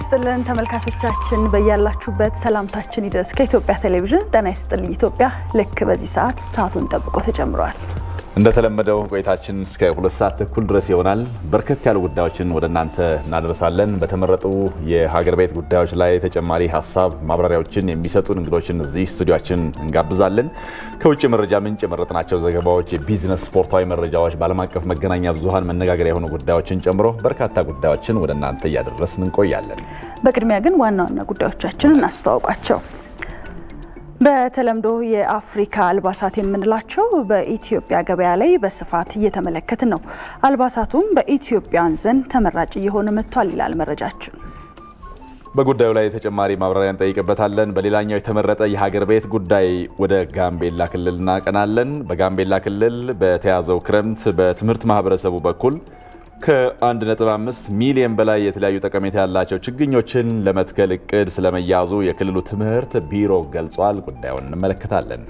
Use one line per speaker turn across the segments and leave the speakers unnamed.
ይስጥልን ተመልካቾቻችን፣ በያላችሁበት ሰላምታችን ይድረስ። ከኢትዮጵያ ቴሌቪዥን ጤና ይስጥልኝ ኢትዮጵያ ልክ በዚህ ሰዓት ሰዓቱን ጠብቆ ተጀምሯል።
እንደተለመደው ቆይታችን እስከ ሁለት ሰዓት ተኩል ድረስ ይሆናል። በርከት ያሉ ጉዳዮችን ወደ እናንተ እናደርሳለን። በተመረጡ የሀገር ቤት ጉዳዮች ላይ ተጨማሪ ሀሳብ ማብራሪያዎችን የሚሰጡን እንግዶችን እዚህ ስቱዲያችን እንጋብዛለን። ከውጭ መረጃ ምንጭ የመረጥናቸው ዘገባዎች፣ የቢዝነስ ስፖርታዊ መረጃዎች፣ በዓለም አቀፍ መገናኛ ብዙኃን መነጋገሪያ የሆኑ ጉዳዮችን ጨምሮ በርካታ ጉዳዮችን ወደ እናንተ እያደረስን እንቆያለን።
በቅድሚያ ግን ዋና ዋና ጉዳዮቻችንን እናስተዋውቃቸው። በተለምዶ የአፍሪካ አልባሳት የምንላቸው በኢትዮጵያ ገበያ ላይ በስፋት እየተመለከትን ነው። አልባሳቱም በኢትዮጵያውያን ዘንድ ተመራጭ እየሆነ መጥቷል ይላል መረጃችን።
በጉዳዩ ላይ ተጨማሪ ማብራሪያ እንጠይቅበታለን። በሌላኛው የተመረጠ የሀገር ቤት ጉዳይ ወደ ጋምቤላ ክልል እናቀናለን። በጋምቤላ ክልል በተያዘው ክረምት በትምህርት ማህበረሰቡ በኩል ከ1.5 ሚሊዮን በላይ የተለያዩ ጠቀሜታ ያላቸው ችግኞችን ለመትከል እቅድ ስለመያዙ የክልሉ ትምህርት ቢሮ ገልጿል። ጉዳዩን እንመለከታለን።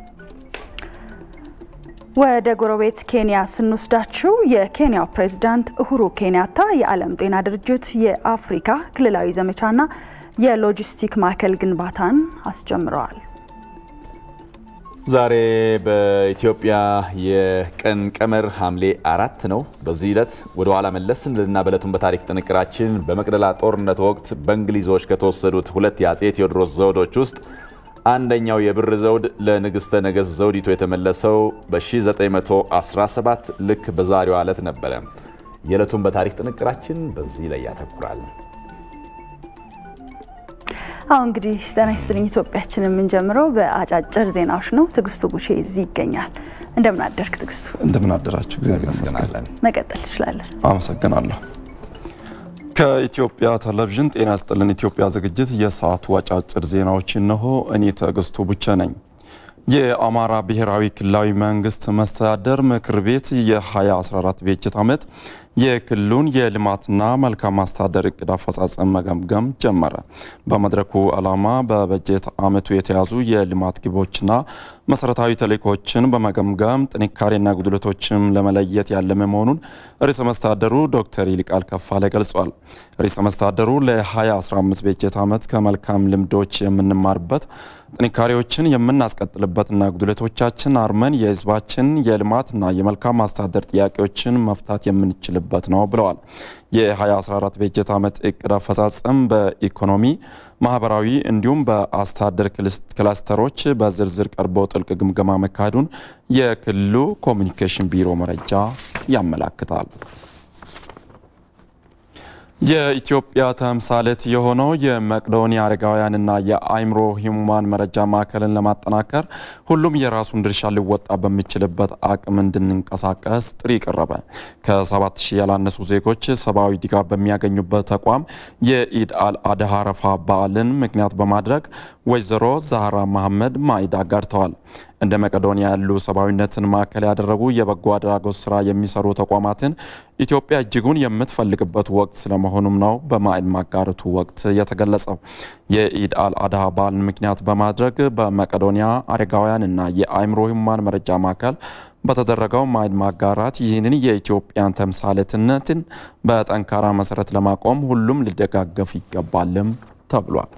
ወደ ጎረቤት ኬንያ ስንወስዳችሁ የኬንያው ፕሬዝዳንት እሁሩ ኬንያታ የዓለም ጤና ድርጅት የአፍሪካ ክልላዊ ዘመቻና የሎጂስቲክ ማዕከል ግንባታን አስጀምረዋል።
ዛሬ በኢትዮጵያ የቀን ቀመር ሐምሌ አራት ነው። በዚህ ዕለት ወደ ኋላ መለስ ስንልና በዕለቱን በታሪክ ጥንቅራችን በመቅደላ ጦርነት ወቅት በእንግሊዞች ከተወሰዱት ሁለት የአጼ ቴዎድሮስ ዘውዶች ውስጥ አንደኛው የብር ዘውድ ለንግሥተ ነገሥት ዘውዲቱ የተመለሰው በ1917 ልክ በዛሬዋ ዕለት ነበረ። የዕለቱን በታሪክ ጥንቅራችን በዚህ ላይ ያተኩራል።
አሁን እንግዲህ ጤና ይስጥልኝ ኢትዮጵያችን የምንጀምረው በአጫጭር ዜናዎች ነው። ትዕግስቱ ጉቼ እዚህ ይገኛል። እንደምን አደርክ ትዕግስቱ?
እንደምን አደራችሁ? እግዚአብሔር ይመስገን።
መቀጠል ትችላለን።
አመሰግናለሁ። ከኢትዮጵያ ቴሌቪዥን ጤና ይስጥልን ኢትዮጵያ ዝግጅት የሰዓቱ አጫጭር ዜናዎች እነሆ። እኔ ትዕግስቱ ቡቼ ነኝ። የአማራ ብሔራዊ ክልላዊ መንግስት መስተዳደር ምክር ቤት የ2014 በጀት ዓመት የክልሉን የልማትና መልካም ማስተዳደር እቅድ አፈጻጸም መገምገም ጀመረ። በመድረኩ ዓላማ በበጀት ዓመቱ የተያዙ የልማት ግቦችና መሰረታዊ ተልዕኮችን በመገምገም ጥንካሬና ጉድለቶችም ለመለየት ያለመ መሆኑን ርዕሰ መስተዳደሩ ዶክተር ይልቃል ከፋለ ገልጿል። ርዕሰ መስተዳደሩ ለ2015 በጀት ዓመት ከመልካም ልምዶች የምንማርበት ጥንካሬዎችን የምናስቀጥልበትና ጉድለቶቻችን አርመን የህዝባችን የልማትና የመልካም ማስተዳደር ጥያቄዎችን መፍታት የምንችልበት ነው ብለዋል። የ2014 በጀት ዓመት እቅድ አፈጻጸም በኢኮኖሚ ማህበራዊ እንዲሁም በአስተዳደር ክላስተሮች በዝርዝር ቀርቦ ጥልቅ ግምገማ መካሄዱን የክልሉ ኮሚኒኬሽን ቢሮ መረጃ ያመላክታል። የኢትዮጵያ ተምሳሌት የሆነው የመቅዶኒያ አረጋውያንና የአእምሮ ህሙማን መረጃ ማዕከልን ለማጠናከር ሁሉም የራሱን ድርሻ ሊወጣ በሚችልበት አቅም እንድንንቀሳቀስ ጥሪ ቀረበ። ከሰባት ሺህ ያላነሱ ዜጎች ሰብአዊ ድጋፍ በሚያገኙበት ተቋም የኢድ አል አድሃ አረፋ በዓልን ምክንያት በማድረግ ወይዘሮ ዛህራ መሐመድ ማዕድ አጋርተዋል። እንደ መቄዶንያ ያሉ ሰብአዊነትን ማዕከል ያደረጉ የበጎ አድራጎት ስራ የሚሰሩ ተቋማትን ኢትዮጵያ እጅጉን የምትፈልግበት ወቅት ስለመሆኑም ነው በማዕድ ማጋረቱ ወቅት የተገለጸው። የኢድ አል አድሃ በዓልን ምክንያት በማድረግ በመቄዶንያ አረጋውያንና የአእምሮ ህሙማን መረጃ ማዕከል በተደረገው ማዕድ ማጋራት ይህንን የኢትዮጵያን ተምሳሌትነትን በጠንካራ መሰረት ለማቆም ሁሉም ሊደጋገፍ ይገባልም ተብሏል።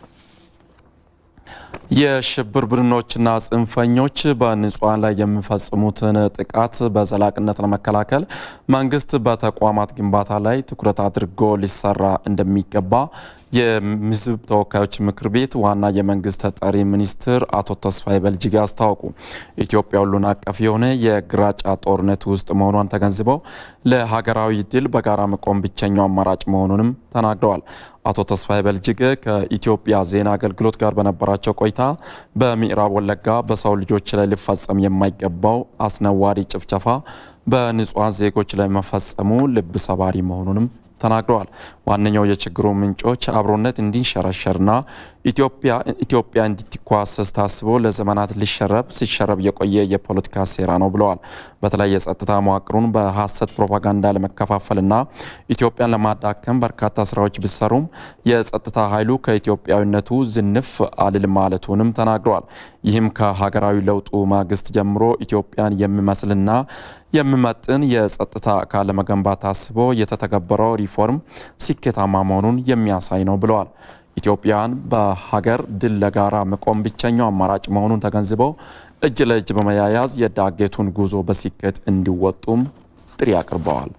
የሽብር ቡድኖችና ጽንፈኞች በንጹሐን ላይ የሚፈጽሙትን ጥቃት በዘላቂነት ለመከላከል መንግስት በተቋማት ግንባታ ላይ ትኩረት አድርጎ ሊሰራ እንደሚገባ የህዝብ ተወካዮች ምክር ቤት ዋና የመንግስት ተጠሪ ሚኒስትር አቶ ተስፋዬ በልጅጌ አስታወቁ። ኢትዮጵያ ሁሉን አቀፍ የሆነ የግራጫ ጦርነት ውስጥ መሆኗን ተገንዝበው ለሀገራዊ ድል በጋራ መቆም ብቸኛው አማራጭ መሆኑንም ተናግረዋል። አቶ ተስፋዬ በልጅጌ ከኢትዮጵያ ዜና አገልግሎት ጋር በነበራቸው ቆይታ በምዕራብ ወለጋ በሰው ልጆች ላይ ሊፈጸም የማይገባው አስነዋሪ ጭፍጨፋ በንጹሐን ዜጎች ላይ መፈጸሙ ልብ ሰባሪ መሆኑንም ተናግረዋል። ዋነኛው የችግሩ ምንጮች አብሮነት እንዲንሸረሸርና ኢትዮጵያ እንድትኳሰስ ታስቦ ለዘመናት ሊሸረብ ሲሸረብ የቆየ የፖለቲካ ሴራ ነው ብለዋል። በተለይ የጸጥታ መዋቅሩን በሀሰት ፕሮፓጋንዳ ለመከፋፈልና ኢትዮጵያን ለማዳከም በርካታ ስራዎች ቢሰሩም የጸጥታ ኃይሉ ከኢትዮጵያዊነቱ ዝንፍ አልል ማለቱንም ተናግረዋል። ይህም ከሀገራዊ ለውጡ ማግስት ጀምሮ ኢትዮጵያን የሚመስልና የሚመጥን የጸጥታ አካል ለመገንባት ታስቦ የተተገበረው ሪፎርም ስኬታማ መሆኑን የሚያሳይ ነው ብለዋል። ኢትዮጵያን በሀገር ድል ለጋራ መቆም ብቸኛው አማራጭ መሆኑን ተገንዝበው እጅ ለእጅ በመያያዝ የዳገቱን ጉዞ በስኬት እንዲወጡም ጥሪ አቅርበዋል።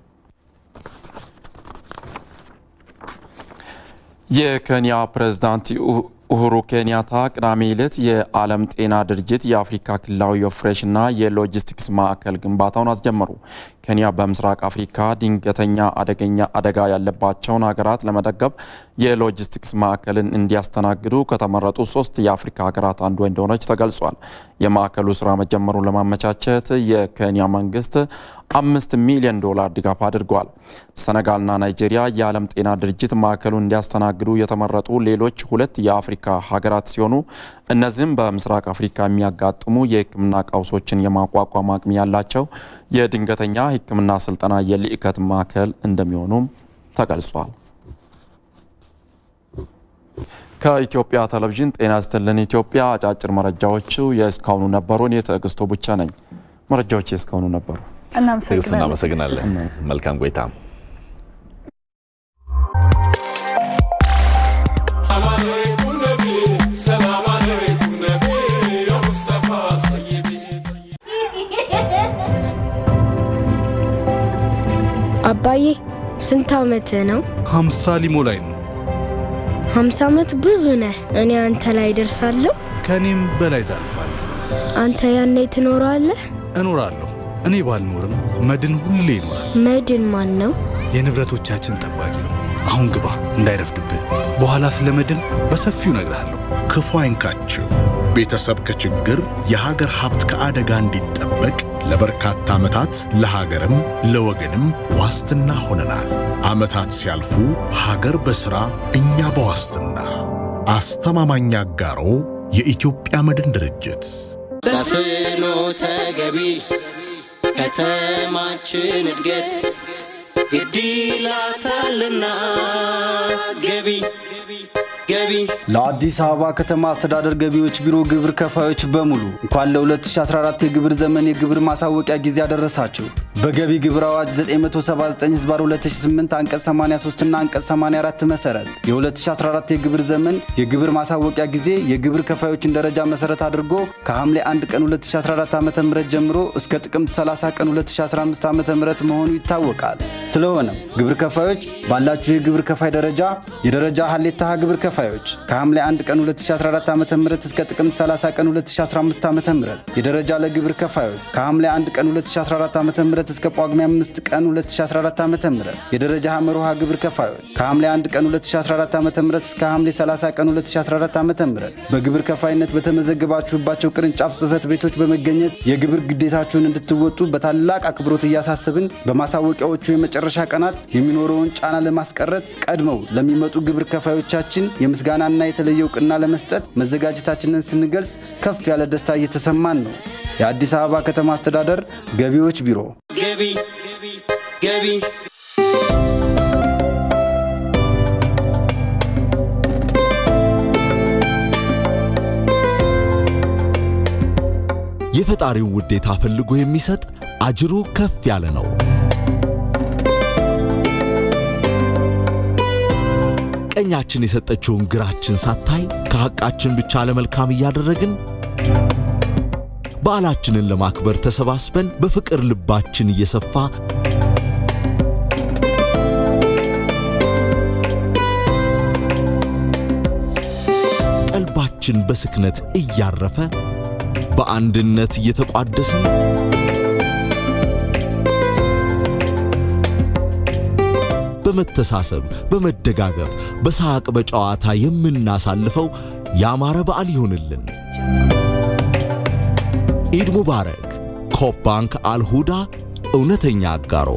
የኬንያ ፕሬዝዳንት ኡሁሩ ኬንያታ ቅዳሜ ዕለት የዓለም ጤና ድርጅት የአፍሪካ ክልላዊ የኦፕሬሽንና የሎጂስቲክስ ማዕከል ግንባታውን አስጀመሩ። ኬንያ በምስራቅ አፍሪካ ድንገተኛ አደገኛ አደጋ ያለባቸውን ሀገራት ለመደገፍ የሎጂስቲክስ ማዕከልን እንዲያስተናግዱ ከተመረጡ ሶስት የአፍሪካ ሀገራት አንዱ እንደሆነች ተገልጿል። የማዕከሉ ስራ መጀመሩን ለማመቻቸት የኬንያ መንግስት አምስት ሚሊዮን ዶላር ድጋፍ አድርጓል። ሰነጋልና ናይጄሪያ የዓለም ጤና ድርጅት ማዕከሉን እንዲያስተናግዱ የተመረጡ ሌሎች ሁለት የአፍሪካ ሀገራት ሲሆኑ እነዚህም በምስራቅ አፍሪካ የሚያጋጥሙ የሕክምና ቀውሶችን የማቋቋም አቅም ያላቸው የድንገተኛ ሕክምና ስልጠና የልዕከት ማዕከል እንደሚሆኑም ተገልጿል። ከኢትዮጵያ ቴሌቪዥን ጤና ይስጥልን ኢትዮጵያ አጫጭር መረጃዎቹ የእስካሁኑ ነበሩ። እኔ ትዕግስቱ ብቻ ነኝ። መረጃዎች የእስካሁኑ ነበሩ።
ትዕግስት እናመሰግናለን። መልካም ቆይታ።
አባዬ ስንት ዓመትህ ነው?
ሀምሳ ሊሞላኝ ነው።
ሀምሳ ዓመት ብዙ ነህ። እኔ አንተ ላይ ደርሳለሁ።
ከእኔም በላይ ታልፋለህ።
አንተ ያኔ ትኖራለህ?
እኖራለሁ። እኔ ባልኖርም መድን ሁሌ ይኖራል።
መድን ማን ነው?
የንብረቶቻችን ጠባቂ ነው። አሁን ግባ እንዳይረፍድብህ። በኋላ ስለ መድን በሰፊው እነግርሃለሁ።
ክፉ አይንካችሁ። ቤተሰብ ከችግር የሀገር ሀብት ከአደጋ እንዲጠበቅ ለበርካታ ዓመታት ለሀገርም ለወገንም ዋስትና ሆነናል። ዓመታት ሲያልፉ ሀገር በሥራ እኛ በዋስትና አስተማማኝ አጋሮ የኢትዮጵያ መድን ድርጅት
በፍኖተ ገቢ ከተማችን እድገት ግድ ይላታልና ገቢ ገቢ
ለአዲስ አበባ ከተማ አስተዳደር ገቢዎች ቢሮ ግብር ከፋዮች በሙሉ እንኳን ለ2014 የግብር ዘመን የግብር ማሳወቂያ ጊዜ አደረሳችሁ። በገቢ ግብር አዋጅ 979 ህዝባር 2008 አንቀጽ 83 እና አንቀጽ 84 መሰረት የ2014 የግብር ዘመን የግብር ማሳወቂያ ጊዜ የግብር ከፋዮችን ደረጃ መሰረት አድርጎ ከሐምሌ 1 ቀን 2014 ዓ ም ጀምሮ እስከ ጥቅምት 30 ቀን 2015 ዓ ም መሆኑ ይታወቃል። ስለሆነም ግብር ከፋዮች ባላችሁ የግብር ከፋይ ደረጃ የደረጃ ሀሌታ ግብር ከፋዮች ከሐምሌ 1 ቀን 2014 ዓ ም እስከ ጥቅምት 30 ቀን 2015 ዓ ም የደረጃ ለግብር ከፋዮች ከሐምሌ 1 ቀን 2014 ዓ ም እስከ ጳጉሜ 5 ቀን 2014 ዓ ም የደረጃ ሐመር ውሃ ግብር ከፋዮች ከሐምሌ 1 ቀን 2014 ዓ ም እስከ ሐምሌ 30 ቀን 2014 ዓ ም በግብር ከፋይነት በተመዘገባችሁባቸው ቅርንጫፍ ጽህፈት ቤቶች በመገኘት የግብር ግዴታችሁን እንድትወጡ በታላቅ አክብሮት እያሳስብን በማሳወቂያዎቹ የመጨረሻ ቀናት የሚኖረውን ጫና ለማስቀረት ቀድመው ለሚመጡ ግብር ከፋዮቻችን የምስጋናና የተለየ እውቅና ለመስጠት መዘጋጀታችንን ስንገልጽ ከፍ ያለ ደስታ እየተሰማን ነው። የአዲስ አበባ ከተማ አስተዳደር ገቢዎች ቢሮ
ገቢ ገቢ
የፈጣሪውን ውዴታ ፈልጎ የሚሰጥ አጅሩ ከፍ ያለ ነው። ቀኛችን የሰጠችውን ግራችን ሳታይ ከሐቃችን ብቻ ለመልካም እያደረግን በዓላችንን ለማክበር ተሰባስበን በፍቅር ልባችን እየሰፋ ቀልባችን በስክነት እያረፈ በአንድነት እየተቋደስን በመተሳሰብ በመደጋገፍ በሳቅ በጨዋታ የምናሳልፈው ያማረ በዓል ይሁንልን። ኢድ ሙባረክ። ኮፕ ባንክ አልሁዳ እውነተኛ አጋሮ።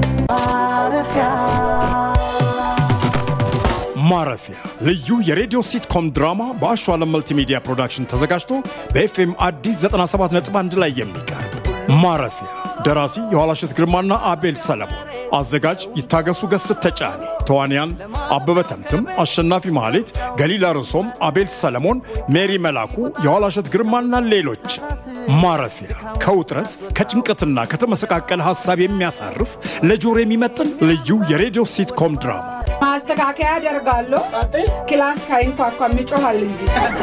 ማረፊያ ልዩ የሬዲዮ ሲትኮም ድራማ በአሸዋለም መልቲሚዲያ ፕሮዳክሽን ተዘጋጅቶ በኤፍኤም አዲስ 97.1 ላይ የሚቀርብ ማረፊያ ደራሲ የኋላሸት ግርማና አቤል ሰለሞን አዘጋጅ ይታገሱ ገስት ተጫኔ፣ ተዋንያን አበበ ተምትም፣ አሸናፊ ማህሌት፣ ገሊላ ርዕሶም፣ አቤል ሰለሞን፣ ሜሪ መላኩ፣ የኋላሸት ግርማና ሌሎች። ማረፊያ ከውጥረት ከጭንቀትና ከተመሰቃቀለ ሀሳብ የሚያሳርፍ ለጆሮ የሚመጥን ልዩ የሬዲዮ ሲትኮም ድራማ
ማስተካከያ አደርጋለሁ። ክላስ ካይንኳኳም ይጮሃል እንጂ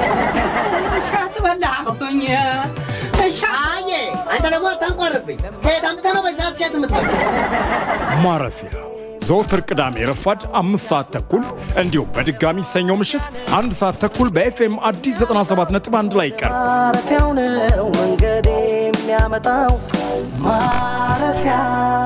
አየ አንተ ደግሞ አታንቋርብኝ። ከየት አምጥተህ ነው በዚህ ሰዓት እሸት የምትበላው?
ማረፊያ ዘወትር ቅዳሜ ረፋድ አምስት ሰዓት ተኩል እንዲሁም በድጋሚ ሰኞ ምሽት አንድ ሰዓት ተኩል በኤፍኤም አዲስ 97.1 ላይ ይቀርብ።
ማረፊያው ነው መንገድ የሚያመጣው ማረፊያ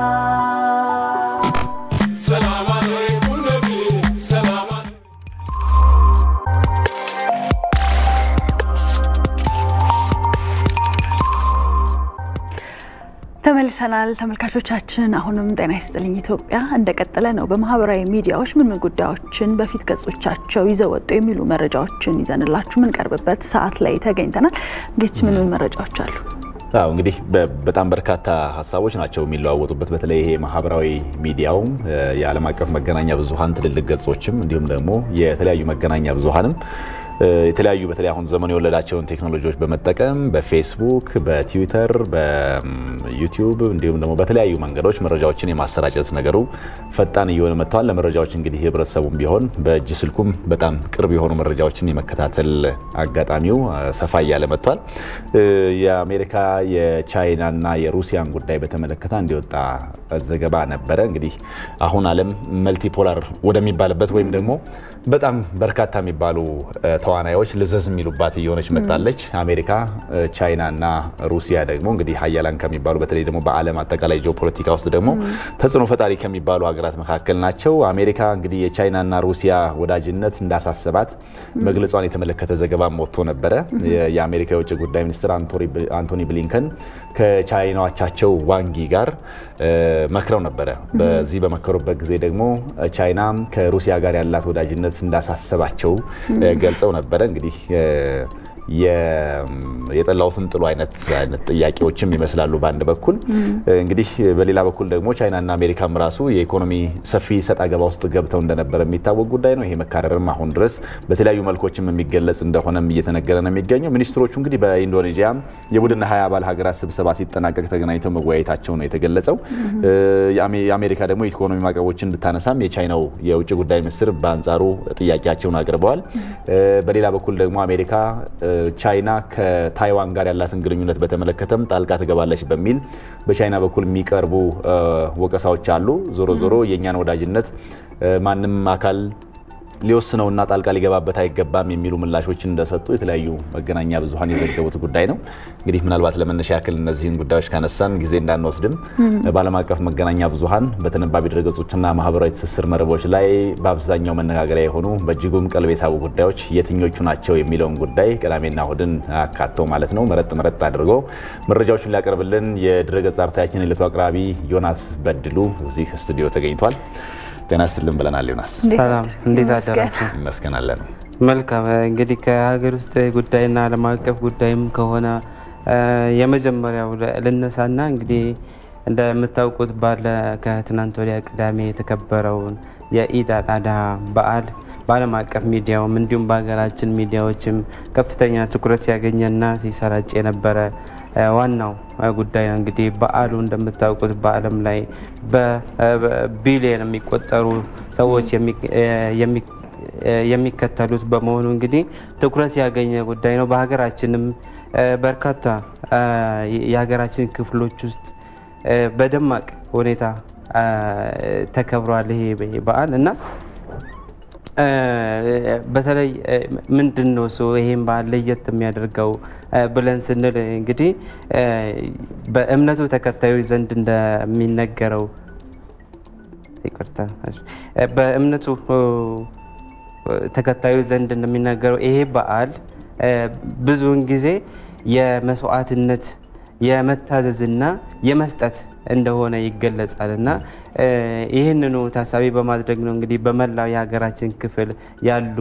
ተመልሰናል ተመልካቾቻችን። አሁንም ጤና ይስጥልኝ ኢትዮጵያ እንደቀጠለ ነው። በማህበራዊ ሚዲያዎች ምን ምን ጉዳዮችን በፊት ገጾቻቸው ይዘው ወጡ የሚሉ መረጃዎችን ይዘንላችሁ የምንቀርብበት ሰዓት ላይ ተገኝተናል። ጌች ምን ምን መረጃዎች አሉ?
አዎ እንግዲህ በጣም በርካታ ሀሳቦች ናቸው የሚለዋወጡበት። በተለይ ይሄ ማህበራዊ ሚዲያውም የዓለም አቀፍ መገናኛ ብዙኃን ትልልቅ ገጾችም እንዲሁም ደግሞ የተለያዩ መገናኛ ብዙኃንም የተለያዩ በተለይ አሁን ዘመኑ የወለዳቸውን ቴክኖሎጂዎች በመጠቀም በፌስቡክ፣ በትዊተር፣ በዩቲዩብ እንዲሁም ደግሞ በተለያዩ መንገዶች መረጃዎችን የማሰራጨት ነገሩ ፈጣን እየሆነ መጥተዋል። ለመረጃዎች እንግዲህ ህብረተሰቡም ቢሆን በእጅ ስልኩም በጣም ቅርብ የሆኑ መረጃዎችን የመከታተል አጋጣሚው ሰፋ እያለ መጥቷል። የአሜሪካ የቻይናና የሩሲያን ጉዳይ በተመለከተ እንዲወጣ ዘገባ ነበረ። እንግዲህ አሁን ዓለም መልቲፖላር ወደሚባልበት ወይም ደግሞ በጣም በርካታ የሚባሉ ተዋናዮች ልዘዝ የሚሉባት እየሆነች መጣለች። አሜሪካ፣ ቻይና እና ሩሲያ ደግሞ እንግዲህ ሀያላን ከሚባሉ በተለይ ደግሞ በዓለም አጠቃላይ ጂኦፖለቲካ ውስጥ ደግሞ ተጽዕኖ ፈጣሪ ከሚባሉ ሀገራት መካከል ናቸው። አሜሪካ እንግዲህ የቻይናና ሩሲያ ወዳጅነት እንዳሳሰባት መግለጿን የተመለከተ ዘገባም ወጥቶ ነበረ። የአሜሪካ የውጭ ጉዳይ ሚኒስትር አንቶኒ ብሊንከን ከቻይናዎቻቸው ዋንጊ ጋር መክረው ነበረ። በዚህ በመከሩበት ጊዜ ደግሞ ቻይና ከሩሲያ ጋር ያላት ወዳጅነት እንዳሳሰባቸው ገልጸው ነበረ። እንግዲህ የጠላውትን ጥሉ አይነት አይነት ጥያቄዎችም ይመስላሉ በአንድ በኩል እንግዲህ በሌላ በኩል ደግሞ ቻይናና አሜሪካም ራሱ የኢኮኖሚ ሰፊ ሰጣ ገባ ውስጥ ገብተው እንደነበረ የሚታወቅ ጉዳይ ነው። ይሄ መካረርም አሁን ድረስ በተለያዩ መልኮችም የሚገለጽ እንደሆነም እየተነገረ ነው የሚገኘው። ሚኒስትሮቹ እንግዲህ በኢንዶኔዥያ የቡድን ሀያ አባል ሀገራት ስብሰባ ሲጠናቀቅ ተገናኝተው መወያየታቸው ነው የተገለጸው። የአሜሪካ ደግሞ የኢኮኖሚ ማዕቀቦችን እንድታነሳም የቻይናው የውጭ ጉዳይ ሚኒስትር በአንጻሩ ጥያቄያቸውን አቅርበዋል። በሌላ በኩል ደግሞ አሜሪካ ቻይና ከታይዋን ጋር ያላትን ግንኙነት በተመለከተም ጣልቃ ትገባለች በሚል በቻይና በኩል የሚቀርቡ ወቀሳዎች አሉ። ዞሮ ዞሮ የእኛን ወዳጅነት ማንም አካል ሊወስነውና ጣልቃ ሊገባበት አይገባም የሚሉ ምላሾችን እንደሰጡ የተለያዩ መገናኛ ብዙኃን የዘገቡት ጉዳይ ነው። እንግዲህ ምናልባት ለመነሻ ያክል እነዚህን ጉዳዮች ካነሳን ጊዜ እንዳንወስድም በዓለም አቀፍ መገናኛ ብዙኃን በተነባቢ ድረገጾችና ማህበራዊ ትስስር መረቦች ላይ በአብዛኛው መነጋገሪያ የሆኑ በእጅጉም ቀልብ የሳቡ ጉዳዮች የትኞቹ ናቸው የሚለውን ጉዳይ ቅዳሜና እሁድን አካተው ማለት ነው መረጥ መረጥ አድርጎ መረጃዎችን ሊያቀርብልን የድረገጽ አርታያችን የዕለቱ አቅራቢ ዮናስ በድሉ እዚህ ስቱዲዮ ተገኝቷል። ጤና ይስጥልን ብለናል። ዮናስ
ሰላም፣ እንዴት አደራችሁ?
ይመስገናለን።
መልካም እንግዲህ ከሀገር ውስጥ ጉዳይና ዓለም አቀፍ ጉዳይም ከሆነ የመጀመሪያው ልነሳና እንግዲህ እንደምታውቁት ባለ ከትናንት ወዲያ ቅዳሜ የተከበረውን የኢድ አል አድሃ በዓል በዓለም አቀፍ ሚዲያውም እንዲሁም በሀገራችን ሚዲያዎችም ከፍተኛ ትኩረት ሲያገኘና ሲሰራጭ የነበረ ዋናው ጉዳይ ነው። እንግዲህ በዓሉ እንደምታውቁት በዓለም ላይ በቢሊየን የሚቆጠሩ ሰዎች የሚከተሉት በመሆኑ እንግዲህ ትኩረት ያገኘ ጉዳይ ነው። በሀገራችንም በርካታ የሀገራችን ክፍሎች ውስጥ በደማቅ ሁኔታ ተከብሯል ይሄ በዓል እና በተለይ ምንድን ነው እሱ ይሄን በዓል ለየት የሚያደርገው ብለን ስንል እንግዲህ በእምነቱ ተከታዮች ዘንድ እንደሚነገረው ይቅርታ፣ በእምነቱ ተከታዮች ዘንድ እንደሚነገረው ይሄ በዓል ብዙውን ጊዜ የመስዋዕትነት የመታዘዝና የመስጠት እንደሆነ ይገለጻል እና ይህንኑ ታሳቢ በማድረግ ነው እንግዲህ በመላው የሀገራችን ክፍል ያሉ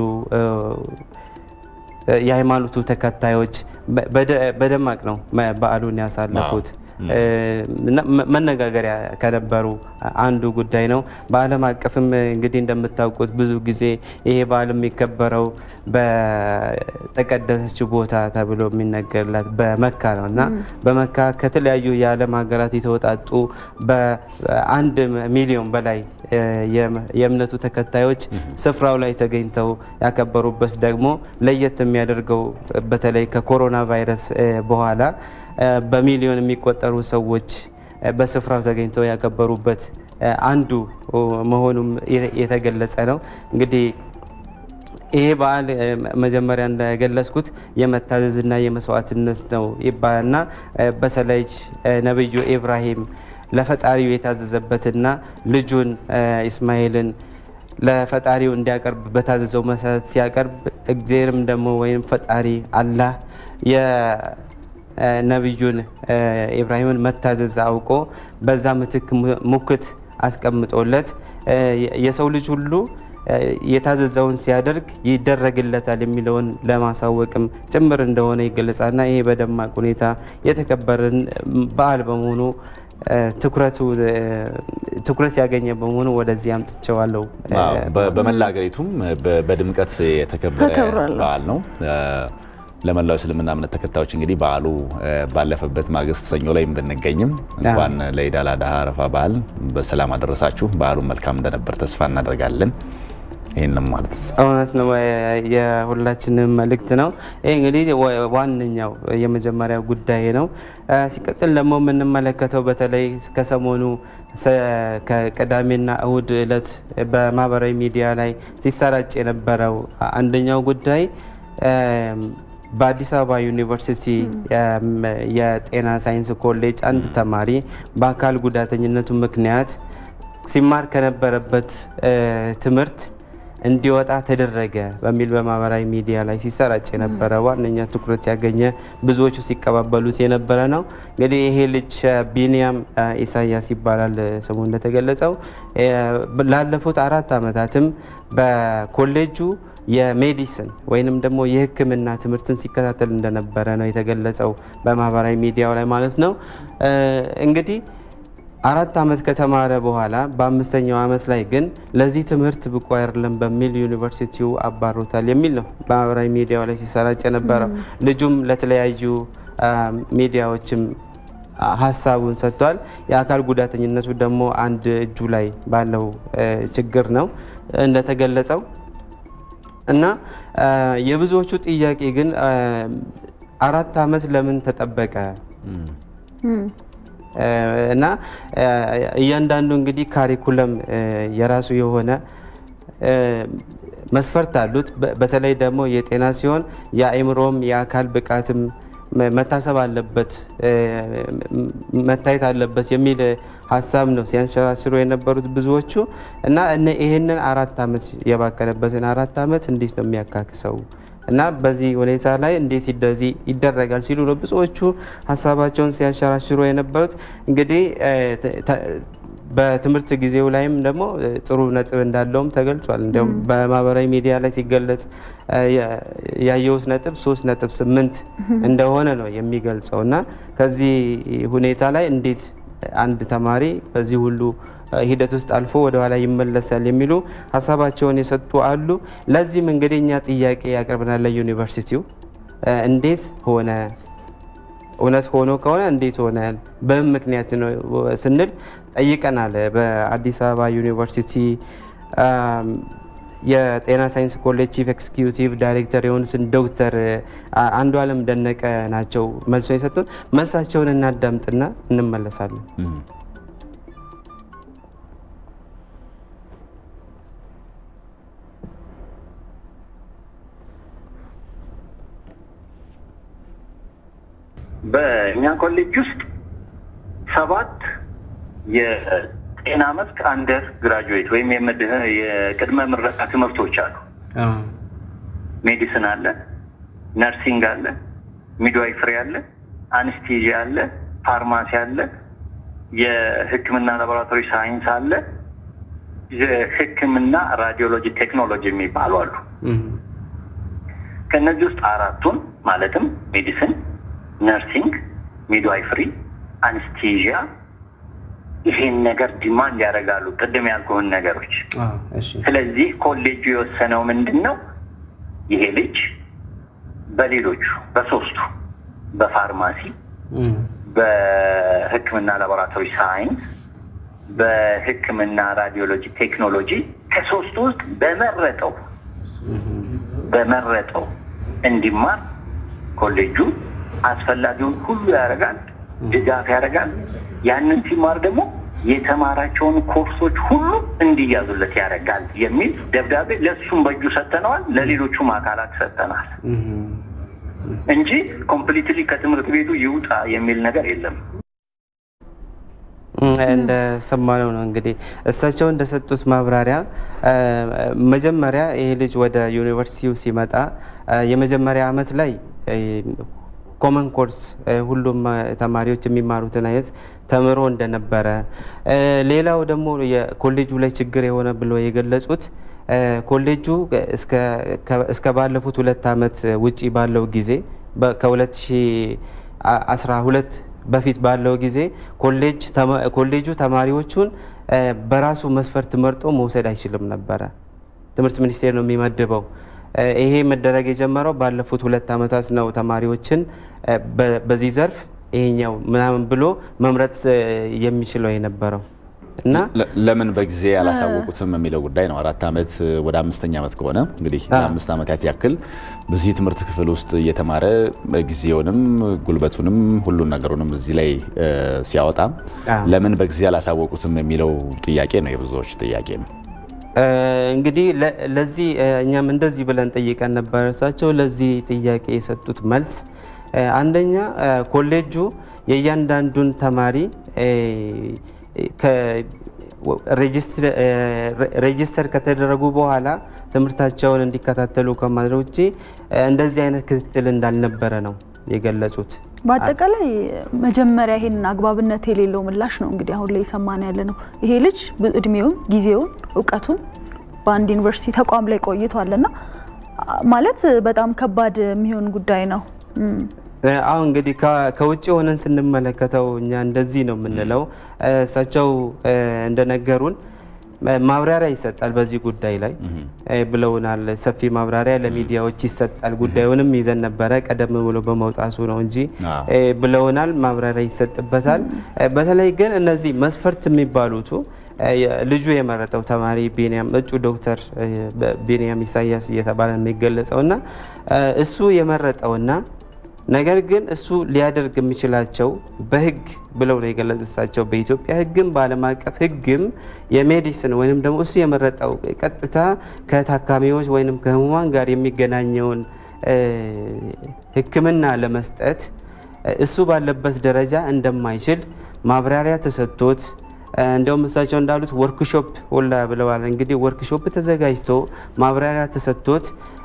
የሃይማኖቱ ተከታዮች በደማቅ ነው በዓሉን ያሳለፉት መነጋገሪያ ከነበሩ አንዱ ጉዳይ ነው። በዓለም አቀፍም እንግዲህ እንደምታውቁት ብዙ ጊዜ ይሄ በዓል የሚከበረው በተቀደሰችው ቦታ ተብሎ የሚነገርላት በመካ ነው እና በመካ ከተለያዩ የዓለም ሀገራት የተወጣጡ በአንድ ሚሊዮን በላይ የእምነቱ ተከታዮች ስፍራው ላይ ተገኝተው ያከበሩበት ደግሞ ለየት የሚያደርገው በተለይ ከኮሮና ቫይረስ በኋላ በሚሊዮን የሚቆጠሩ ሰዎች በስፍራው ተገኝተው ያከበሩበት አንዱ መሆኑም የተገለጸ ነው። እንግዲህ ይሄ በዓል መጀመሪያ እንደገለጽኩት የመታዘዝና የመስዋዕትነት ነው ይባልና በተለይ ነቢዩ ኢብራሂም ለፈጣሪው የታዘዘበትና ልጁን ኢስማኤልን ለፈጣሪው እንዲያቀርብ በታዘዘው መሰረት ሲያቀርብ እግዚአብሔርም ደግሞ ወይም ፈጣሪ አላህ የነቢዩን ኢብራሂምን መታዘዝ አውቆ በዛ ምትክ ሙክት አስቀምጦለት የሰው ልጅ ሁሉ የታዘዘውን ሲያደርግ ይደረግለታል የሚለውን ለማሳወቅም ጭምር እንደሆነ ይገለጻልና ይሄ በደማቅ ሁኔታ የተከበረን በዓል በመሆኑ ትኩረቱ ትኩረት ያገኘ በመሆኑ ወደዚህ አምጥቼዋለሁ።
በመላ ሀገሪቱም በድምቀት የተከበረ በዓል ነው። ለመላው እስልምና እምነት ተከታዮች እንግዲህ በዓሉ ባለፈበት ማግስት ሰኞ ላይ ብንገኝም እንኳን ለኢድ አል አድሃ አረፋ በዓል በሰላም አደረሳችሁ። በዓሉን መልካም እንደነበር ተስፋ እናደርጋለን። ይህንም ማለት
እውነት ነው፣ የሁላችንም መልእክት ነው። ይህ እንግዲህ ዋነኛው የመጀመሪያው ጉዳይ ነው። ሲቀጥል ደግሞ የምንመለከተው በተለይ ከሰሞኑ ከቅዳሜና እሁድ እለት በማህበራዊ ሚዲያ ላይ ሲሰራጭ የነበረው አንደኛው ጉዳይ በአዲስ አበባ ዩኒቨርሲቲ የጤና ሳይንስ ኮሌጅ አንድ ተማሪ በአካል ጉዳተኝነቱ ምክንያት ሲማር ከነበረበት ትምህርት እንዲወጣ ተደረገ በሚል በማህበራዊ ሚዲያ ላይ ሲሰራጭ የነበረ ዋነኛ ትኩረት ያገኘ ብዙዎቹ ሲቀባበሉት የነበረ ነው። እንግዲህ ይሄ ልጅ ቢኒያም ኢሳያስ ይባላል ስሙ እንደተገለጸው ላለፉት አራት ዓመታትም በኮሌጁ የሜዲሲን ወይንም ደግሞ የሕክምና ትምህርትን ሲከታተል እንደነበረ ነው የተገለጸው በማህበራዊ ሚዲያው ላይ ማለት ነው። እንግዲህ አራት ዓመት ከተማረ በኋላ በአምስተኛው ዓመት ላይ ግን ለዚህ ትምህርት ብቁ አይደለም በሚል ዩኒቨርሲቲው አባሮታል የሚል ነው በማህበራዊ ሚዲያው ላይ ሲሰራጭ የነበረው። ልጁም ለተለያዩ ሚዲያዎችም ሀሳቡን ሰጥቷል። የአካል ጉዳተኝነቱ ደግሞ አንድ እጁ ላይ ባለው ችግር ነው እንደተገለጸው እና የብዙዎቹ ጥያቄ ግን አራት ዓመት ለምን ተጠበቀ? እና እያንዳንዱ እንግዲህ ካሪኩለም የራሱ የሆነ መስፈርት አሉት። በተለይ ደግሞ የጤና ሲሆን የአእምሮም የአካል ብቃትም መታሰብ አለበት መታየት አለበት የሚል ሀሳብ ነው ሲያንሸራሽሩ የነበሩት ብዙዎቹ እና ይህንን አራት ዓመት የባከነበትን አራት ዓመት እንዴት ነው የሚያካክሰው እና በዚህ ሁኔታ ላይ እንዴት እንደዚህ ይደረጋል ሲሉ ነው ብዙዎቹ ሀሳባቸውን ሲያንሸራሽሩ የነበሩት። እንግዲህ በትምህርት ጊዜው ላይም ደግሞ ጥሩ ነጥብ እንዳለውም ተገልጿል። እንዲያውም በማህበራዊ ሚዲያ ላይ ሲገለጽ ያየሁት ነጥብ ሶስት ነጥብ ስምንት እንደሆነ ነው የሚገልጸው እና ከዚህ ሁኔታ ላይ እንዴት አንድ ተማሪ በዚህ ሁሉ ሂደት ውስጥ አልፎ ወደ ኋላ ይመለሳል የሚሉ ሀሳባቸውን የሰጡ አሉ። ለዚህም እንግዲህ እኛ ጥያቄ ያቀርብናል ለዩኒቨርሲቲው እንዴት ሆነ እውነት ሆኖ ከሆነ እንዴት ሆነ በምን ምክንያት ነው ስንል ጠይቀናል። በአዲስ አበባ ዩኒቨርሲቲ የጤና ሳይንስ ኮሌጅ ቺፍ ኤክስኪዩቲቭ ዳይሬክተር የሆኑትን ዶክተር አንዱ አለም ደነቀ ናቸው መልሶ የሰጡን። መልሳቸውን እናዳምጥና እንመለሳለን።
በእኛ ኮሌጅ ውስጥ ሰባት የጤና መስክ አንደር ግራጁዌት ወይም የቅድመ ምረቃ ትምህርቶች አሉ። ሜዲሲን አለ፣ ነርሲንግ አለ፣ ሚድዋይፍሪ አለ፣ አንስቴዥያ አለ፣ ፋርማሲ አለ፣ የሕክምና ላቦራቶሪ ሳይንስ አለ፣ የሕክምና ራዲዮሎጂ ቴክኖሎጂ የሚባሉ አሉ። ከእነዚህ ውስጥ አራቱን ማለትም ሜዲሲን፣ ነርሲንግ፣ ሚድዋይፍሪ፣ አንስቴዥያ ይሄን ነገር ዲማንድ ያደርጋሉ፣ ቅድም ያልኩህን ነገሮች። ስለዚህ ኮሌጁ የወሰነው ምንድን ነው? ይሄ ልጅ በሌሎቹ በሶስቱ በፋርማሲ፣ በሕክምና ላቦራቶሪ ሳይንስ፣ በሕክምና ራዲዮሎጂ ቴክኖሎጂ ከሶስቱ ውስጥ በመረጠው በመረጠው እንዲማር ኮሌጁ አስፈላጊውን ሁሉ ያደርጋል፣ ድጋፍ ያደርጋል። ያንን ሲማር ደግሞ የተማራቸውን ኮርሶች ሁሉ እንዲያዙለት ያደርጋል የሚል ደብዳቤ ለእሱም በእጁ ሰጥተነዋል፣ ለሌሎቹም አካላት ሰጥተናል እንጂ ኮምፕሊትሊ ከትምህርት ቤቱ ይውጣ የሚል ነገር የለም።
እንደሰማነው ነው እንግዲህ እሳቸው እንደሰጡት ማብራሪያ መጀመሪያ ይሄ ልጅ ወደ ዩኒቨርሲቲው ሲመጣ የመጀመሪያ ዓመት ላይ ኮመን ኮርስ ሁሉም ተማሪዎች የሚማሩትን አይነት ተምሮ እንደነበረ፣ ሌላው ደግሞ የኮሌጁ ላይ ችግር የሆነ ብሎ የገለጹት ኮሌጁ እስከ ባለፉት ሁለት ዓመት ውጪ ባለው ጊዜ ከ2012 በፊት ባለው ጊዜ ኮሌጁ ተማሪዎቹን በራሱ መስፈርት መርጦ መውሰድ አይችልም ነበረ። ትምህርት ሚኒስቴር ነው የሚመድበው። ይሄ መደረግ የጀመረው ባለፉት ሁለት ዓመታት ነው። ተማሪዎችን በዚህ ዘርፍ ይሄኛው ምናምን ብሎ መምረጥ የሚችለው የነበረው እና
ለምን በጊዜ ያላሳወቁትም የሚለው ጉዳይ ነው። አራት ዓመት ወደ አምስተኛ ዓመት ከሆነ እንግዲህ ለአምስት ዓመታት ያክል በዚህ ትምህርት ክፍል ውስጥ እየተማረ ጊዜውንም ጉልበቱንም ሁሉን ነገሩንም እዚህ ላይ ሲያወጣ ለምን በጊዜ ያላሳወቁትም የሚለው ጥያቄ ነው፣ የብዙዎች ጥያቄ ነው።
እንግዲህ ለዚህ እኛም እንደዚህ ብለን ጠይቀን ነበር። እሳቸው ለዚህ ጥያቄ የሰጡት መልስ አንደኛ ኮሌጁ የእያንዳንዱን ተማሪ ሬጂስተር ከተደረጉ በኋላ ትምህርታቸውን እንዲከታተሉ ከማድረግ ውጭ እንደዚህ አይነት ክትትል እንዳልነበረ ነው የገለጹት።
በአጠቃላይ መጀመሪያ ይሄንን አግባብነት የሌለው ምላሽ ነው እንግዲህ አሁን ላይ የሰማን ያለ ነው። ይሄ ልጅ እድሜውን፣ ጊዜውን፣ እውቀቱን በአንድ ዩኒቨርሲቲ ተቋም ላይ ቆይቷልና ማለት በጣም ከባድ የሚሆን ጉዳይ ነው።
አሁን እንግዲህ ከውጭ ሆነን ስንመለከተው እኛ እንደዚህ ነው የምንለው። እሳቸው እንደነገሩን ማብራሪያ ይሰጣል በዚህ ጉዳይ ላይ ብለውናል። ሰፊ ማብራሪያ ለሚዲያዎች ይሰጣል። ጉዳዩንም ይዘን ነበረ ቀደም ብሎ በመውጣቱ ነው እንጂ ብለውናል። ማብራሪያ ይሰጥበታል። በተለይ ግን እነዚህ መስፈርት የሚባሉቱ ልጁ የመረጠው ተማሪ ቢኒያም እጩ ዶክተር ቢኒያም ኢሳያስ እየተባለ የሚገለጸው እና እሱ የመረጠውና ነገር ግን እሱ ሊያደርግ የሚችላቸው በህግ ብለው ነው የገለጹ እሳቸው። በኢትዮጵያ ህግም በዓለም አቀፍ ህግም የሜዲሲን ወይም ደግሞ እሱ የመረጠው ቀጥታ ከታካሚዎች ወይም ከህሙማን ጋር የሚገናኘውን ሕክምና ለመስጠት እሱ ባለበት ደረጃ እንደማይችል ማብራሪያ ተሰጥቶት እንደውም እሳቸው እንዳሉት ወርክሾፕ ሁላ ብለዋል። እንግዲህ ወርክሾፕ ተዘጋጅቶ ማብራሪያ ተሰጥቶት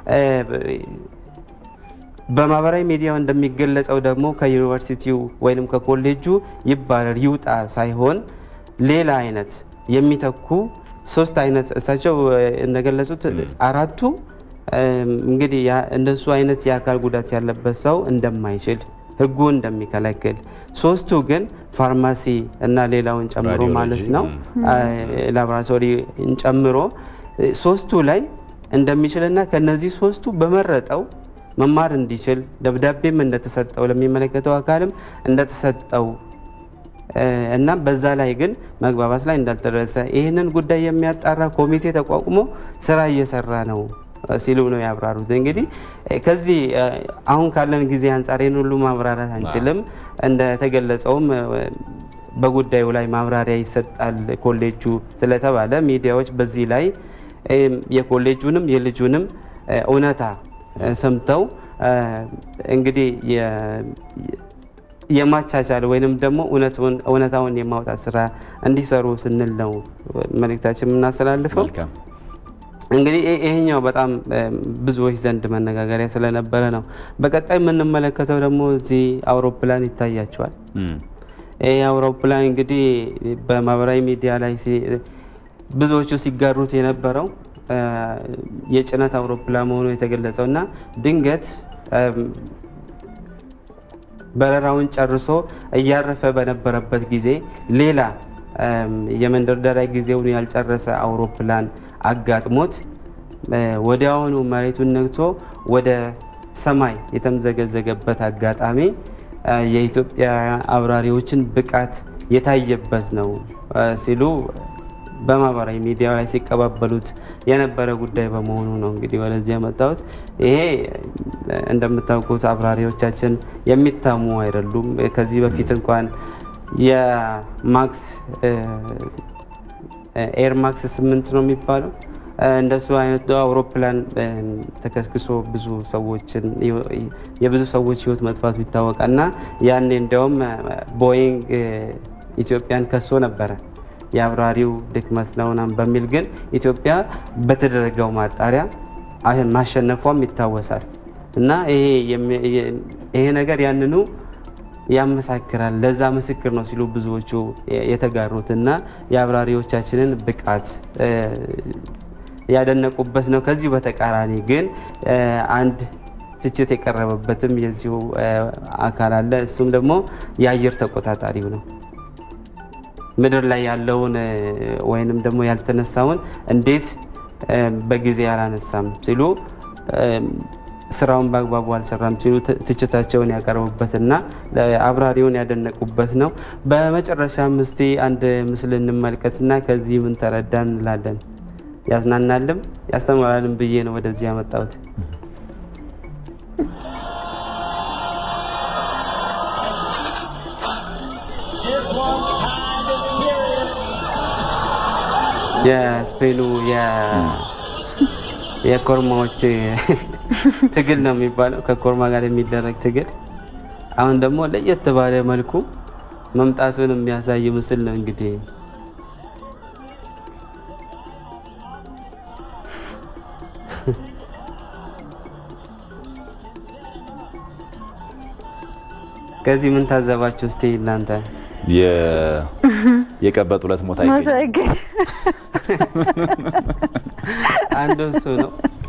በማህበራዊ ሚዲያው እንደሚገለጸው ደግሞ ከዩኒቨርሲቲው ወይም ከኮሌጁ ይባረር ይውጣ ሳይሆን ሌላ አይነት የሚተኩ ሶስት አይነት እሳቸው እንደገለጹት አራቱ እንግዲህ እንደሱ አይነት የአካል ጉዳት ያለበት ሰው እንደማይችል ህጉ እንደሚከለክል፣ ሶስቱ ግን ፋርማሲ እና ሌላውን ጨምሮ ማለት ነው ላቦራቶሪን ጨምሮ ሶስቱ ላይ እንደሚችልና ከነዚህ ሶስቱ በመረጠው መማር እንዲችል ደብዳቤም እንደተሰጠው ለሚመለከተው አካልም እንደተሰጠው እና በዛ ላይ ግን መግባባት ላይ እንዳልተደረሰ ይህንን ጉዳይ የሚያጣራ ኮሚቴ ተቋቁሞ ስራ እየሰራ ነው ሲሉ ነው ያብራሩት። እንግዲህ ከዚህ አሁን ካለን ጊዜ አንጻር ይህን ሁሉ ማብራራት አንችልም። እንደተገለጸውም በጉዳዩ ላይ ማብራሪያ ይሰጣል ኮሌጁ ስለተባለ ሚዲያዎች በዚህ ላይ የኮሌጁንም የልጁንም እውነታ ሰምተው እንግዲህ የማቻቻል ወይንም ደግሞ እውነታውን የማውጣት ስራ እንዲሰሩ ስንል ነው መልእክታችን የምናስተላልፈው። እንግዲህ ይሄኛው በጣም ብዙዎች ዘንድ መነጋገሪያ ስለነበረ ነው። በቀጣይ የምንመለከተው ደግሞ እዚህ አውሮፕላን ይታያቸዋል። ይህ አውሮፕላን እንግዲህ በማህበራዊ ሚዲያ ላይ ብዙዎቹ ሲጋሩት የነበረው የጭነት አውሮፕላን መሆኑ የተገለጸው እና ድንገት በረራውን ጨርሶ እያረፈ በነበረበት ጊዜ ሌላ የመንደርደሪያ ጊዜውን ያልጨረሰ አውሮፕላን አጋጥሞት ወዲያውኑ መሬቱን ነክቶ ወደ ሰማይ የተምዘገዘገበት አጋጣሚ የኢትዮጵያ አብራሪዎችን ብቃት የታየበት ነው ሲሉ በማህበራዊ ሚዲያ ላይ ሲቀባበሉት የነበረ ጉዳይ በመሆኑ ነው እንግዲህ ወደዚህ የመጣሁት። ይሄ እንደምታውቁት አብራሪዎቻችን የሚታሙ አይደሉም። ከዚህ በፊት እንኳን የማክስ ኤርማክስ ስምንት ነው የሚባለው እንደሱ አይነት አውሮፕላን ተከስክሶ ብዙ ሰዎችን የብዙ ሰዎች ህይወት መጥፋቱ ይታወቃል እና ያኔ እንዲያውም ቦይንግ ኢትዮጵያን ከሶ ነበረ የአብራሪው ድክመት ነው ምናምን በሚል ግን ኢትዮጵያ በተደረገው ማጣሪያ ማሸነፏም ይታወሳል እና ይሄ ነገር ያንኑ ያመሳክራል። ለዛ ምስክር ነው ሲሉ ብዙዎቹ የተጋሩት እና የአብራሪዎቻችንን ብቃት ያደነቁበት ነው። ከዚሁ በተቃራኒ ግን አንድ ትችት የቀረበበትም የዚሁ አካል አለ። እሱም ደግሞ የአየር ተቆጣጣሪው ነው። ምድር ላይ ያለውን ወይንም ደግሞ ያልተነሳውን እንዴት በጊዜ አላነሳም ሲሉ ስራውን በአግባቡ አልሰራም ሲሉ ትችታቸውን ያቀረቡበትና አብራሪውን ያደነቁበት ነው። በመጨረሻም እስቲ አንድ ምስል እንመልከትና ከዚህ ምን ተረዳን እንላለን። ያዝናናልም ያስተምራልም ብዬ ነው ወደዚህ ያመጣሁት። የስፔኑ የኮርማዎች ትግል ነው የሚባለው፣ ከኮርማ ጋር የሚደረግ ትግል። አሁን ደግሞ ለየት ባለ መልኩ መምጣቱን የሚያሳይ ምስል ነው እንግዲህ ከዚህ ምን ታዘባችሁ እስቲ እናንተ?
የቀበጥ ሁለት ሞታ
ይገኝ
አንዱ እሱ ነው።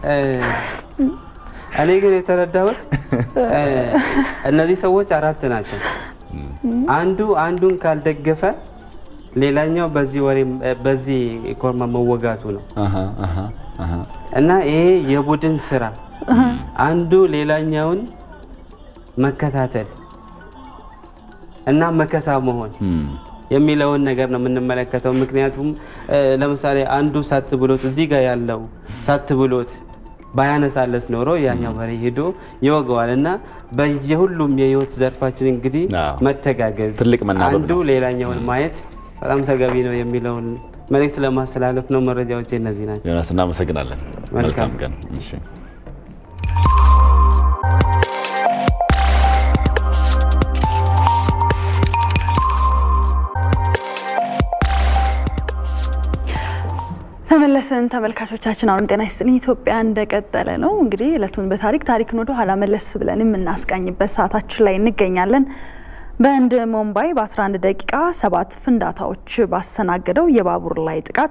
እኔ ግን የተረዳሁት እነዚህ ሰዎች አራት ናቸው። አንዱ አንዱን ካልደገፈ ሌላኛው በዚህ ወሬ በዚህ ኮርማ መወጋቱ ነው እና ይሄ የቡድን ስራ አንዱ ሌላኛውን መከታተል እና መከታ መሆን የሚለውን ነገር ነው የምንመለከተው። ምክንያቱም ለምሳሌ አንዱ ሳት ብሎት እዚህ ጋር ያለው ሳት ብሎት ባያነሳለስ ኖሮ ያኛው በሬ ሄዶ ይወገዋል እና በየሁሉም የህይወት ዘርፋችን እንግዲህ መተጋገዝ፣
ትልቅ መናበብ
አንዱ ሌላኛውን ማየት በጣም ተገቢ ነው የሚለውን መልእክት ለማስተላለፍ ነው። መረጃዎች እነዚህ ናቸው።
ዮናስ እናመሰግናለን። መልካም ቀን። እሺ
ተመለስን ተመልካቾቻችን። አሁንም ጤና ይስጥልኝ። ኢትዮጵያ እንደቀጠለ ነው። እንግዲህ እለቱን በታሪክ ታሪክን ወደ ኋላ መለስ ብለን የምናስቃኝበት ሰዓታችን ላይ እንገኛለን። በህንድ ሙምባይ በ11 ደቂቃ ሰባት ፍንዳታዎች ባስተናገደው የባቡር ላይ ጥቃት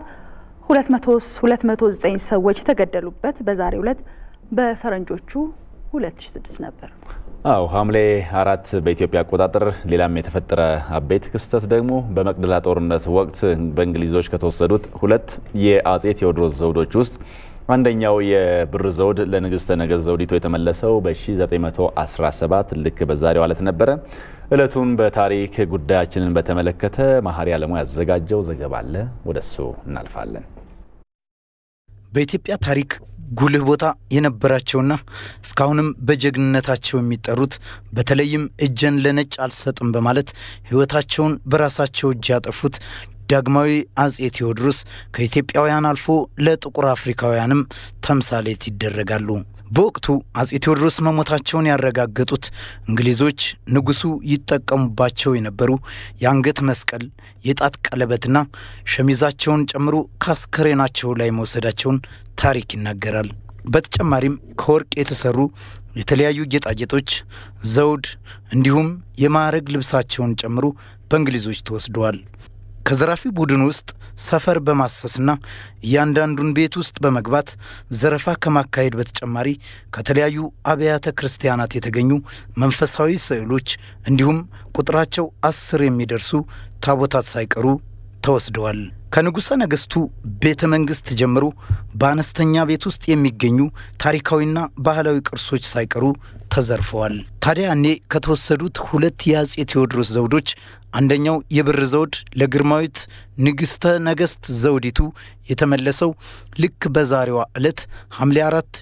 209 ሰዎች የተገደሉበት በዛሬው ዕለት በፈረንጆቹ 2006 ነበር።
አው ሐምሌ አራት በኢትዮጵያ አቆጣጠር ሌላም የተፈጠረ አበይት ክስተት ደግሞ በመቅደላ ጦርነት ወቅት በእንግሊዞች ከተወሰዱት ሁለት የአጼ ቴዎድሮስ ዘውዶች ውስጥ አንደኛው የብር ዘውድ ለንግስተ ነገስት ዘውዲቱ የተመለሰው በ1917 ልክ በዛሬው ዕለት ነበረ። እለቱን በታሪክ ጉዳያችንን በተመለከተ መሀሪ አለሙ ያዘጋጀው ዘገባ አለ። ወደሱ እናልፋለን።
በኢትዮጵያ ታሪክ ጉልህ ቦታ የነበራቸውና እስካሁንም በጀግንነታቸው የሚጠሩት በተለይም እጀን ለነጭ አልሰጥም በማለት ሕይወታቸውን በራሳቸው እጅ ያጠፉት ዳግማዊ አጼ ቴዎድሮስ ከኢትዮጵያውያን አልፎ ለጥቁር አፍሪካውያንም ተምሳሌት ይደረጋሉ። በወቅቱ አጼ ቴዎድሮስ መሞታቸውን ያረጋገጡት እንግሊዞች ንጉሱ ይጠቀሙባቸው የነበሩ የአንገት መስቀል፣ የጣት ቀለበትና ሸሚዛቸውን ጨምሮ ከአስከሬናቸው ላይ መውሰዳቸውን ታሪክ ይናገራል። በተጨማሪም ከወርቅ የተሰሩ የተለያዩ ጌጣጌጦች፣ ዘውድ እንዲሁም የማዕረግ ልብሳቸውን ጨምሮ በእንግሊዞች ተወስደዋል። ከዘራፊ ቡድን ውስጥ ሰፈር በማሰስና እያንዳንዱን ቤት ውስጥ በመግባት ዘረፋ ከማካሄድ በተጨማሪ ከተለያዩ አብያተ ክርስቲያናት የተገኙ መንፈሳዊ ስዕሎች እንዲሁም ቁጥራቸው አስር የሚደርሱ ታቦታት ሳይቀሩ ተወስደዋል። ከንጉሠ ነገሥቱ ቤተ መንግሥት ጀምሮ በአነስተኛ ቤት ውስጥ የሚገኙ ታሪካዊና ባህላዊ ቅርሶች ሳይቀሩ ተዘርፈዋል። ታዲያ እኔ ከተወሰዱት ሁለት የአፄ ቴዎድሮስ ዘውዶች አንደኛው የብር ዘውድ ለግርማዊት ንግሥተ ነገሥት ዘውዲቱ የተመለሰው ልክ በዛሬዋ ዕለት ሐምሌ 4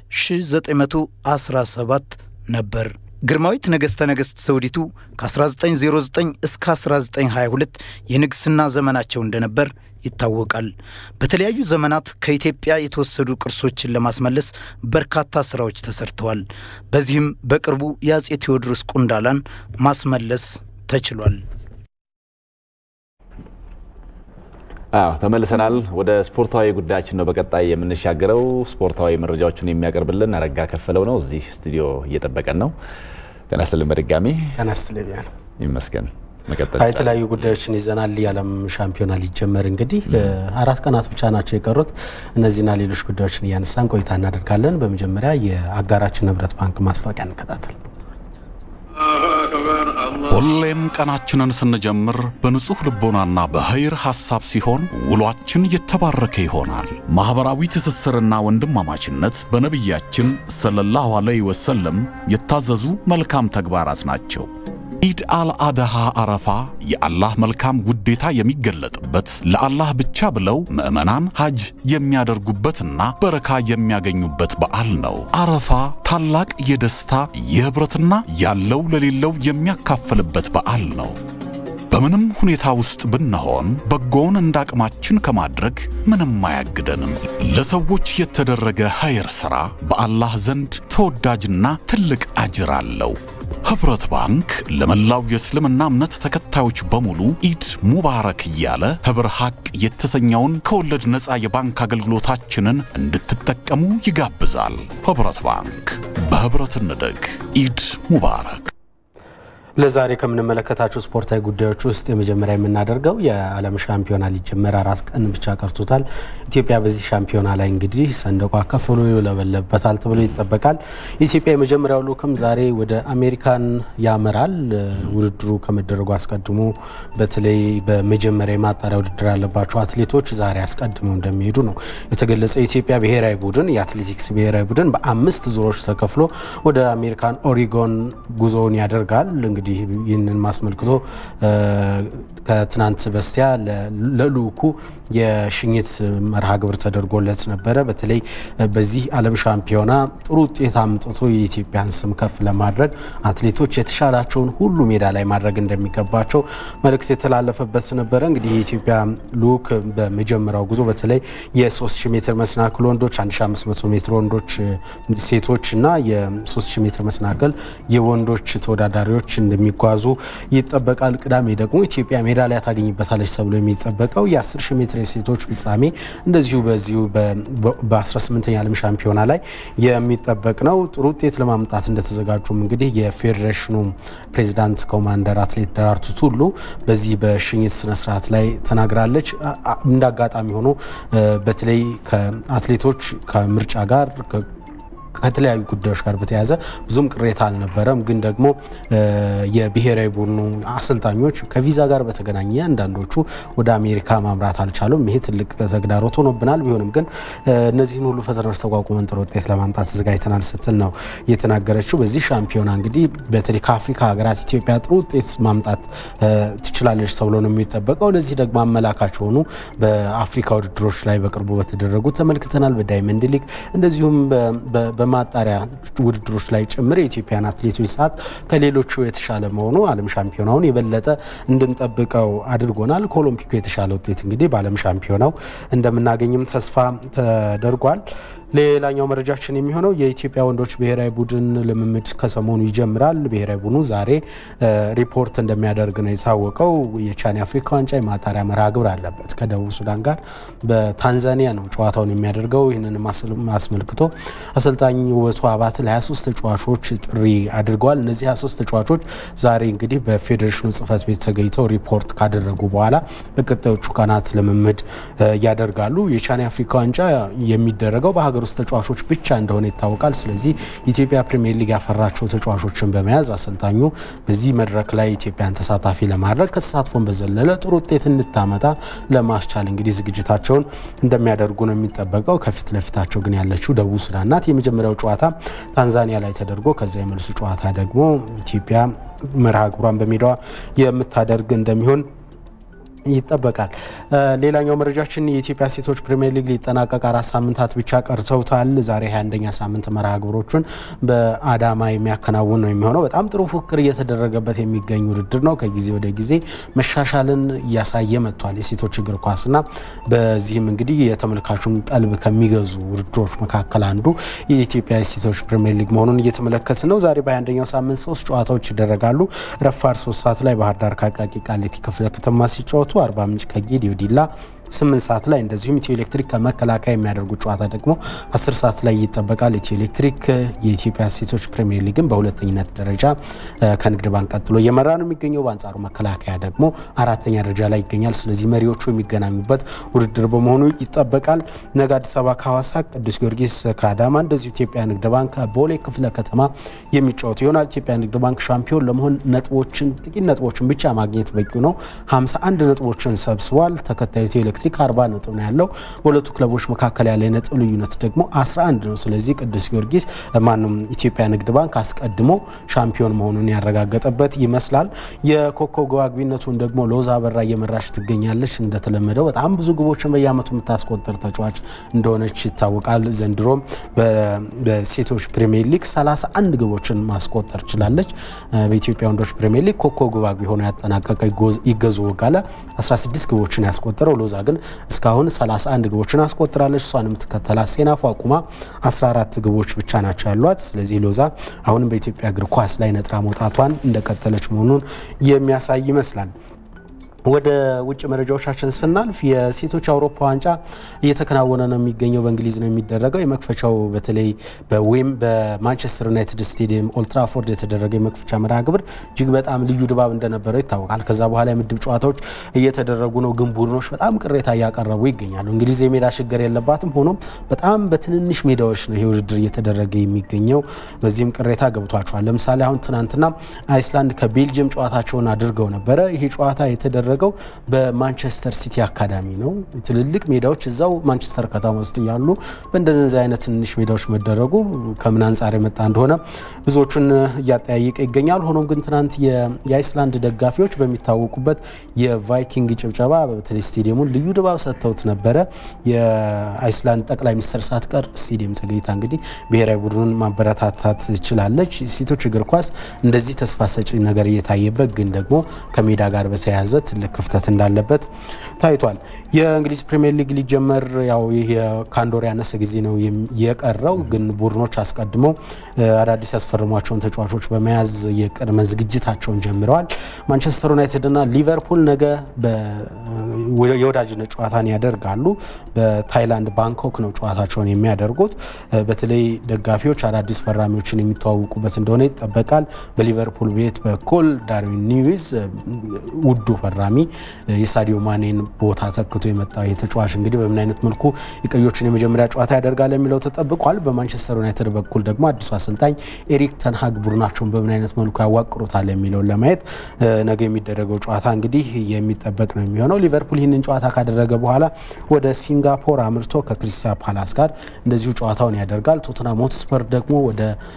1917 ነበር። ግርማዊት ነገሥተ ነገሥት ዘውዲቱ ከ1909 እስከ 1922 የንግሥና ዘመናቸው እንደነበር ይታወቃል። በተለያዩ ዘመናት ከኢትዮጵያ የተወሰዱ ቅርሶችን ለማስመለስ በርካታ ስራዎች ተሰርተዋል። በዚህም በቅርቡ የአፄ ቴዎድሮስ ቁንዳላን ማስመለስ ተችሏል።
አዎ ተመልሰናል። ወደ ስፖርታዊ ጉዳያችን ነው በቀጣይ የምንሻገረው። ስፖርታዊ መረጃዎችን የሚያቀርብልን አረጋ ከፈለው ነው። እዚህ ስቱዲዮ እየጠበቀን ነው። ጤና ይስጥልን በድጋሚ
ጤና ይስጥልኝ ቢያ ነው
ይመስገን። መቀጠል
የተለያዩ ጉዳዮችን ይዘናል። የዓለም ሻምፒዮና ሊጀመር እንግዲህ አራት ቀናት ብቻ ናቸው የቀሩት። እነዚህና ሌሎች ጉዳዮችን እያነሳን ቆይታ እናደርጋለን። በመጀመሪያ የአጋራችን ህብረት ባንክ ማስታወቂያ እንከታተል።
ሁሌም ቀናችንን ስንጀምር በንጹሕ ልቦናና በኸይር ሐሳብ ሲሆን ውሏችን የተባረከ ይሆናል። ማኅበራዊ ትስስርና ወንድማማችነት በነቢያችን ሰለላሁ ዐለይሂ ወሰለም የታዘዙ መልካም ተግባራት ናቸው። ኢድ አልአድሃ አረፋ የአላህ መልካም ውዴታ የሚገለጥበት ለአላህ ብቻ ብለው ምዕመናን ሐጅ የሚያደርጉበትና በረካ የሚያገኙበት በዓል ነው። አረፋ ታላቅ የደስታ የኅብረትና ያለው ለሌለው የሚያካፍልበት በዓል ነው። በምንም ሁኔታ ውስጥ ብንሆን በጎውን እንደ አቅማችን ከማድረግ ምንም አያግደንም። ለሰዎች የተደረገ ኸይር ሥራ በአላህ ዘንድ ተወዳጅና ትልቅ አጅር አለው። ኅብረት ባንክ ለመላው የእስልምና እምነት ተከታዮች በሙሉ ኢድ ሙባረክ እያለ ኅብር ሐቅ የተሰኘውን ከወለድ ነፃ የባንክ አገልግሎታችንን እንድትጠቀሙ ይጋብዛል። ኅብረት ባንክ በኅብረት እንደግ። ኢድ ሙባረክ።
ለዛሬ ከምንመለከታቸው ስፖርታዊ ጉዳዮች ውስጥ የመጀመሪያ የምናደርገው የዓለም ሻምፒዮና ሊጀመር አራት ቀን ብቻ ቀርቶታል። ኢትዮጵያ በዚህ ሻምፒዮና ላይ እንግዲህ ሰንደቋ ከፍ ብሎ ይውለበለበታል ተብሎ ይጠበቃል። የኢትዮጵያ የመጀመሪያው ልዑክም ዛሬ ወደ አሜሪካን ያመራል። ውድድሩ ከመደረጉ አስቀድሞ በተለይ በመጀመሪያ የማጣሪያ ውድድር ያለባቸው አትሌቶች ዛሬ አስቀድመው እንደሚሄዱ ነው የተገለጸው። የኢትዮጵያ ብሔራዊ ቡድን የአትሌቲክስ ብሔራዊ ቡድን በአምስት ዙሮች ተከፍሎ ወደ አሜሪካን ኦሪጎን ጉዞውን ያደርጋል። እንግዲህ ይህንን ማስመልክቶ ከትናንት በስቲያ ለልዑኩ የሽኝት መርሃ ግብር ተደርጎለት ነበረ። በተለይ በዚህ ዓለም ሻምፒዮና ጥሩ ውጤት አምጥቶ የኢትዮጵያን ስም ከፍ ለማድረግ አትሌቶች የተሻላቸውን ሁሉ ሜዳ ላይ ማድረግ እንደሚገባቸው መልእክት የተላለፈበት ነበረ። እንግዲህ የኢትዮጵያ ልዑክ በመጀመሪያው ጉዞ በተለይ የ3000 ሜትር መሰናክል ወንዶች፣ 1500 ሜትር ወንዶች ሴቶች እና የ3000 ሜትር መሰናክል የወንዶች ተወዳዳሪዎች እንደሚጓዙ ይጠበቃል። ቅዳሜ ደግሞ ኢትዮጵያ ሜዳሊያ ታገኝበታለች ተብሎ የሚጠበቀው የ10 ሺህ ሜትር የሴቶች ፍጻሜ እንደዚሁ በዚሁ በ18ኛ ዓለም ሻምፒዮና ላይ የሚጠበቅ ነው። ጥሩ ውጤት ለማምጣት እንደተዘጋጁም እንግዲህ የፌዴሬሽኑ ፕሬዚዳንት ኮማንደር አትሌት ደራርቱ ቱሉ በዚህ በሽኝት ስነስርዓት ላይ ተናግራለች። እንደ አጋጣሚ ሆኖ በተለይ ከአትሌቶች ከምርጫ ጋር ከተለያዩ ጉዳዮች ጋር በተያያዘ ብዙም ቅሬታ አልነበረም። ግን ደግሞ የብሔራዊ ቡድኑ አሰልጣኞች ከቪዛ ጋር በተገናኘ አንዳንዶቹ ወደ አሜሪካ ማምራት አልቻሉም። ይሄ ትልቅ ተግዳሮት ሆኖብናል። ቢሆንም ግን እነዚህን ሁሉ ፈተናዎች ተቋቁመን ጥሩ ውጤት ለማምጣት ተዘጋጅተናል ስትል ነው የተናገረችው። በዚህ ሻምፒዮና እንግዲህ በተለይ ከአፍሪካ ሀገራት ኢትዮጵያ ጥሩ ውጤት ማምጣት ትችላለች ተብሎ ነው የሚጠበቀው። ለዚህ ደግሞ አመላካች የሆኑ በአፍሪካ ውድድሮች ላይ በቅርቡ በተደረጉ ተመልክተናል። በዳይመንድ ሊግ እንደዚሁም በማጣሪያ ውድድሮች ላይ ጭምር የኢትዮጵያን አትሌቶች ሰዓት ከሌሎቹ የተሻለ መሆኑ ዓለም ሻምፒዮናውን የበለጠ እንድንጠብቀው አድርጎናል። ከኦሎምፒኩ የተሻለ ውጤት እንግዲህ በዓለም ሻምፒዮናው እንደምናገኝም ተስፋ ተደርጓል። ሌላኛው መረጃችን የሚሆነው የኢትዮጵያ ወንዶች ብሔራዊ ቡድን ልምምድ ከሰሞኑ ይጀምራል። ብሔራዊ ቡድኑ ዛሬ ሪፖርት እንደሚያደርግ ነው የታወቀው። የቻን አፍሪካ ዋንጫ የማጣሪያ መርሃ ግብር አለበት ከደቡብ ሱዳን ጋር በታንዛኒያ ነው ጨዋታውን የሚያደርገው። ይህንን አስመልክቶ አሰልጣኝ ውበቱ አባት ለ23 ተጫዋቾች ጥሪ አድርገዋል። እነዚህ 23 ተጫዋቾች ዛሬ እንግዲህ በፌዴሬሽኑ ጽህፈት ቤት ተገኝተው ሪፖርት ካደረጉ በኋላ በቀጣዮቹ ቀናት ልምምድ ያደርጋሉ። የቻን አፍሪካ ዋንጫ የሚደረገው በሀገር ውስጥ ተጫዋቾች ብቻ እንደሆነ ይታወቃል። ስለዚህ ኢትዮጵያ ፕሪሚየር ሊግ ያፈራቸው ተጫዋቾችን በመያዝ አሰልጣኙ በዚህ መድረክ ላይ ኢትዮጵያን ተሳታፊ ለማድረግ ከተሳትፎን በዘለለ ጥሩ ውጤት እንድታመጣ ለማስቻል እንግዲህ ዝግጅታቸውን እንደሚያደርጉ ነው የሚጠበቀው። ከፊት ለፊታቸው ግን ያለችው ደቡብ ሱዳን ናት። የመጀመሪያው ጨዋታ ታንዛኒያ ላይ ተደርጎ ከዚያ የመልሱ ጨዋታ ደግሞ ኢትዮጵያ መርሃ ግብሯን በሜዳዋ የምታደርግ እንደሚሆን ይጠበቃል። ሌላኛው መረጃችን የኢትዮጵያ ሴቶች ፕሪሚየር ሊግ ሊጠናቀቅ አራት ሳምንታት ብቻ ቀርተውታል። ዛሬ 21ኛ ሳምንት መርሃ ግብሮቹን በአዳማ የሚያከናውን ነው የሚሆነው። በጣም ጥሩ ፉክክር እየተደረገበት የሚገኝ ውድድር ነው። ከጊዜ ወደ ጊዜ መሻሻልን እያሳየ መጥቷል የሴቶች እግር ኳስና በዚህም እንግዲህ የተመልካቹን ቀልብ ከሚገዙ ውድድሮች መካከል አንዱ የኢትዮጵያ ሴቶች ፕሪሚየር ሊግ መሆኑን እየተመለከት ነው። ዛሬ በ21ኛው ሳምንት ሶስት ጨዋታዎች ይደረጋሉ። ረፋድ ሶስት ሰዓት ላይ ባህር ዳር ከአቃቂ ቃሊቲ ክፍለ ከተማ ሲጫወቱ አርባ ምንጭ ከጌዲዮ ዲላ ስምንት ሰዓት ላይ እንደዚሁም ኢትዮ ኤሌክትሪክ ከመከላከያ የሚያደርጉት ጨዋታ ደግሞ አስር ሰዓት ላይ ይጠበቃል። ኢትዮ ኤሌክትሪክ የኢትዮጵያ ሴቶች ፕሪሚየር ሊግን በሁለተኝነት ደረጃ ከንግድ ባንክ ቀጥሎ እየመራ ነው የሚገኘው። በአንጻሩ መከላከያ ደግሞ አራተኛ ደረጃ ላይ ይገኛል። ስለዚህ መሪዎቹ የሚገናኙበት ውድድር በመሆኑ ይጠበቃል። ነገ አዲስ አበባ ከሐዋሳ፣ ቅዱስ ጊዮርጊስ ከአዳማ እንደዚሁ ኢትዮጵያ ንግድ ባንክ ቦሌ ክፍለ ከተማ የሚጫወቱ ይሆናል። ኢትዮጵያ ንግድ ባንክ ሻምፒዮን ለመሆን ነጥቦችን ጥቂት ነጥቦችን ብቻ ማግኘት በቂው ነው። 51 ነጥቦችን ሰብስቧል። ተከታዩ ኢትዮ ኤሌክትሪክ 40 ነጥብ ነው ያለው። በሁለቱ ክለቦች መካከል ያለ የነጥብ ልዩነት ደግሞ 11 ነው። ስለዚህ ቅዱስ ጊዮርጊስ ማንም ኢትዮጵያ ንግድ ባንክ አስቀድሞ ሻምፒዮን መሆኑን ያረጋገጠበት ይመስላል። የኮከብ ግብ አግቢነቱን ደግሞ ሎዛ አበራ እየመራች ትገኛለች። እንደተለመደው በጣም ብዙ ግቦችን በየአመቱ የምታስቆጥር ተጫዋች እንደሆነች ይታወቃል። ዘንድሮም በሴቶች ፕሪሚየር ሊግ 31 ግቦችን ማስቆጠር ችላለች። በኢትዮጵያ ወንዶች ፕሪሚየር ሊግ ኮከብ ግብ አግቢ ሆኖ ያጠናቀቀ ይገዙ ወጋለ 16 ግቦችን ያስቆጠረው ሎዛ ግን እስካሁን 31 ግቦችን አስቆጥራለች። እሷን የምትከተላት ሴናፉ አቁማ 14 ግቦች ብቻ ናቸው ያሏት። ስለዚህ ሎዛ አሁንም በኢትዮጵያ እግር ኳስ ላይ ነጥራ መውጣቷን እንደቀጠለች መሆኑን የሚያሳይ ይመስላል። ወደ ውጭ መረጃዎቻችን ስናልፍ የሴቶች አውሮፓ ዋንጫ እየተከናወነ ነው የሚገኘው። በእንግሊዝ ነው የሚደረገው። የመክፈቻው በተለይ በዌም በማንቸስተር ዩናይትድ ስቴዲየም ኦልትራፎርድ የተደረገ የመክፈቻ መርሃ ግብር እጅግ በጣም ልዩ ድባብ እንደነበረው ይታወቃል። ከዛ በኋላ የምድብ ጨዋታዎች እየተደረጉ ነው፣ ግን ቡድኖች በጣም ቅሬታ እያቀረቡ ይገኛሉ። እንግሊዝ የሜዳ ችግር የለባትም። ሆኖም በጣም በትንንሽ ሜዳዎች ነው ይሄ ውድድር እየተደረገ የሚገኘው። በዚህም ቅሬታ ገብቷቸዋል። ለምሳሌ አሁን ትናንትና አይስላንድ ከቤልጅየም ጨዋታቸውን አድርገው ነበረ። ይሄ ጨዋታ የተደረገው በማንቸስተር ሲቲ አካዳሚ ነው። ትልልቅ ሜዳዎች እዛው ማንቸስተር ከተማ ውስጥ እያሉ በእንደዚህ አይነት ትንንሽ ሜዳዎች መደረጉ ከምን አንጻር የመጣ እንደሆነ ብዙዎቹን እያጠያየቀ ይገኛል። ሆኖም ግን ትናንት የአይስላንድ ደጋፊዎች በሚታወቁበት የቫይኪንግ ጭብጨባ በተለይ ስቴዲየሙን ልዩ ድባብ ሰጥተውት ነበረ። የአይስላንድ ጠቅላይ ሚኒስትር ሳትቀር ስቴዲየም ተገኝታ እንግዲህ ብሔራዊ ቡድኑን ማበረታታት ችላለች። ሴቶች እግር ኳስ እንደዚህ ተስፋ ሰጪ ነገር እየታየበት ግን ደግሞ ከሜዳ ጋር በተያያዘ ትልቅ ክፍተት እንዳለበት ታይቷል። የእንግሊዝ ፕሪሚየር ሊግ ሊጀመር ያው ይህ ከአንድ ወር ያነሰ ጊዜ ነው የቀረው። ግን ቡድኖች አስቀድመው አዳዲስ ያስፈርሟቸውን ተጫዋቾች በመያዝ የቅድመ ዝግጅታቸውን ጀምረዋል። ማንቸስተር ዩናይትድና ሊቨርፑል ነገ የወዳጅነት ጨዋታን ያደርጋሉ። በታይላንድ ባንኮክ ነው ጨዋታቸውን የሚያደርጉት። በተለይ ደጋፊዎች አዳዲስ ፈራሚዎችን የሚተዋውቁበት እንደሆነ ይጠበቃል። በሊቨርፑል ቤት በኩል ዳርዊን ኒዊዝ ውዱ ፈራሚ የሳዲዮ ማኔን ቦታ ተክቶ የመጣው የተጫዋች እንግዲህ በምን አይነት መልኩ የቀዮችን የመጀመሪያ ጨዋታ ያደርጋል የሚለው ተጠብቋል። በማንቸስተር ዩናይትድ በኩል ደግሞ አዲሱ አሰልጣኝ ኤሪክ ተንሃግ ቡድናቸውን በምን አይነት መልኩ ያዋቅሩታል የሚለውን ለማየት ነገ የሚደረገው ጨዋታ እንግዲህ የሚጠበቅ ነው የሚሆነው። ሊቨርፑል ይህንን ጨዋታ ካደረገ በኋላ ወደ ሲንጋፖር አምርቶ ከክሪስታል ፓላስ ጋር እንደዚሁ ጨዋታውን ያደርጋል። ቶትናም ሆትስፐር ደግሞ ወደ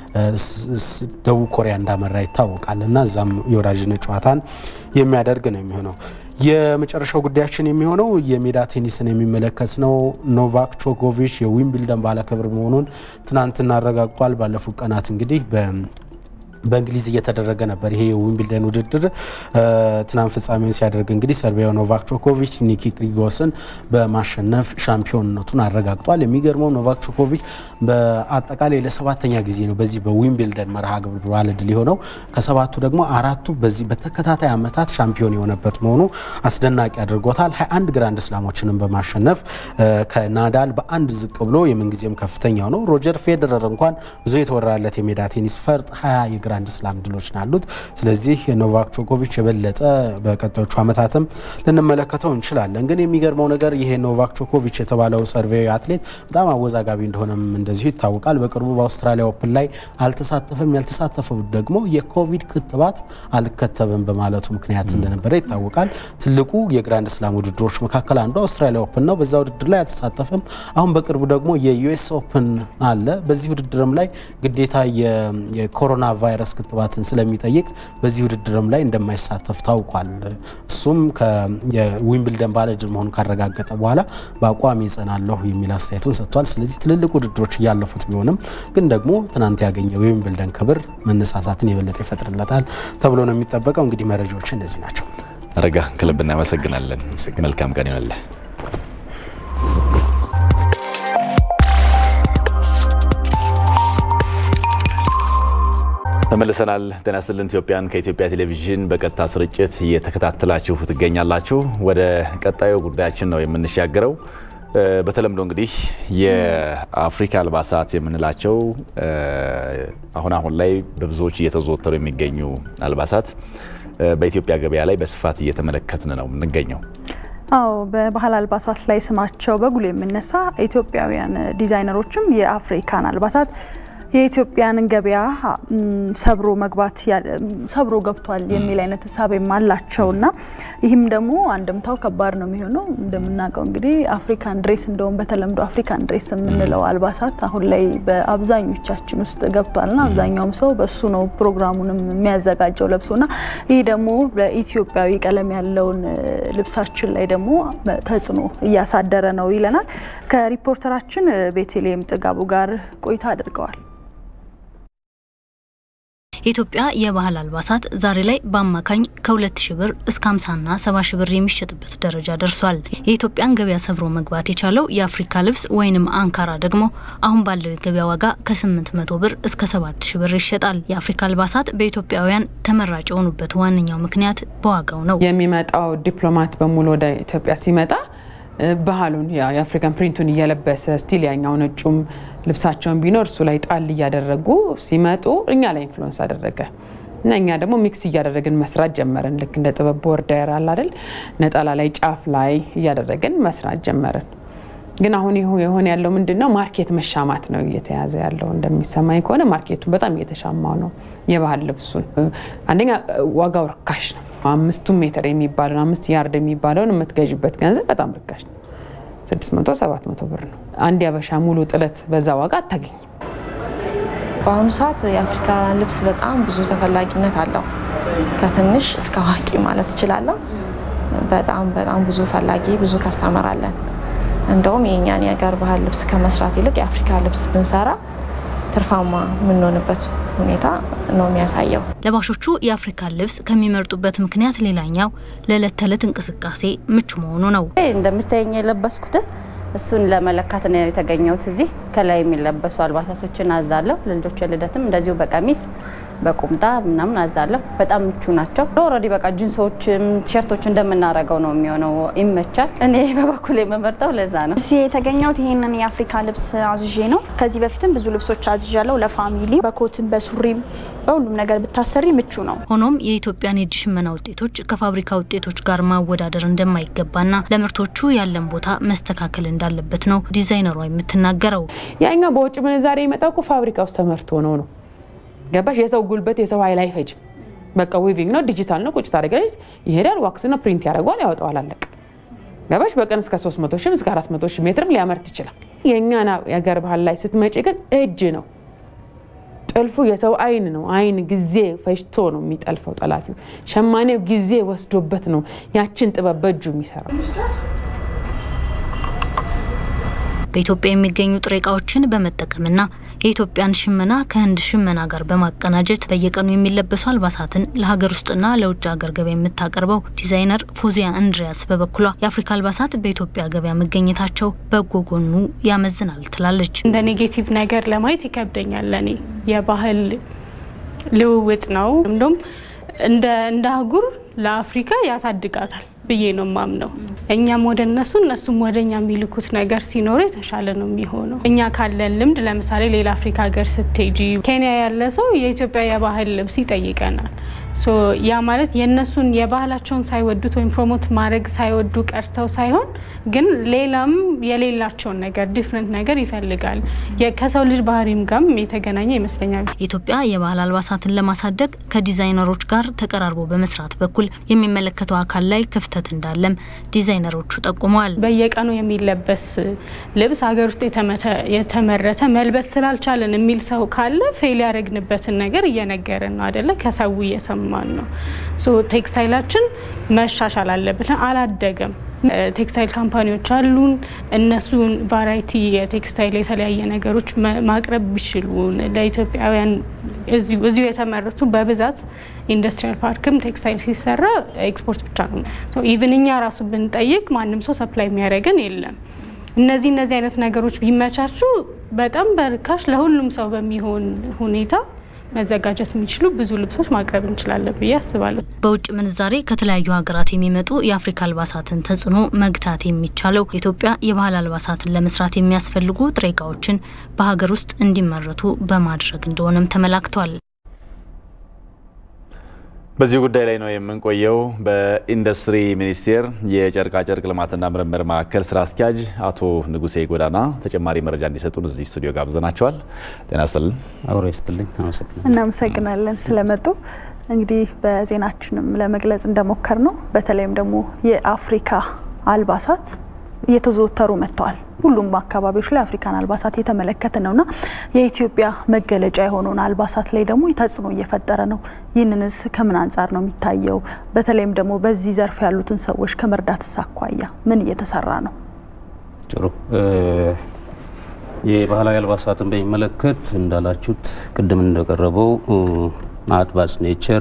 ደቡብ ኮሪያ እንዳመራ ይታወቃል እና እዛም የወዳጅነት ጨዋታን የሚያደርግ ነው የሚሆነው። የመጨረሻው ጉዳያችን የሚሆነው የሜዳ ቴኒስን የሚመለከት ነው። ኖቫክ ጆኮቪች የዊምብልደን ባለክብር መሆኑን ትናንትና አረጋግጧል። ባለፉት ቀናት እንግዲህ በ በእንግሊዝ እየተደረገ ነበር። ይሄ የዊምብልደን ውድድር ትናንት ፍጻሜውን ሲያደርግ እንግዲህ ሰርቢያው ኖቫክ ጆኮቪች ኒኪ ክሪጎስን በማሸነፍ ሻምፒዮንነቱን አረጋግጧል። የሚገርመው ኖቫክ ጆኮቪች በአጠቃላይ ለሰባተኛ ጊዜ ነው በዚህ በዊምብልደን መርሃ ግብር ባለድል የሆነው። ከሰባቱ ደግሞ አራቱ በዚህ በተከታታይ ዓመታት ሻምፒዮን የሆነበት መሆኑ አስደናቂ አድርጎታል። 21 ግራንድ ስላሞችንም በማሸነፍ ከናዳል በአንድ ዝቅ ብሎ የምንጊዜም ከፍተኛው ነው። ሮጀር ፌዴረር እንኳን ብዙ የተወራለት የሜዳ ቴኒስ ፈርጥ 20 የግራንድ ስላም ድሎች ናሉት። ስለዚህ ኖቫክ ጆኮቪች የበለጠ በቀጣዮቹ ዓመታትም ልንመለከተው እንችላለን። ግን የሚገርመው ነገር ይሄ ኖቫክ ጆኮቪች የተባለው ሰርቬያዊ አትሌት በጣም አወዛጋቢ እንደሆነም እንደዚሁ ይታወቃል። በቅርቡ በአውስትራሊያ ኦፕን ላይ አልተሳተፈም። ያልተሳተፈው ደግሞ የኮቪድ ክትባት አልከተብም በማለቱ ምክንያት እንደነበረ ይታወቃል። ትልቁ የግራንድ ስላም ውድድሮች መካከል አንዱ አውስትራሊያ ኦፕን ነው። በዛ ውድድር ላይ አልተሳተፈም። አሁን በቅርቡ ደግሞ የዩኤስ ኦፕን አለ። በዚህ ውድድርም ላይ ግዴታ የኮሮና ቫይረስ ክትባትን ስለሚጠይቅ በዚህ ውድድርም ላይ እንደማይሳተፍ ታውቋል። እሱም የዊምብልደን ባለድል መሆኑን ካረጋገጠ በኋላ በአቋም ይጸናለሁ የሚል አስተያየቱን ሰጥቷል። ስለዚህ ትልልቅ ውድድሮች እያለፉት ቢሆንም ግን ደግሞ ትናንት ያገኘው የዊምብልደን ክብር መነሳሳትን የበለጠ ይፈጥርለታል ተብሎ ነው የሚጠበቀው። እንግዲህ መረጃዎች እነዚህ ናቸው።
አረጋ ከልብ እናመሰግናለን። መልካም ቀን ይሆንልህ። ተመልሰናል። ጤና ይስጥልን ኢትዮጵያን ከኢትዮጵያ ቴሌቪዥን በቀጥታ ስርጭት እየተከታተላችሁ ትገኛላችሁ። ወደ ቀጣዩ ጉዳያችን ነው የምንሻገረው። በተለምዶ እንግዲህ የአፍሪካ አልባሳት የምንላቸው አሁን አሁን ላይ በብዙዎች እየተዘወተሩ የሚገኙ አልባሳት በኢትዮጵያ ገበያ ላይ በስፋት እየተመለከትን ነው የምንገኘው።
አዎ በባህል አልባሳት ላይ ስማቸው በጉል የሚነሳ ኢትዮጵያውያን ዲዛይነሮችም የአፍሪካን አልባሳት የኢትዮጵያን ገበያ ሰብሮ መግባት ሰብሮ ገብቷል የሚል አይነት ሀሳብም አላቸው እና ይህም ደግሞ አንድምታው ከባድ ነው የሚሆነው። እንደምናውቀው እንግዲህ አፍሪካን ድሬስ እንደውም በተለምዶ አፍሪካን ድሬስ የምንለው አልባሳት አሁን ላይ በአብዛኞቻችን ውስጥ ገብቷልና አብዛኛውም ሰው በሱ ነው ፕሮግራሙንም የሚያዘጋጀው ለብሶና ይህ ደግሞ በኢትዮጵያዊ ቀለም ያለውን ልብሳችን ላይ ደግሞ ተጽዕኖ እያሳደረ ነው ይለናል። ከሪፖርተራችን ቤተልሔም ጥጋቡ ጋር ቆይታ አድርገዋል።
የኢትዮጵያ የባህል አልባሳት ዛሬ ላይ በአማካኝ ከ2 ሺ ብር እስከ 50ና 70 ሺ ብር የሚሸጥበት ደረጃ ደርሷል። የኢትዮጵያን ገበያ ሰብሮ መግባት የቻለው የአፍሪካ ልብስ ወይንም አንካራ ደግሞ አሁን ባለው የገበያ ዋጋ ከ800 ብር እስከ 7 ሺ ብር ይሸጣል። የአፍሪካ አልባሳት በኢትዮጵያውያን ተመራጭ የሆኑበት ዋነኛው ምክንያት በዋጋው ነው።
የሚመጣው ዲፕሎማት በሙሉ ወደ ኢትዮጵያ ሲመጣ ባህሉን የአፍሪካን ፕሪንቱን እየለበሰ ስቲል ያኛው ነጩም ልብሳቸውን ቢኖር እሱ ላይ ጣል እያደረጉ ሲመጡ እኛ ላይ ኢንፍሉወንስ አደረገ እና እኛ ደግሞ ሚክስ እያደረግን መስራት ጀመርን። ልክ እንደ ጥበብ ቦርደር አለ አይደል፣ ነጠላ ላይ ጫፍ ላይ እያደረግን መስራት ጀመርን። ግን አሁን የሆነ ያለው ምንድን ነው? ማርኬት መሻማት ነው እየተያዘ ያለው። እንደሚሰማኝ ከሆነ ማርኬቱን በጣም እየተሻማው ነው። የባህል ልብሱን አንደኛ ዋጋው ርካሽ ነው። አምስቱ ሜትር የሚባለውን አምስት ያርድ የሚባለውን የምትገዥበት ገንዘብ በጣም ርካሽ ነው። 600 700 ብር ነው። አንድ ያበሻ ሙሉ ጥለት በዛ ዋጋ አታገኝም።
በአሁኑ ሰዓት የአፍሪካ ልብስ በጣም ብዙ ተፈላጊነት አለው። ከትንሽ እስከ አዋቂ ማለት እችላለሁ። በጣም በጣም ብዙ ፈላጊ ብዙ ከስተመር አለን። እንደውም የእኛን የሀገር ባህል ልብስ ከመስራት ይልቅ የአፍሪካ ልብስ ብንሰራ ትርፋማ የምንሆንበት ሁኔታ ነው የሚያሳየው።
ለባሾቹ የአፍሪካን ልብስ ከሚመርጡበት ምክንያት ሌላኛው ለዕለት ተዕለት እንቅስቃሴ ምቹ መሆኑ ነው።
እንደምታየኝ የለበስኩትን እሱን ለመለካት ነው የተገኘሁት። እዚህ ከላይ የሚለበሱ አልባሳቶችን አዛለሁ። ለልጆች ልደትም እንደዚሁ በቀሚስ በቁምጣ ምናምን አዛለሁ። በጣም ምቹ ናቸው። ኦልሬዲ በቃ ጂንሶችም ቲሸርቶች እንደምናረገው ነው የሚሆነው። ይመቻል። እኔ በበኩል የምመርጠው ለዛ ነው።
እዚህ የተገኘሁት ይህንን የአፍሪካ ልብስ አዝዤ ነው። ከዚህ በፊትም ብዙ ልብሶች አዝዣለሁ። ለፋሚሊ በኮትም በሱሪም በሁሉም ነገር ብታሰሪ ምቹ ነው።
ሆኖም የኢትዮጵያን የእጅ ሽመና ውጤቶች ከፋብሪካ ውጤቶች ጋር ማወዳደር እንደማይገባና ለምርቶቹ ያለን ቦታ መስተካከል እንዳለበት ነው ዲዛይነሯ የምትናገረው።
ያኛው በውጭ ምንዛሬ የመጣው እኮ ፋብሪካ ውስጥ ተመርቶ ነው ነው ገባሽ? የሰው ጉልበት የሰው ኃይል አይፈጅም። በቃ ዊቪንግ ነው፣ ዲጂታል ነው። ቁጭ ታደርጋለች፣ ይሄዳል፣ ዋክስ ነው፣ ፕሪንት ያደርገዋል፣ ያወጣዋል፣ አለቀ። ገባሽ? በቀን እስከ 300 ሺህ እስከ 400 ሺህ ሜትርም ሊያመርት ይችላል። የእኛን የሀገር ባህል ላይ ስትመጪ ግን እጅ ነው ጥልፉ፣ የሰው አይን ነው። አይን ጊዜ ፈጅቶ ነው የሚጠልፈው ጠላፊው። ሸማኔው ጊዜ ወስዶበት ነው ያችን ጥበብ በእጁ የሚሰራው።
በኢትዮጵያ የሚገኙ ጥሬ እቃዎችን በመጠቀምና የኢትዮጵያን ሽመና ከህንድ ሽመና ጋር በማቀናጀት በየቀኑ የሚለበሱ አልባሳትን ለሀገር ውስጥና ለውጭ ሀገር ገበያ የምታቀርበው ዲዛይነር ፎዚያ እንድሪያስ በበኩሏ የአፍሪካ አልባሳት በኢትዮጵያ ገበያ መገኘታቸው በጎ ጎኑ ያመዝናል ትላለች።
እንደ ኔጌቲቭ ነገር ለማየት ይከብደኛል። ለእኔ የባህል ልውውጥ ነው። እንዲሁም እንደ እንደ አህጉር ለአፍሪካ ያሳድጋታል ብዬ ነው ማምነው። እኛም ወደ እነሱ እነሱም ወደ እኛ የሚልኩት ነገር ሲኖሩ የተሻለ ነው የሚሆነው። እኛ ካለን ልምድ ለምሳሌ ሌላ አፍሪካ ሀገር ስትሄጂ ኬንያ ያለ ሰው የኢትዮጵያ የባህል ልብስ ይጠይቀናል። ሶ ያ ማለት የእነሱን የባህላቸውን ሳይወዱት ወይም ፕሮሞት ማድረግ ሳይወዱ ቀርተው ሳይሆን ግን ሌላም የሌላቸውን ነገር ዲፍረንት ነገር ይፈልጋል። ከሰው ልጅ ባህሪም ጋርም የተገናኘ ይመስለኛል።
ኢትዮጵያ የባህል አልባሳትን ለማሳደግ ከዲዛይነሮች ጋር ተቀራርቦ በመስራት በኩል የሚመለከተው አካል ላይ ክፍተት እንዳለም ዲዛይነሮቹ ጠቁመዋል።
በየቀኑ የሚለበስ ልብስ ሀገር ውስጥ የተመረተ መልበስ ስላልቻለን የሚል ሰው ካለ ፌል ያደረግንበትን ነገር እየነገርን ነው አደለ? ከሰው እየሰማን ነው። ቴክስታይላችን መሻሻል አለበት። አላደገም። ቴክስታይል ካምፓኒዎች አሉን። እነሱን ቫራይቲ የቴክስታይል የተለያየ ነገሮች ማቅረብ ቢችሉ ለኢትዮጵያውያን እዚሁ የተመረቱ በብዛት ኢንዱስትሪያል ፓርክም ቴክስታይል ሲሰራ ኤክስፖርት ብቻ ነው። ኢቭን እኛ ራሱ ብንጠይቅ ማንም ሰው ሰፕላይ የሚያደርገን የለም። እነዚህ እነዚህ አይነት ነገሮች ቢመቻቹ በጣም በርካሽ ለሁሉም ሰው በሚሆን ሁኔታ መዘጋጀት የሚችሉ ብዙ ልብሶች ማቅረብ እንችላለን ብዬ አስባለሁ።
በውጭ ምንዛሬ ከተለያዩ ሀገራት የሚመጡ የአፍሪካ አልባሳትን ተጽዕኖ መግታት የሚቻለው ኢትዮጵያ የባህል አልባሳትን ለመስራት የሚያስፈልጉ ጥሬ እቃዎችን በሀገር ውስጥ እንዲመረቱ በማድረግ እንደሆነም ተመላክቷል።
በዚህ ጉዳይ ላይ ነው የምንቆየው። በኢንዱስትሪ ሚኒስቴር የጨርቃጨርቅ ልማትና ምርምር ማዕከል ስራ አስኪያጅ አቶ ንጉሴ ጎዳና ተጨማሪ መረጃ እንዲሰጡን እዚህ ስቱዲዮ ጋብዘናቸዋል። ጤና ይስጥልን።
አብሮ ይስጥልኝ። አመሰግናለሁ።
እናመሰግናለን ስለመጡ። እንግዲህ በዜናችንም ለመግለጽ እንደሞከር ነው በተለይም ደግሞ የአፍሪካ አልባሳት እየተዘወተሩ መጥተዋል። ሁሉም አካባቢዎች ላይ አፍሪካን አልባሳት እየተመለከትን ነውና የኢትዮጵያ መገለጫ የሆነውን አልባሳት ላይ ደግሞ ተጽዕኖ እየፈጠረ ነው። ይህንንስ ከምን አንጻር ነው የሚታየው? በተለይም ደግሞ በዚህ ዘርፍ ያሉትን ሰዎች ከመርዳትስ አኳያ ምን እየተሰራ ነው?
ጥሩ። የባህላዊ አልባሳትን በሚመለከት እንዳላችሁት ቅድም እንደቀረበው ማዕት ኔቸር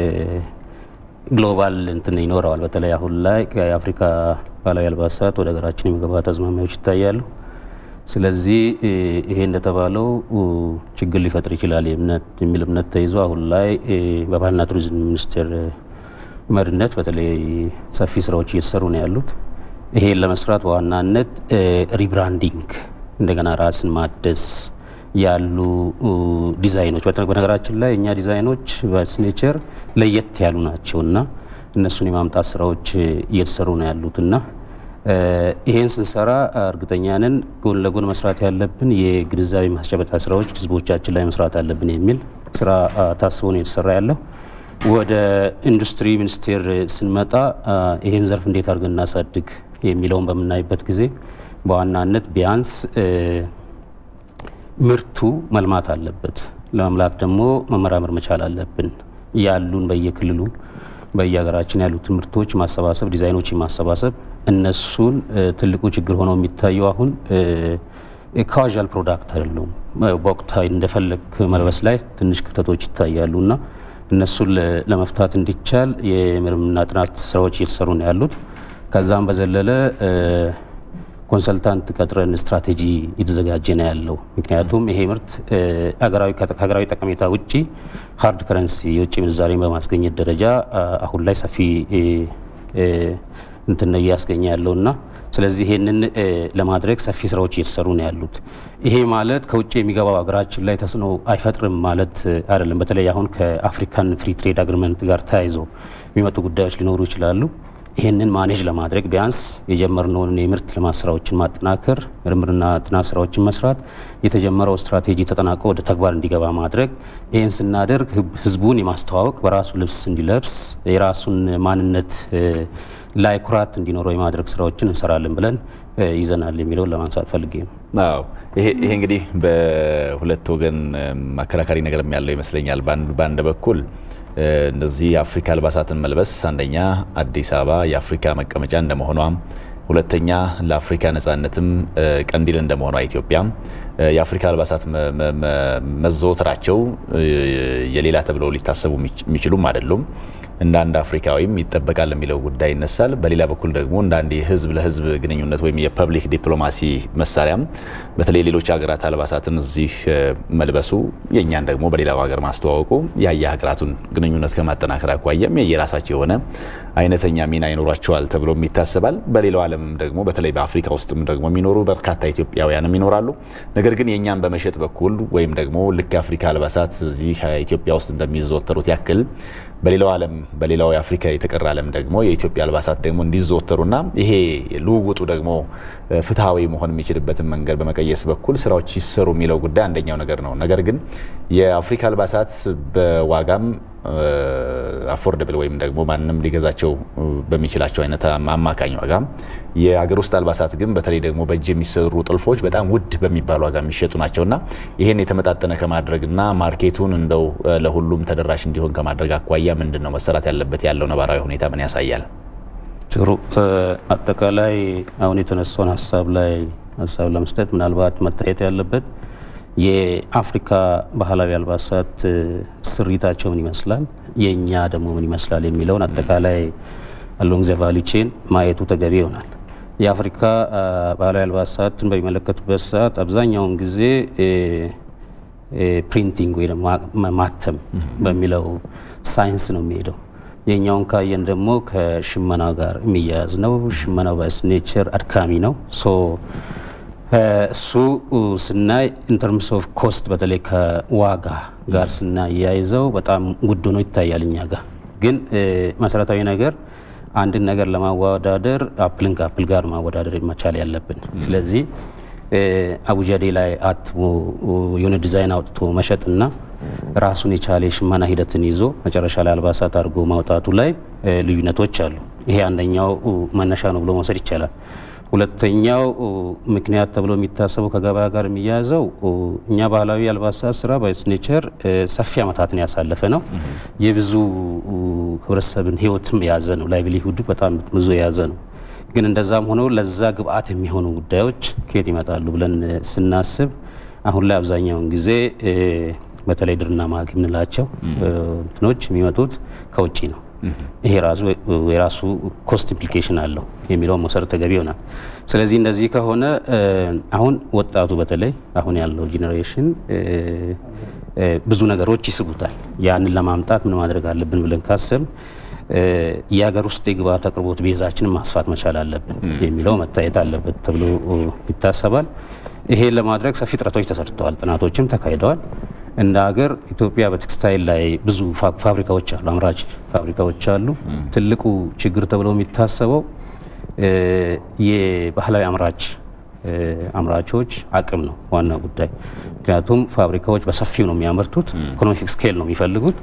ግሎባል እንትን ይኖረዋል። በተለይ አሁን ላይ የአፍሪካ ባህላዊ አልባሳት ወደ ሀገራችን የመግባት አዝማሚያዎች ይታያሉ። ስለዚህ ይሄ እንደተባለው ችግር ሊፈጥር ይችላል የሚል እምነት ተይዞ አሁን ላይ በባህልና ቱሪዝም ሚኒስቴር መሪነት በተለይ ሰፊ ስራዎች እየተሰሩ ነው ያሉት። ይሄን ለመስራት በዋናነት ሪብራንዲንግ፣ እንደገና ራስን ማደስ ያሉ ዲዛይኖች በነገራችን ላይ እኛ ዲዛይኖች በኔቸር ለየት ያሉ ናቸው እና እነሱን የማምጣት ስራዎች እየተሰሩ ነው ያሉት እና ይሄን ስንሰራ እርግጠኛ ነን ጎን ለጎን መስራት ያለብን የግንዛቤ ማስጨበጫ ስራዎች ህዝቦቻችን ላይ መስራት አለብን የሚል ስራ ታስቦ ነው የተሰራ ያለው። ወደ ኢንዱስትሪ ሚኒስቴር ስንመጣ ይሄን ዘርፍ እንዴት አድርገን እናሳድግ የሚለውን በምናይበት ጊዜ በዋናነት ቢያንስ ምርቱ መልማት አለበት። ለመምላት ደግሞ መመራመር መቻል አለብን። ያሉን በየክልሉ በየሀገራችን ያሉትን ምርቶች ማሰባሰብ፣ ዲዛይኖችን ማሰባሰብ እነሱን ትልቁ ችግር ሆኖ የሚታየው አሁን ካዥዋል ፕሮዳክት አይደሉም። በወቅታዊ እንደፈለግ መልበስ ላይ ትንሽ ክፍተቶች ይታያሉ እና እነሱን ለመፍታት እንዲቻል የምርምርና ጥናት ስራዎች እየተሰሩ ነው ያሉት። ከዛም በዘለለ ኮንሰልታንት ቀጥረን ስትራቴጂ እየተዘጋጀ ነው ያለው። ምክንያቱም ይሄ ምርት ከሀገራዊ ጠቀሜታ ውጭ ሀርድ ከረንሲ የውጭ ምንዛሬን በማስገኘት ደረጃ አሁን ላይ ሰፊ እንትን እያስገኘ ያለውና ስለዚህ ይሄንን ለማድረግ ሰፊ ስራዎች እየተሰሩ ነው ያሉት። ይሄ ማለት ከውጭ የሚገባው ሀገራችን ላይ ተጽዕኖ አይፈጥርም ማለት አይደለም። በተለይ አሁን ከአፍሪካን ፍሪ ትሬድ አግሪመንት ጋር ተያይዞ የሚመጡ ጉዳዮች ሊኖሩ ይችላሉ። ይህንን ማኔጅ ለማድረግ ቢያንስ የጀመርነውን የምርት ልማት ስራዎችን ማጠናከር፣ ምርምርና ጥናት ስራዎችን መስራት፣ የተጀመረው ስትራቴጂ ተጠናቆ ወደ ተግባር እንዲገባ ማድረግ። ይህን ስናደርግ ህዝቡን የማስተዋወቅ በራሱ ልብስ እንዲለብስ የራሱን ማንነት ላይ ኩራት እንዲኖረው የማድረግ ስራዎችን እንሰራለን ብለን ይዘናል የሚለውን ለማንሳት ፈልጌ ነው።
አዎ ይሄ እንግዲህ በሁለት ወገን አከራካሪ ነገርም ያለው ይመስለኛል። በአንድ በኩል እነዚህ የአፍሪካ አልባሳትን መልበስ አንደኛ አዲስ አበባ የአፍሪካ መቀመጫ እንደመሆኗ፣ ሁለተኛ ለአፍሪካ ነጻነትም ቀንዲል እንደመሆኗ ኢትዮጵያ የአፍሪካ አልባሳት መዘወተራቸው የሌላ ተብለው ሊታሰቡ የሚችሉም አይደሉም። እንደ አንድ አፍሪካዊም ይጠበቃል የሚለው ጉዳይ ይነሳል። በሌላ በኩል ደግሞ እንደ አንድ የህዝብ ለህዝብ ግንኙነት ወይም የፐብሊክ ዲፕሎማሲ መሳሪያም በተለይ ሌሎች ሀገራት አልባሳትን እዚህ መልበሱ የእኛን ደግሞ በሌላው ሀገር ማስተዋወቁ ያየ ሀገራቱን ግንኙነት ከማጠናከር አኳያም የራሳቸው የሆነ አይነተኛ ሚና ይኖሯቸዋል ተብሎም ይታሰባል። በሌላው ዓለምም ደግሞ በተለይ በአፍሪካ ውስጥም ደግሞ የሚኖሩ በርካታ ኢትዮጵያውያንም ይኖራሉ። ነገር ግን የእኛን በመሸጥ በኩል ወይም ደግሞ ልክ የአፍሪካ አልባሳት እዚህ ኢትዮጵያ ውስጥ እንደሚዘወተሩት ያክል በሌላው ዓለም በሌላው የአፍሪካ የተቀረ ዓለም ደግሞ የኢትዮጵያ አልባሳት ደግሞ እንዲዘወተሩና ይሄ ልውውጡ ደግሞ ፍትሐዊ መሆን የሚችልበትን መንገድ በመቀየስ በኩል ስራዎች ይሰሩ የሚለው ጉዳይ አንደኛው ነገር ነው። ነገር ግን የአፍሪካ አልባሳት በዋጋም አፎርደብል ወይም ደግሞ ማንም ሊገዛቸው በሚችላቸው አይነት አማካኝ ዋጋ፣ የአገር ውስጥ አልባሳት ግን በተለይ ደግሞ በእጅ የሚሰሩ ጥልፎች በጣም ውድ በሚባል ዋጋ የሚሸጡ ናቸውና ይህን የተመጣጠነ ከማድረግና ማርኬቱን እንደው ለሁሉም ተደራሽ እንዲሆን ከማድረግ አኳያ ምንድን ነው መሰራት ያለበት? ያለው ነባራዊ ሁኔታ ምን ያሳያል?
ጥሩ። አጠቃላይ አሁን የተነሳውን ሀሳብ ላይ ሀሳብ ለመስጠት ምናልባት መታየት ያለበት የአፍሪካ ባህላዊ አልባሳት ስሪታቸው ምን ይመስላል፣ የእኛ ደግሞ ምን ይመስላል የሚለውን አጠቃላይ አሎንግ ዘ ቫሊ ቼን ማየቱ ተገቢ ይሆናል። የአፍሪካ ባህላዊ አልባሳትን በሚመለከቱበት ሰዓት አብዛኛውን ጊዜ ፕሪንቲንግ ወይ ማተም በሚለው ሳይንስ ነው የሚሄደው። የኛውን ካየን ደግሞ ከሽመናው ጋር የሚያያዝ ነው። ሽመናው በስኔቸር አድካሚ ነው። ሶ እሱ ስናይ ኢንተርምስ ኦፍ ኮስት በተለይ ከዋጋ ጋር ስናያይዘው በጣም ውድ ሆኖ ይታያል እኛ ጋር። ግን መሰረታዊ ነገር አንድን ነገር ለማወዳደር አፕልን ከአፕል ጋር ማወዳደር መቻል ያለብን። ስለዚህ አቡጃዴ ላይ አትሞ የሆነ ዲዛይን አውጥቶ መሸጥና ራሱን የቻለ የሽመና ሂደትን ይዞ መጨረሻ ላይ አልባሳት አድርጎ ማውጣቱ ላይ ልዩነቶች አሉ። ይሄ አንደኛው መነሻ ነው ብሎ መውሰድ ይቻላል። ሁለተኛው ምክንያት ተብሎ የሚታሰበው ከገበያ ጋር የሚያያዘው እኛ ባህላዊ አልባሳት ስራ በኔቸር ሰፊ ዓመታትን ያሳለፈ ነው። የብዙ ህብረተሰብን ህይወትም የያዘ ነው። ላይቭሊሁድ በጣም ብዙ የያዘ ነው። ግን እንደዛም ሆኖ ለዛ ግብአት የሚሆኑ ጉዳዮች ከየት ይመጣሉ ብለን ስናስብ አሁን ላይ አብዛኛውን ጊዜ በተለይ ድርና ማግ የምንላቸው እንትኖች የሚመጡት ከውጭ ነው። ይሄ ራሱ የራሱ ኮስት ኢምፕሊኬሽን አለው የሚለውን መውሰድ ተገቢ ይሆናል። ስለዚህ እንደዚህ ከሆነ አሁን ወጣቱ በተለይ አሁን ያለው ጄኔሬሽን ብዙ ነገሮች ይስቡታል። ያንን ለማምጣት ምን ማድረግ አለብን ብለን ካሰብ የሀገር ውስጥ የግብአት አቅርቦት ቤዛችንን ማስፋት መቻል አለብን የሚለው መታየት አለበት ተብሎ ይታሰባል። ይሄ ለማድረግ ሰፊ ጥረቶች ተሰርተዋል፣ ጥናቶችም ተካሂደዋል። እንደ ሀገር ኢትዮጵያ በቴክስታይል ላይ ብዙ ፋብሪካዎች አሉ፣ አምራች ፋብሪካዎች አሉ። ትልቁ ችግር ተብሎ የሚታሰበው የባህላዊ አምራች አምራቾች አቅም ነው ዋና ጉዳይ። ምክንያቱም ፋብሪካዎች በሰፊው ነው የሚያመርቱት፣ ኢኮኖሚክ ስኬል ነው የሚፈልጉት።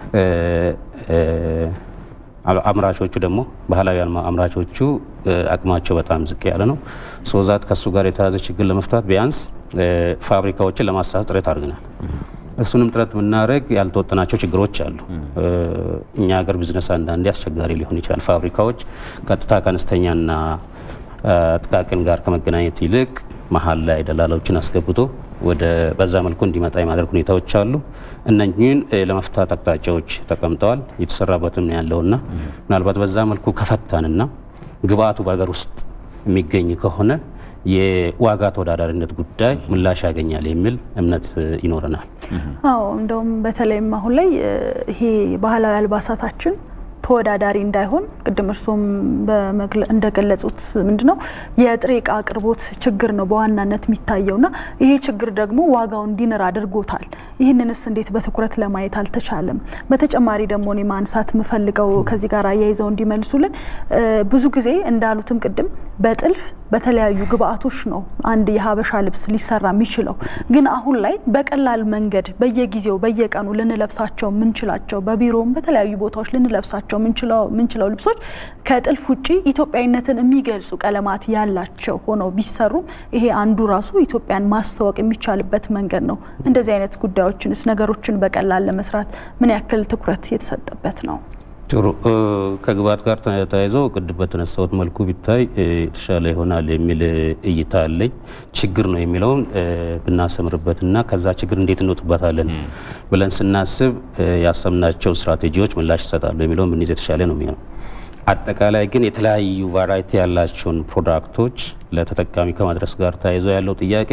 አምራቾቹ ደግሞ ባህላዊ አምራቾቹ አቅማቸው በጣም ዝቅ ያለ ነው። ሶዛት ከእሱ ጋር የተያዘ ችግር ለመፍታት ቢያንስ ፋብሪካዎችን ለማሳት ጥረት አድርገናል። እሱንም ጥረት ብናደረግ ያልተወጠናቸው ችግሮች አሉ። እኛ ሀገር ቢዝነስ አንዳንዴ አስቸጋሪ ሊሆን ይችላል። ፋብሪካዎች ቀጥታ ከአነስተኛና ጥቃቅን ጋር ከመገናኘት ይልቅ መሀል ላይ ደላላዎችን አስገብቶ ወደ በዛ መልኩ እንዲመጣ የማድረግ ሁኔታዎች አሉ። እነኚህን ለመፍታት አቅጣጫዎች ተቀምጠዋል። የተሰራበትም ነው ያለውና ምናልባት በዛ መልኩ ከፈታንና ግብአቱ በሀገር ውስጥ የሚገኝ ከሆነ የዋጋ ተወዳዳሪነት ጉዳይ ምላሽ ያገኛል የሚል እምነት ይኖረናል።
አዎ እንደውም በተለይም አሁን ላይ ይሄ ባህላዊ አልባሳታችን ተወዳዳሪ እንዳይሆን ቅድም እርስዎም እንደገለጹት ምንድን ነው የጥሬ እቃ አቅርቦት ችግር ነው በዋናነት የሚታየውና ይሄ ችግር ደግሞ ዋጋው እንዲንር አድርጎታል። ይህንንስ እንዴት በትኩረት ለማየት አልተቻለም? በተጨማሪ ደግሞ እኔ ማንሳት የምፈልገው ከዚህ ጋር አያይዘው እንዲመልሱልን ብዙ ጊዜ እንዳሉትም ቅድም በጥልፍ በተለያዩ ግብአቶች ነው አንድ የሀበሻ ልብስ ሊሰራ የሚችለው። ግን አሁን ላይ በቀላል መንገድ በየጊዜው በየቀኑ ልንለብሳቸው የምንችላቸው በቢሮም በተለያዩ ቦታዎች ልንለብሳቸው የምንችለው ልብሶች ከጥልፍ ውጭ ኢትዮጵያዊነትን የሚገልጹ ቀለማት ያላቸው ሆነው ቢሰሩም ይሄ አንዱ ራሱ ኢትዮጵያን ማስተዋወቅ የሚቻልበት መንገድ ነው። እንደዚህ አይነት ጉዳዮችንስ ነገሮችን በቀላል ለመስራት ምን ያክል ትኩረት የተሰጠበት ነው?
ጥሩ ከግብአት ጋር ተያይዞ ቅድም በተነሳሁት መልኩ ቢታይ የተሻለ ይሆናል የሚል እይታ አለኝ። ችግር ነው የሚለውን ብናሰምርበትና ከዛ ችግር እንዴት እንወጥበታለን ብለን ስናስብ ያሰብናቸው ስትራቴጂዎች ምላሽ ይሰጣሉ የሚለውን ብንይዝ የተሻለ ነው የሚሆነው። አጠቃላይ ግን የተለያዩ ቫራይቲ ያላቸውን ፕሮዳክቶች ለተጠቃሚ ከማድረስ ጋር ተያይዞ ያለው ጥያቄ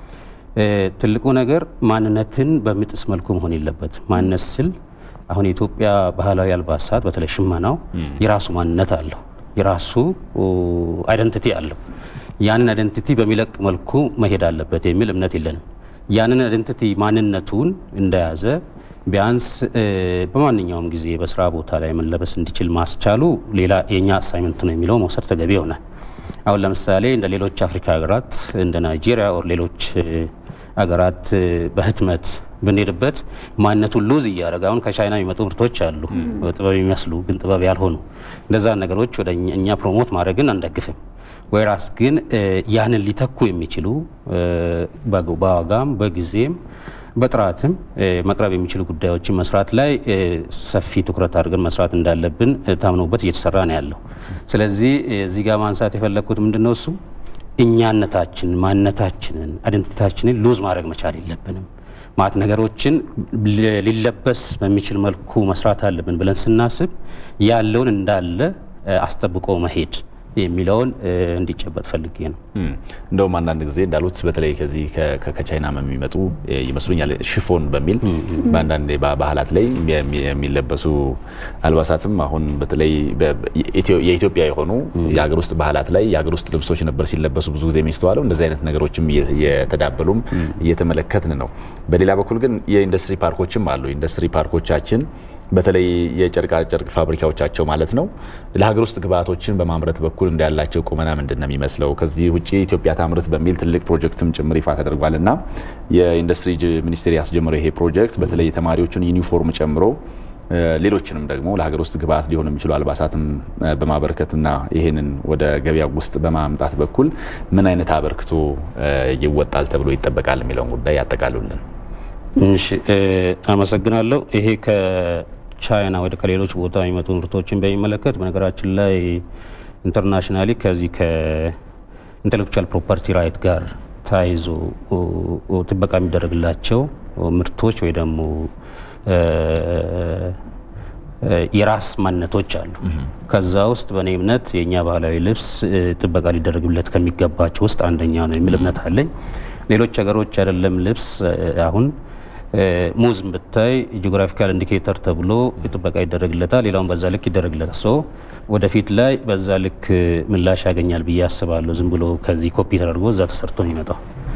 ትልቁ ነገር ማንነትን በሚጥስ መልኩ መሆን የለበት። ማንነት ስል አሁን የኢትዮጵያ ባህላዊ አልባሳት በተለይ ሽመናው የራሱ ማንነት አለው፣ የራሱ አይደንቲቲ አለው። ያንን አይደንቲቲ በሚለቅ መልኩ መሄድ አለበት የሚል እምነት የለንም። ያንን አይደንቲቲ ማንነቱን እንደያዘ ቢያንስ በማንኛውም ጊዜ በስራ ቦታ ላይ መለበስ እንዲችል ማስቻሉ ሌላ የእኛ አሳይመንት ነው የሚለው መውሰድ ተገቢ ይሆናል። አሁን ለምሳሌ እንደ ሌሎች አፍሪካ ሀገራት እንደ ናይጄሪያ ኦር ሌሎች ሀገራት በህትመት ብንሄድበት ማንነቱን ሉዝ እያደረገ አሁን ከቻይና የሚመጡ ምርቶች አሉ ጥበብ የሚመስሉ ግን ጥበብ ያልሆኑ እንደዛ ነገሮች ወደ እኛ ፕሮሞት ማድረግን አንደግፍም። ወይራስ ግን ያንን ሊተኩ የሚችሉ በዋጋም በጊዜም በጥራትም መቅረብ የሚችሉ ጉዳዮችን መስራት ላይ ሰፊ ትኩረት አድርገን መስራት እንዳለብን ታምኖበት እየተሰራ ነው ያለው። ስለዚህ እዚህ ጋር ማንሳት የፈለግኩት ምንድን ነው እሱ እኛነታችን ማንነታችንን አይደንቲታችንን ሉዝ ማድረግ መቻል የለብንም። ማለት ነገሮችን ሊለበስ በሚችል መልኩ መስራት አለብን ብለን ስናስብ ያለውን እንዳለ አስጠብቆ መሄድ የሚለውን እንዲጨበጥ ፈልጌ ነው።
እንደውም አንዳንድ ጊዜ እንዳሉት በተለይ ከዚህ ከቻይና የሚመጡ ይመስሉኛል ሽፎን በሚል በአንዳንድ ባህላት ላይ የሚለበሱ አልባሳትም አሁን በተለይ የኢትዮጵያ የሆኑ የሀገር ውስጥ ባህላት ላይ የሀገር ውስጥ ልብሶች ነበር ሲለበሱ ብዙ ጊዜ የሚስተዋለው። እንደዚህ አይነት ነገሮችም እየተዳበሉም እየተመለከትን ነው። በሌላ በኩል ግን የኢንዱስትሪ ፓርኮችም አሉ። ኢንዱስትሪ ፓርኮቻችን በተለይ የጨርቃ ጨርቅ ፋብሪካዎቻቸው ማለት ነው ለሀገር ውስጥ ግብአቶችን በማምረት በኩል እንዳላቸው ቁመና ምንድን ነው የሚመስለው? ከዚህ ውጭ ኢትዮጵያ ታምርት በሚል ትልቅ ፕሮጀክትም ጭምር ይፋ ተደርጓል እና የኢንዱስትሪ ሚኒስቴር ያስጀመረው ይሄ ፕሮጀክት በተለይ የተማሪዎችን ዩኒፎርም ጨምሮ ሌሎችንም ደግሞ ለሀገር ውስጥ ግብአት ሊሆኑ የሚችሉ አልባሳትም በማበረከትና ይህንን ወደ ገበያ ውስጥ በማምጣት በኩል ምን አይነት አበርክቶ ይወጣል ተብሎ ይጠበቃል የሚለውን ጉዳይ ያጠቃሉልን።
እሺ፣ አመሰግናለሁ። ይሄ ቻይና ወደ ከሌሎች ቦታ የሚመጡ ምርቶችን በሚመለከት በነገራችን ላይ ኢንተርናሽናሊ ከዚህ ከኢንቴሌክቹዋል ፕሮፐርቲ ራይት ጋር ተያይዞ ጥበቃ የሚደረግላቸው ምርቶች ወይ ደግሞ የራስ ማንነቶች አሉ። ከዛ ውስጥ በእኔ እምነት የእኛ ባህላዊ ልብስ ጥበቃ ሊደረግለት ከሚገባቸው ውስጥ አንደኛ ነው የሚል እምነት አለኝ። ሌሎች ሀገሮች አይደለም ልብስ አሁን ሙዝም ብታይ ጂኦግራፊካል ኢንዲኬተር ተብሎ ጥበቃ ይደረግለታል። ሌላውን በዛ ልክ ይደረግለታል። ሶ ወደፊት ላይ በዛ ልክ ምላሽ ያገኛል ብዬ አስባለሁ። ዝም ብሎ ከዚህ ኮፒ ተደርጎ እዛ ተሰርቶ ነው የሚመጣው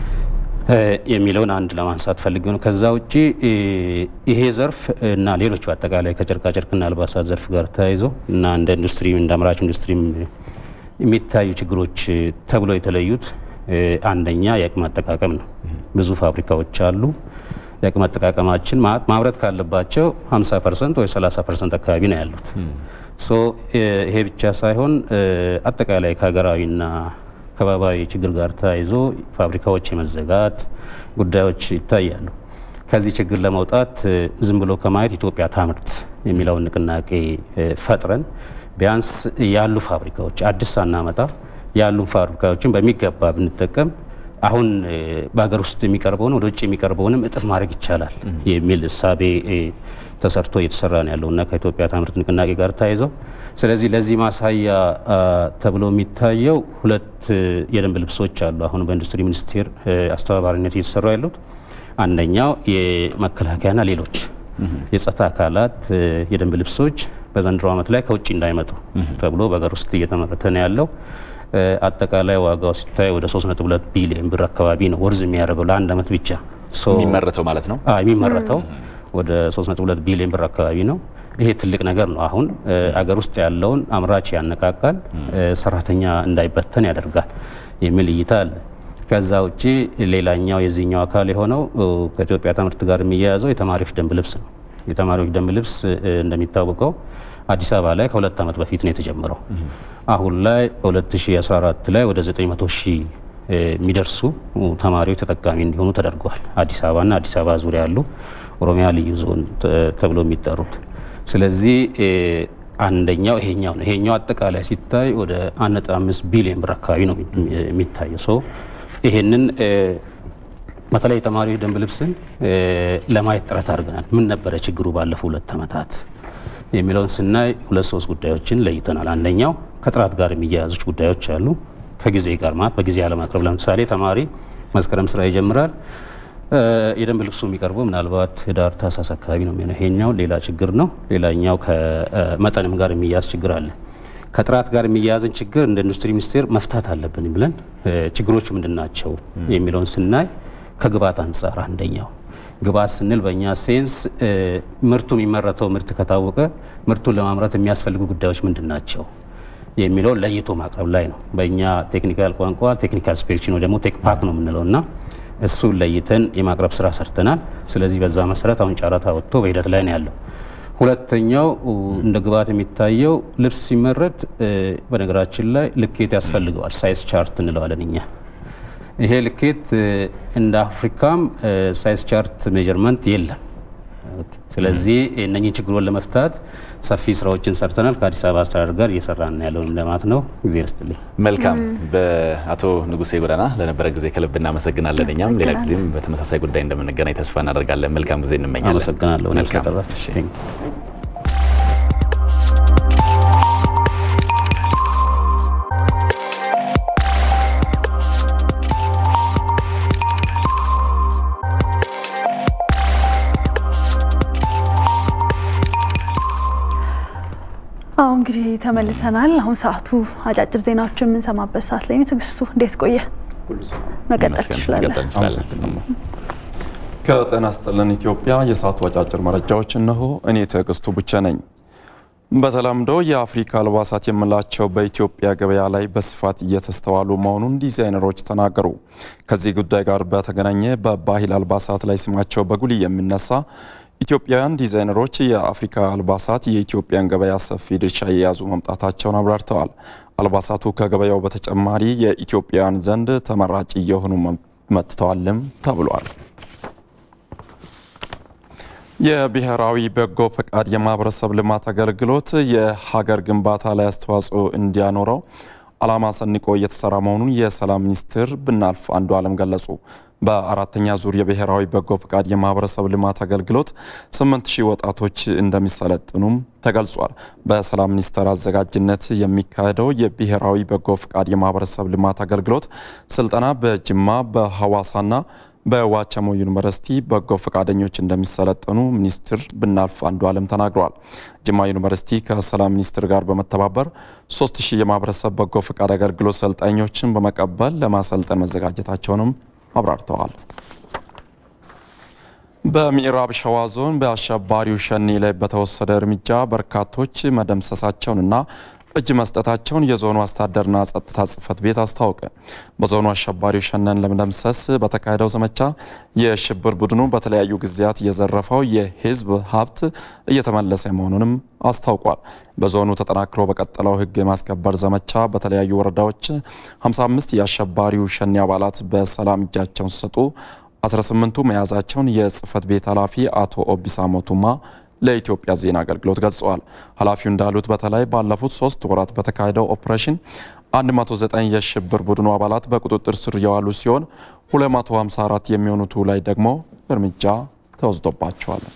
የሚለውን አንድ ለማንሳት ፈልጌ ነው። ከዛ ውጭ ይሄ ዘርፍ እና ሌሎች በአጠቃላይ ከጨርቃጨርቅና አልባሳት ዘርፍ ጋር ተያይዞ እና እንደ ኢንዱስትሪ እንደ አምራች ኢንዱስትሪም የሚታዩ ችግሮች ተብሎ የተለዩት አንደኛ የአቅም አጠቃቀም ነው። ብዙ ፋብሪካዎች አሉ። የአቅም አጠቃቀማችን ማምረት ካለባቸው 50 ፐርሰንት ወይ 30 ፐርሰንት አካባቢ ነው ያሉት። ሶ ይሄ ብቻ ሳይሆን አጠቃላይ ከሀገራዊና ከባባዊ ችግር ጋር ተያይዞ ፋብሪካዎች የመዘጋት ጉዳዮች ይታያሉ። ከዚህ ችግር ለመውጣት ዝም ብሎ ከማየት ኢትዮጵያ ታምርት የሚለውን ንቅናቄ ፈጥረን ቢያንስ ያሉ ፋብሪካዎች አዲስ ሳናመጣ ያሉ ፋብሪካዎችን በሚገባ ብንጠቀም አሁን በሀገር ውስጥ የሚቀርበውን ወደ ውጭ የሚቀርበውንም እጥፍ ማድረግ ይቻላል የሚል እሳቤ ተሰርቶ እየተሰራ ነው ያለው እና ከኢትዮጵያ ታምርት ንቅናቄ ጋር ተያይዘው ስለዚህ ለዚህ ማሳያ ተብሎ የሚታየው ሁለት የደንብ ልብሶች አሉ። አሁን በኢንዱስትሪ ሚኒስቴር አስተባባሪነት እየተሰሩ ያሉት አንደኛው የመከላከያና ሌሎች የጸጥታ አካላት የደንብ ልብሶች በዘንድሮ ዓመት ላይ ከውጭ እንዳይመጡ ተብሎ በሀገር ውስጥ እየተመረተ ነው ያለው። አጠቃላይ ዋጋው ሲታይ ወደ 3.2 ቢሊዮን ብር አካባቢ ነው ወርዝ የሚያደርገው ለአንድ ዓመት ብቻ
የሚመረተው ማለት ነው።
የሚመረተው ወደ 3.2 ቢሊዮን ብር አካባቢ ነው። ይሄ ትልቅ ነገር ነው። አሁን አገር ውስጥ ያለውን አምራች ያነቃቃል፣ ሰራተኛ እንዳይበተን ያደርጋል የሚል እይታ አለ። ከዛ ውጭ ሌላኛው የዚህኛው አካል የሆነው ከኢትዮጵያ ትምህርት ጋር የሚያያዘው የተማሪዎች ደንብ ልብስ ነው። የተማሪዎች ደንብ ልብስ እንደሚታወቀው አዲስ አበባ ላይ ከሁለት ዓመት በፊት ነው የተጀመረው። አሁን ላይ በ2014 ላይ ወደ 900 ሺህ የሚደርሱ ተማሪዎች ተጠቃሚ እንዲሆኑ ተደርገዋል። አዲስ አበባና አዲስ አበባ ዙሪያ ያሉ ኦሮሚያ ልዩ ዞን ተብሎ የሚጠሩት። ስለዚህ አንደኛው ይሄኛው ነው። ይሄኛው አጠቃላይ ሲታይ ወደ 1.5 ቢሊዮን ብር አካባቢ ነው የሚታየው። ሶ ይሄንን በተለይ የተማሪ ደንብ ልብስን ለማየት ጥረት አድርገናል። ምን ነበረ ችግሩ ባለፉ ሁለት ዓመታት የሚለውን ስናይ ሁለት ሶስት ጉዳዮችን ለይተናል። አንደኛው ከጥራት ጋር የሚያያዙች ጉዳዮች አሉ። ከጊዜ ጋር ማለት በጊዜ አለማቅረብ። ለምሳሌ ተማሪ መስከረም ስራ ይጀምራል። የደንብ ልብሱ የሚቀርበው ምናልባት ህዳር ታህሳስ አካባቢ ነው የሚሆነው። ይሄኛው ሌላ ችግር ነው። ሌላኛው ከመጠንም ጋር የሚያያዝ ችግር አለ። ከጥራት ጋር የሚያያዝን ችግር እንደ ኢንዱስትሪ ሚኒስቴር መፍታት አለብን ብለን ችግሮች ምንድን ናቸው የሚለውን ስናይ ከግብዓት አንጻር አንደኛው ግብዓት ስንል በእኛ ሴንስ ምርቱ የሚመረተው ምርት ከታወቀ ምርቱን ለማምረት የሚያስፈልጉ ጉዳዮች ምንድን ናቸው የሚለው ለይቶ ማቅረብ ላይ ነው። በእኛ ቴክኒካል ቋንቋ ቴክኒካል ስፔክሽን ወይ ደግሞ ቴክ ፓክ ነው የምንለው እና እሱን ለይተን የማቅረብ ስራ ሰርተናል። ስለዚህ በዛ መሰረት አሁን ጨረታ ወጥቶ በሂደት ላይ ነው ያለው። ሁለተኛው እንደ ግብዓት የሚታየው ልብስ ሲመረት በነገራችን ላይ ልኬት ያስፈልገዋል። ሳይዝ ቻርት እንለዋለን እኛ ይሄ ልኬት እንደ አፍሪካም ሳይዝ ቻርት ሜጀርመንት የለም። ስለዚህ እነኚህ ችግሮን ለመፍታት ሰፊ ስራዎችን ሰርተናል። ከአዲስ አበባ አስተዳደር ጋር እየሰራን ያለውን ለማለት ነው። ጊዜ ርስትልኝ።
መልካም። በአቶ ንጉሴ ጎዳና ለነበረ ጊዜ ከልብ እናመሰግናለን። እኛም ሌላ ጊዜም በተመሳሳይ ጉዳይ እንደምንገናኝ ተስፋ እናደርጋለን። መልካም ጊዜ እንመኛለን።
አመሰግናለሁ።
መልካም
አሁ እንግዲህ ተመልሰናል። አሁን ሰዓቱ አጫጭር ዜናዎችን የምንሰማበት ሰዓት ላይ ነው። ትዕግስቱ እንዴት ቆየ? መቀጠል ትችላለን።
ከጤና ይስጥልን ኢትዮጵያ የሰዓቱ አጫጭር መረጃዎች እነሆ። እኔ ትዕግስቱ ብቻ ነኝ። በተለምዶ የአፍሪካ አልባሳት የምላቸው በኢትዮጵያ ገበያ ላይ በስፋት እየተስተዋሉ መሆኑን ዲዛይነሮች ተናገሩ። ከዚህ ጉዳይ ጋር በተገናኘ በባህል አልባሳት ላይ ስማቸው በጉልህ የሚነሳ ኢትዮጵያውያን ዲዛይነሮች የአፍሪካ አልባሳት የኢትዮጵያን ገበያ ሰፊ ድርሻ የያዙ መምጣታቸውን አብራርተዋል። አልባሳቱ ከገበያው በተጨማሪ የኢትዮጵያውያን ዘንድ ተመራጭ እየሆኑ መጥተዋልም ተብሏል። የብሔራዊ በጎ ፈቃድ የማህበረሰብ ልማት አገልግሎት የሀገር ግንባታ ላይ አስተዋጽኦ እንዲያኖረው ዓላማ ሰንቆ እየተሰራ መሆኑን የሰላም ሚኒስትር ብናልፍ አንዱ አለም ገለጹ። በአራተኛ ዙር የብሔራዊ በጎ ፈቃድ የማህበረሰብ ልማት አገልግሎት 8000 ወጣቶች እንደሚሰለጥኑም ተገልጿል። በሰላም ሚኒስቴር አዘጋጅነት የሚካሄደው የብሔራዊ በጎ ፈቃድ የማህበረሰብ ልማት አገልግሎት ስልጠና በጅማ በሐዋሳና በዋቸሞ ዩኒቨርሲቲ በጎ ፈቃደኞች እንደሚሰለጠኑ ሚኒስትር ብናልፍ አንዱ አለም ተናግረዋል። ጅማ ዩኒቨርሲቲ ከሰላም ሚኒስቴር ጋር በመተባበር 3000 የማህበረሰብ በጎ ፈቃድ አገልግሎት ሰልጣኞችን በመቀበል ለማሰልጠን መዘጋጀታቸውንም አብራርተዋል። በምዕራብ ሸዋ ዞን በአሸባሪው ሸኔ ላይ በተወሰደ እርምጃ በርካቶች መደምሰሳቸውንና እጅ መስጠታቸውን የዞኑ አስተዳደርና ጸጥታ ጽሕፈት ቤት አስታወቀ። በዞኑ አሸባሪው ሸኔን ለመደምሰስ በተካሄደው ዘመቻ የሽብር ቡድኑ በተለያዩ ጊዜያት የዘረፈው የሕዝብ ሀብት እየተመለሰ መሆኑንም አስታውቋል። በዞኑ ተጠናክሮ በቀጠለው ሕግ የማስከበር ዘመቻ በተለያዩ ወረዳዎች 55 የአሸባሪው ሸኔ አባላት በሰላም እጃቸውን ሲሰጡ 18ቱ መያዛቸውን የጽሕፈት ቤት ኃላፊ አቶ ኦቢሳ ሞቱማ ለኢትዮጵያ ዜና አገልግሎት ገልጸዋል። ኃላፊው እንዳሉት በተለይ ባለፉት ሶስት ወራት በተካሄደው ኦፕሬሽን 109 የሽብር ቡድኑ አባላት በቁጥጥር ስር የዋሉ ሲሆን 254 የሚሆኑቱ ላይ ደግሞ እርምጃ ተወስዶባቸዋል።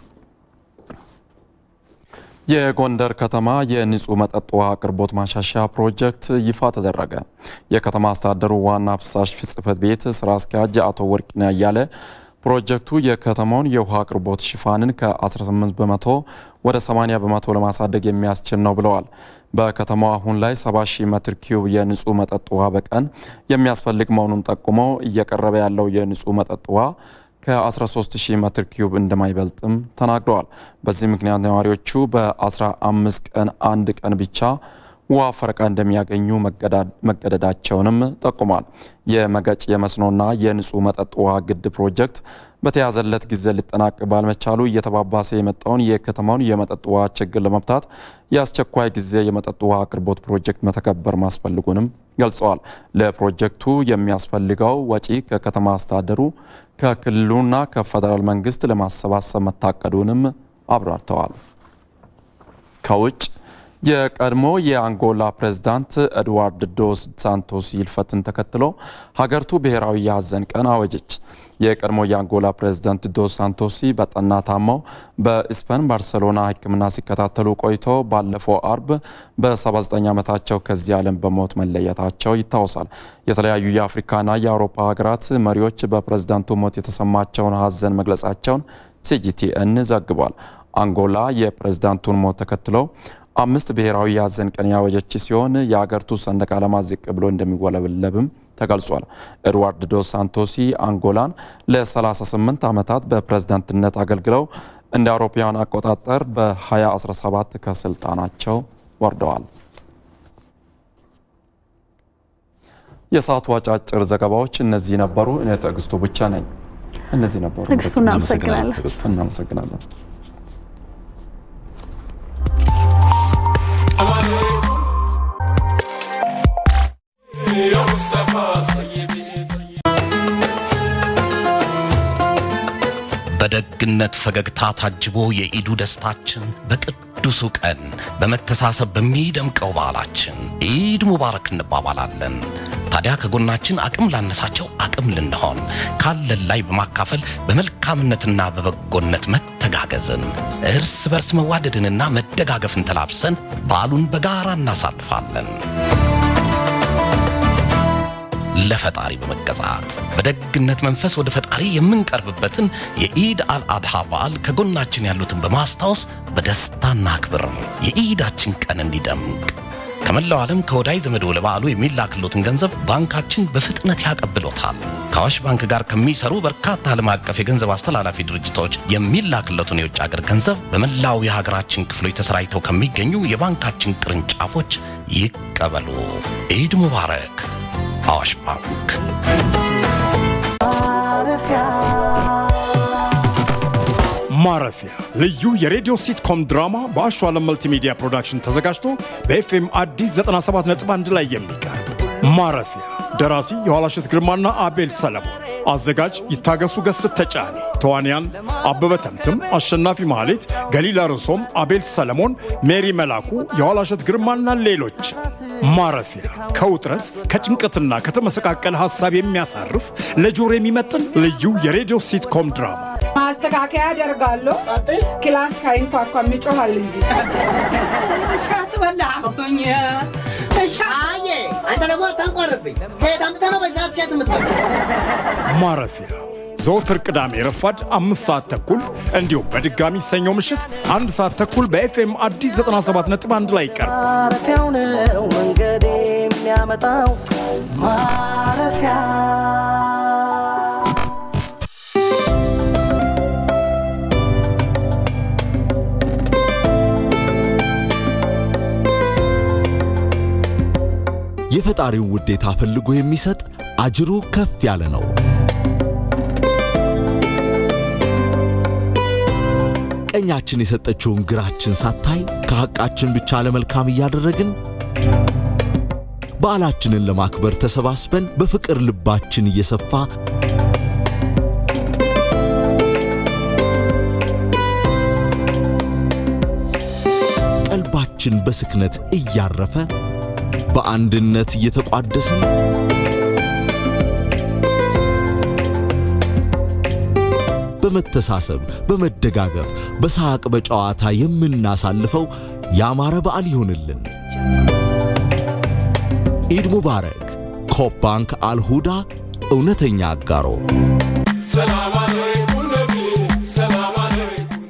የጎንደር ከተማ የንጹህ መጠጥ ውሃ አቅርቦት ማሻሻያ ፕሮጀክት ይፋ ተደረገ። የከተማ አስተዳደሩ ዋና ፍሳሽ ጽሕፈት ቤት ስራ አስኪያጅ አቶ ወርቅነህ አያለ ፕሮጀክቱ የከተማውን የውሃ አቅርቦት ሽፋንን ከ18 በመቶ ወደ 80 በመቶ ለማሳደግ የሚያስችል ነው ብለዋል። በከተማው አሁን ላይ 70 ሺህ ሜትር ኪዩብ የንጹህ መጠጥ ውሃ በቀን የሚያስፈልግ መሆኑን ጠቁመው እየቀረበ ያለው የንጹህ መጠጥ ውሃ ከ13 ሺህ ሜትር ኪዩብ እንደማይበልጥም ተናግረዋል። በዚህ ምክንያት ነዋሪዎቹ በ15 ቀን አንድ ቀን ብቻ ውሃ ፈረቃ እንደሚያገኙ መገደዳቸውንም ጠቁሟል። የመገጭ የመስኖና የንጹህ መጠጥ ውሃ ግድብ ፕሮጀክት በተያዘለት ጊዜ ሊጠናቅ ባልመቻሉ እየተባባሰ የመጣውን የከተማውን የመጠጥ ውሃ ችግር ለመፍታት የአስቸኳይ ጊዜ የመጠጥ ውሃ አቅርቦት ፕሮጀክት መተከበር ማስፈልጉንም ገልጸዋል። ለፕሮጀክቱ የሚያስፈልገው ወጪ ከከተማ አስተዳደሩ ከክልሉና ከፌዴራል መንግስት ለማሰባሰብ መታቀዱንም አብራርተዋል። ከውጭ የቀድሞ የአንጎላ ፕሬዝዳንት ኤድዋርድ ዶስ ሳንቶስ ይልፈትን ተከትሎ ሀገሪቱ ብሔራዊ የሀዘን ቀን አወጀች። የቀድሞ የአንጎላ ፕሬዝዳንት ዶስ ሳንቶሲ በጠና ታመው በስፔን ባርሴሎና ሕክምና ሲከታተሉ ቆይተው ባለፈው አርብ በ79 ዓመታቸው ከዚህ ዓለም በሞት መለየታቸው ይታወሳል። የተለያዩ የአፍሪካና የአውሮፓ ሀገራት መሪዎች በፕሬዝዳንቱ ሞት የተሰማቸውን ሀዘን መግለጻቸውን ሲጂቲኤን ዘግቧል። አንጎላ የፕሬዝዳንቱን ሞት ተከትለው አምስት ብሔራዊ የሀዘን ቀን ያወጀች ሲሆን የአገሪቱ ሰንደቅ ዓላማ ዝቅ ብሎ እንደሚወለበለብም ተገልጿል። ኤድዋርድ ዶስ ሳንቶሲ አንጎላን ለ38 ዓመታት በፕሬዝዳንትነት አገልግለው እንደ አውሮፓውያን አቆጣጠር በ2017 ከስልጣናቸው ወርደዋል። የሰዓቱ አጫጭር ዘገባዎች እነዚህ ነበሩ። እኔ ትዕግስቱ ብቻ ነኝ። እነዚህ ነበሩ።
ትዕግስቱ እናመሰግናለን።
እናመሰግናለን።
በደግነት ፈገግታ ታጅቦ የኢዱ ደስታችን በቅዱሱ ቀን በመተሳሰብ በሚደምቀው በዓላችን ኢድ ሙባረክ እንባባላለን። ታዲያ ከጎናችን አቅም ላነሳቸው አቅም ልንሆን ካለን ላይ በማካፈል በመልካምነትና በበጎነት መተጋገዝን እርስ በርስ መዋደድንና መደጋገፍን ተላብሰን በዓሉን በጋራ እናሳልፋለን። ለፈጣሪ በመገዛት በደግነት መንፈስ ወደ ፈጣሪ የምንቀርብበትን የኢድ አልአድሃ በዓል ከጎናችን ያሉትን በማስታወስ በደስታ እናክብር። የኢዳችን ቀን እንዲደምቅ ከመላው ዓለም ከወዳጅ ዘመዶ ለበዓሉ የሚላክሎትን ገንዘብ ባንካችን በፍጥነት ያቀብሎታል። ከአዋሽ ባንክ ጋር ከሚሰሩ በርካታ ዓለም አቀፍ የገንዘብ አስተላላፊ ድርጅቶች የሚላክለትን የውጭ ሀገር ገንዘብ በመላው የሀገራችን ክፍሎች ተሰራጭተው ከሚገኙ የባንካችን ቅርንጫፎች ይቀበሉ። ኢድ ሙባረክ። አዋሽ ባንክ።
ማረፊያ ልዩ የሬዲዮ ሲትኮም ድራማ በአሸዋ ዓለም መልቲሚዲያ ፕሮዳክሽን ተዘጋጅቶ በኤፍኤም አዲስ 97.1 ላይ የሚቀርብ ማረፊያ ደራሲ የኋላሸት ግርማና አቤል ሰለሞን፣ አዘጋጅ ይታገሱ ገስት ተጫኔ፣ ተዋንያን አበበ ተምትም፣ አሸናፊ ማህሌት፣ ገሊላ ርዕሶም፣ አቤል ሰለሞን፣ ሜሪ መላኩ፣ የኋላሸት ግርማና ሌሎች። ማረፊያ ከውጥረት ከጭንቀትና ከተመሰቃቀለ ሀሳብ የሚያሳርፍ ለጆሮ የሚመጥን ልዩ የሬዲዮ ሲትኮም ድራማ
ማስተካከያ አደርጋለሁ። ክላስ ካይንኳኳ ይጮሃል እንጂ
እሻት በላሁኝ። አየ አንተ ደግሞ አታንቋርብኝ። ከየት አምጥተህ ነው በዚህ ሰዓት እሸት የምትበላ?
ማረፊያ ዘወትር ቅዳሜ ረፋድ አምስት ሰዓት ተኩል እንዲሁም በድጋሚ ሰኞ ምሽት አንድ ሰዓት ተኩል በኤፍኤም አዲስ 97.1 ላይ ይቀርባል።
ማረፊያው ነው መንገድ የሚያመጣው ማረፊያ
የፈጣሪውን ውዴታ ፈልጎ የሚሰጥ አጅሩ ከፍ ያለ ነው። ቀኛችን የሰጠችውን ግራችን ሳታይ ከሐቃችን ብቻ ለመልካም እያደረግን በዓላችንን ለማክበር ተሰባስበን በፍቅር ልባችን እየሰፋ ቀልባችን በስክነት እያረፈ በአንድነት እየተቋደስን በመተሳሰብ በመደጋገፍ በሳቅ በጨዋታ የምናሳልፈው ያማረ በዓል ይሁንልን። ኢድ ሙባረክ። ኮፕ ባንክ አልሁዳ እውነተኛ አጋሮ።
ሰላም አለይኩም ነቢ ሰላም አለይኩም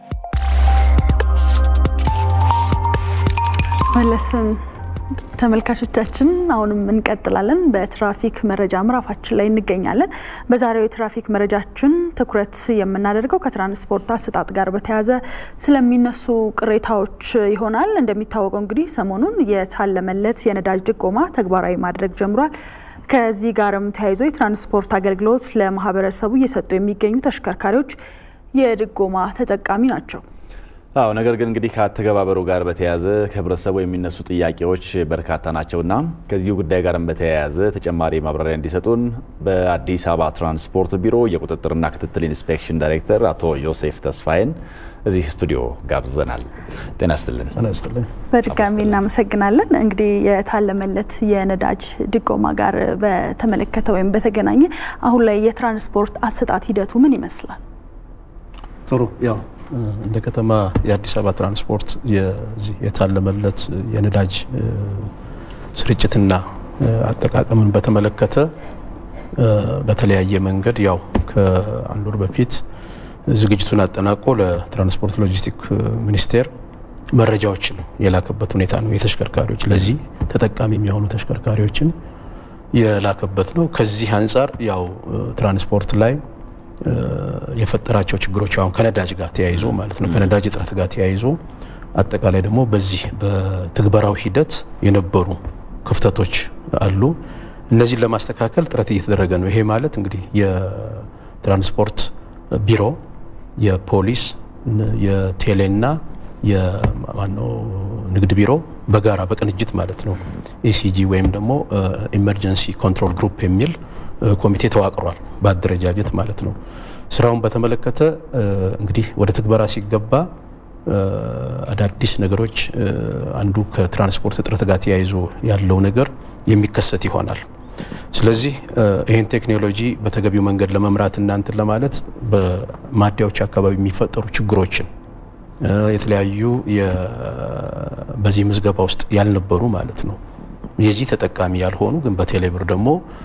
መለስን ተመልካቾቻችን አሁንም እንቀጥላለን። በትራፊክ መረጃ ምዕራፋችን ላይ እንገኛለን። በዛሬው የትራፊክ መረጃችን ትኩረት የምናደርገው ከትራንስፖርት አሰጣጥ ጋር በተያያዘ ስለሚነሱ ቅሬታዎች ይሆናል። እንደሚታወቀው እንግዲህ ሰሞኑን የታለመለት የነዳጅ ድጎማ ተግባራዊ ማድረግ ጀምሯል። ከዚህ ጋርም ተያይዞ የትራንስፖርት አገልግሎት ለማህበረሰቡ እየሰጡ የሚገኙ ተሽከርካሪዎች የድጎማ ተጠቃሚ ናቸው።
አዎ ነገር ግን እንግዲህ ከአተገባበሩ ጋር በተያያዘ ከህብረተሰቡ የሚነሱ ጥያቄዎች በርካታ ናቸውና ከዚሁ ጉዳይ ጋርም በተያያዘ ተጨማሪ ማብራሪያ እንዲሰጡን በአዲስ አበባ ትራንስፖርት ቢሮ የቁጥጥርና ክትትል ኢንስፔክሽን ዳይሬክተር አቶ ዮሴፍ ተስፋዬን እዚህ ስቱዲዮ ጋብዘናል። ጤና ይስጥልን።
በድጋሚ እናመሰግናለን። እንግዲህ የታለመለት የነዳጅ ድጎማ ጋር በተመለከተ ወይም በተገናኘ አሁን ላይ የትራንስፖርት አሰጣጥ ሂደቱ ምን ይመስላል?
ጥሩ ያው እንደ ከተማ የአዲስ አበባ ትራንስፖርት የዚህ የታለመለት የነዳጅ ስርጭትና አጠቃቀምን በተመለከተ በተለያየ መንገድ ያው ከአንድ ወር በፊት ዝግጅቱን አጠናቆ ለትራንስፖርት ሎጂስቲክ ሚኒስቴር መረጃዎችን የላከበት ሁኔታ ነው። የተሽከርካሪዎች ለዚህ ተጠቃሚ የሚሆኑ ተሽከርካሪዎችን የላከበት ነው። ከዚህ አንጻር ያው ትራንስፖርት ላይ የፈጠራቸው ችግሮች አሁን ከነዳጅ ጋር ተያይዞ ማለት ነው ከነዳጅ እጥረት ጋር ተያይዞ አጠቃላይ ደግሞ በዚህ በትግበራው ሂደት የነበሩ ክፍተቶች አሉ። እነዚህን ለማስተካከል ጥረት እየተደረገ ነው። ይሄ ማለት እንግዲህ የትራንስፖርት ቢሮ፣ የፖሊስ፣ የቴሌና የማነው ንግድ ቢሮ በጋራ በቅንጅት ማለት ነው ኤሲጂ ወይም ደግሞ ኢመርጀንሲ ኮንትሮል ግሩፕ የሚል ኮሚቴ ተዋቅሯል፣ በአደረጃጀት ማለት ነው። ስራውን በተመለከተ እንግዲህ ወደ ትግበራ ሲገባ አዳዲስ ነገሮች አንዱ ከትራንስፖርት እጥረት ጋር ተያይዞ ያለው ነገር የሚከሰት ይሆናል። ስለዚህ ይህን ቴክኖሎጂ በተገቢው መንገድ ለመምራት እናንትን ለማለት በማደያዎች አካባቢ የሚፈጠሩ ችግሮችን የተለያዩ በዚህ ምዝገባ ውስጥ ያልነበሩ ማለት ነው የዚህ ተጠቃሚ ያልሆኑ ግን በቴሌብር ደግሞ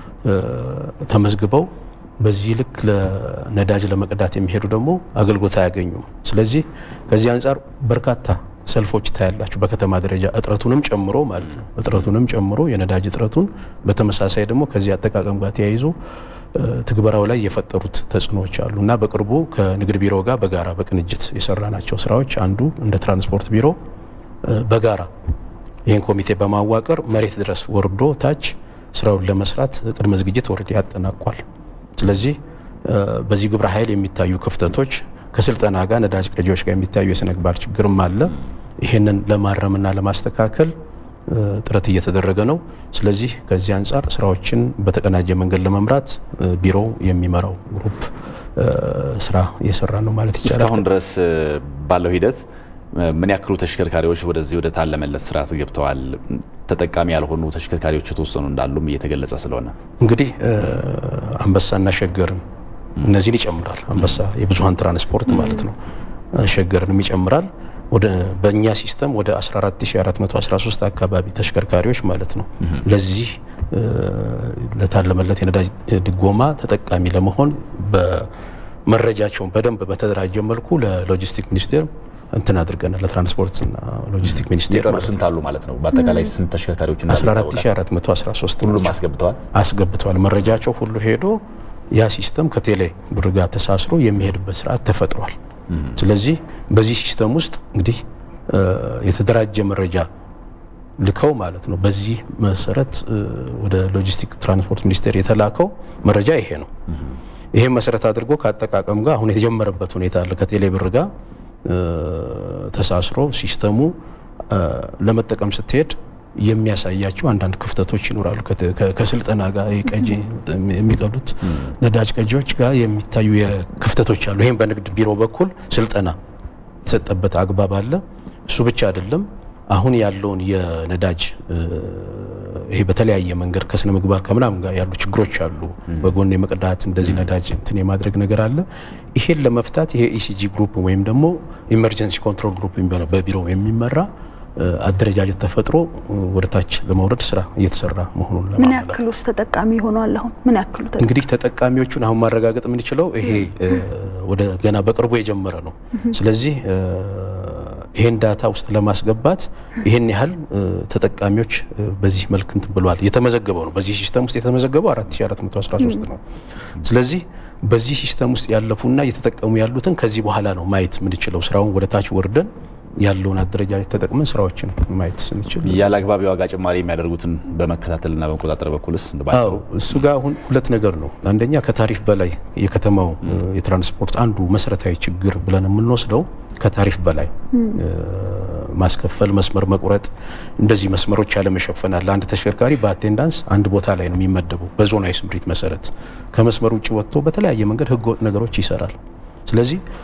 ተመዝግበው በዚህ ልክ ለነዳጅ ለመቅዳት የሚሄዱ ደግሞ አገልግሎት አያገኙም። ስለዚህ ከዚህ አንጻር በርካታ ሰልፎች ታያላችሁ በከተማ ደረጃ እጥረቱንም ጨምሮ ማለት ነው እጥረቱንም ጨምሮ የነዳጅ እጥረቱን በተመሳሳይ ደግሞ ከዚህ አጠቃቀም ጋር ተያይዞ ትግበራው ላይ የፈጠሩት ተጽዕኖዎች አሉ እና በቅርቡ ከንግድ ቢሮ ጋር በጋራ በቅንጅት የሰራናቸው ስራዎች አንዱ እንደ ትራንስፖርት ቢሮ በጋራ ይህን ኮሚቴ በማዋቀር መሬት ድረስ ወርዶ ታች ስራውን ለመስራት ቅድመ ዝግጅት ወርድ ያጠናቋል። ስለዚህ በዚህ ግብረ ኃይል የሚታዩ ክፍተቶች ከስልጠና ጋር ነዳጅ ቀጂዎች ጋር የሚታዩ የስነ ምግባር ችግርም አለ። ይህንን ለማረምና ለማስተካከል ጥረት እየተደረገ ነው። ስለዚህ ከዚህ አንጻር ስራዎችን በተቀናጀ መንገድ ለመምራት ቢሮው የሚመራው ግሩፕ ስራ እየሰራ ነው ማለት ይቻላል።
እስካሁን ድረስ ባለው ሂደት ምን ያክሉ ተሽከርካሪዎች ወደዚህ ወደ ታለመለት ስርዓት ገብተዋል? ተጠቃሚ ያልሆኑ ተሽከርካሪዎች የተወሰኑ እንዳሉም እየተገለጸ ስለሆነ
እንግዲህ አንበሳና ሸገርን እነዚህን ይጨምራል። አንበሳ የብዙሀን ትራንስፖርት ማለት ነው። ሸገርንም ይጨምራል። ወደ በእኛ ሲስተም ወደ 14413 አካባቢ ተሽከርካሪዎች ማለት ነው ለዚህ ለታለመለት የነዳጅ ድጎማ ተጠቃሚ ለመሆን በመረጃቸውን በደንብ በተደራጀ መልኩ ለሎጂስቲክ ሚኒስቴር እንትን አድርገናል። ለትራንስፖርትና ሎጂስቲክ ሚኒስቴር
የቀሩ ስንት አሉ ማለት ነው? በአጠቃላይ ስንት ተሽከርካሪዎች እንዳሉ
14413
ሁሉም አስገብተዋል
አስገብተዋል። መረጃቸው ሁሉ ሄዶ ያ ሲስተም ከቴሌ ብር ጋር ተሳስሮ የሚሄድበት ስርዓት ተፈጥሯል። ስለዚህ በዚህ ሲስተም ውስጥ እንግዲህ የተደራጀ መረጃ ልከው ማለት ነው። በዚህ መሰረት ወደ ሎጂስቲክ ትራንስፖርት ሚኒስቴር የተላከው መረጃ ይሄ ነው። ይሄን መሰረት አድርጎ ከአጠቃቀም ጋር አሁን የተጀመረበት ሁኔታ አለ። ከቴሌ ብር ጋር ተሳስሮ ሲስተሙ ለመጠቀም ስትሄድ የሚያሳያቸው አንዳንድ ክፍተቶች ይኖራሉ። ከስልጠና ጋር ቀጂ የሚቀዱት ነዳጅ ቀጂዎች ጋር የሚታዩ ክፍተቶች አሉ። ይህም በንግድ ቢሮ በኩል ስልጠና የተሰጠበት አግባብ አለ። እሱ ብቻ አይደለም። አሁን ያለውን የነዳጅ ይሄ በተለያየ መንገድ ከስነ ምግባር ከምናምን ጋር ያሉ ችግሮች አሉ። በጎን የመቅዳት እንደዚህ ነዳጅ እንትን የማድረግ ነገር አለ። ይሄን ለመፍታት ይሄ ኢሲጂ ግሩፕ ወይም ደግሞ ኢመርጀንሲ ኮንትሮል ግሩፕ የሚባለው በቢሮ የሚመራ አደረጃጀት ተፈጥሮ ወደ ታች ለመውረድ ስራ እየተሰራ መሆኑን
ምን ያክል ውስጥ ተጠቃሚ ሆኗል? አሁን ምን ያክሉ
እንግዲህ ተጠቃሚዎቹን አሁን ማረጋገጥ የምንችለው ይሄ ወደ ገና በቅርቡ የጀመረ ነው። ስለዚህ ይሄን ዳታ ውስጥ ለማስገባት ይሄን ያህል ተጠቃሚዎች በዚህ መልክ እንትን ብለዋል። የተመዘገበው ነው በዚህ ሲስተም ውስጥ የተመዘገበው 4413 ነው። ስለዚህ በዚህ ሲስተም ውስጥ ያለፉና እየተጠቀሙ ያሉትን ከዚህ በኋላ ነው ማየት የምንችለው። ስራውን ወደ ታች ወርደን ያለውን አደረጃጀት ተጠቅመን ስራዎችን ማየት ስንችል
ያለ አግባብ የዋጋ ጭማሪ የሚያደርጉትን በመከታተልና በመቆጣጠር በኩልስ
አዎ እሱ ጋር አሁን ሁለት ነገር ነው። አንደኛ ከታሪፍ በላይ የከተማው የትራንስፖርት አንዱ መሰረታዊ ችግር ብለን የምንወስደው ከታሪፍ በላይ ማስከፈል፣ መስመር መቁረጥ፣ እንደዚህ መስመሮች ያለመሸፈን አለ። አንድ ተሽከርካሪ በአቴንዳንስ አንድ ቦታ ላይ ነው የሚመደበው በዞናዊ ስምሪት መሰረት። ከመስመር ውጭ ወጥቶ በተለያየ መንገድ ህገወጥ ነገሮች ይሰራል። ስለዚህ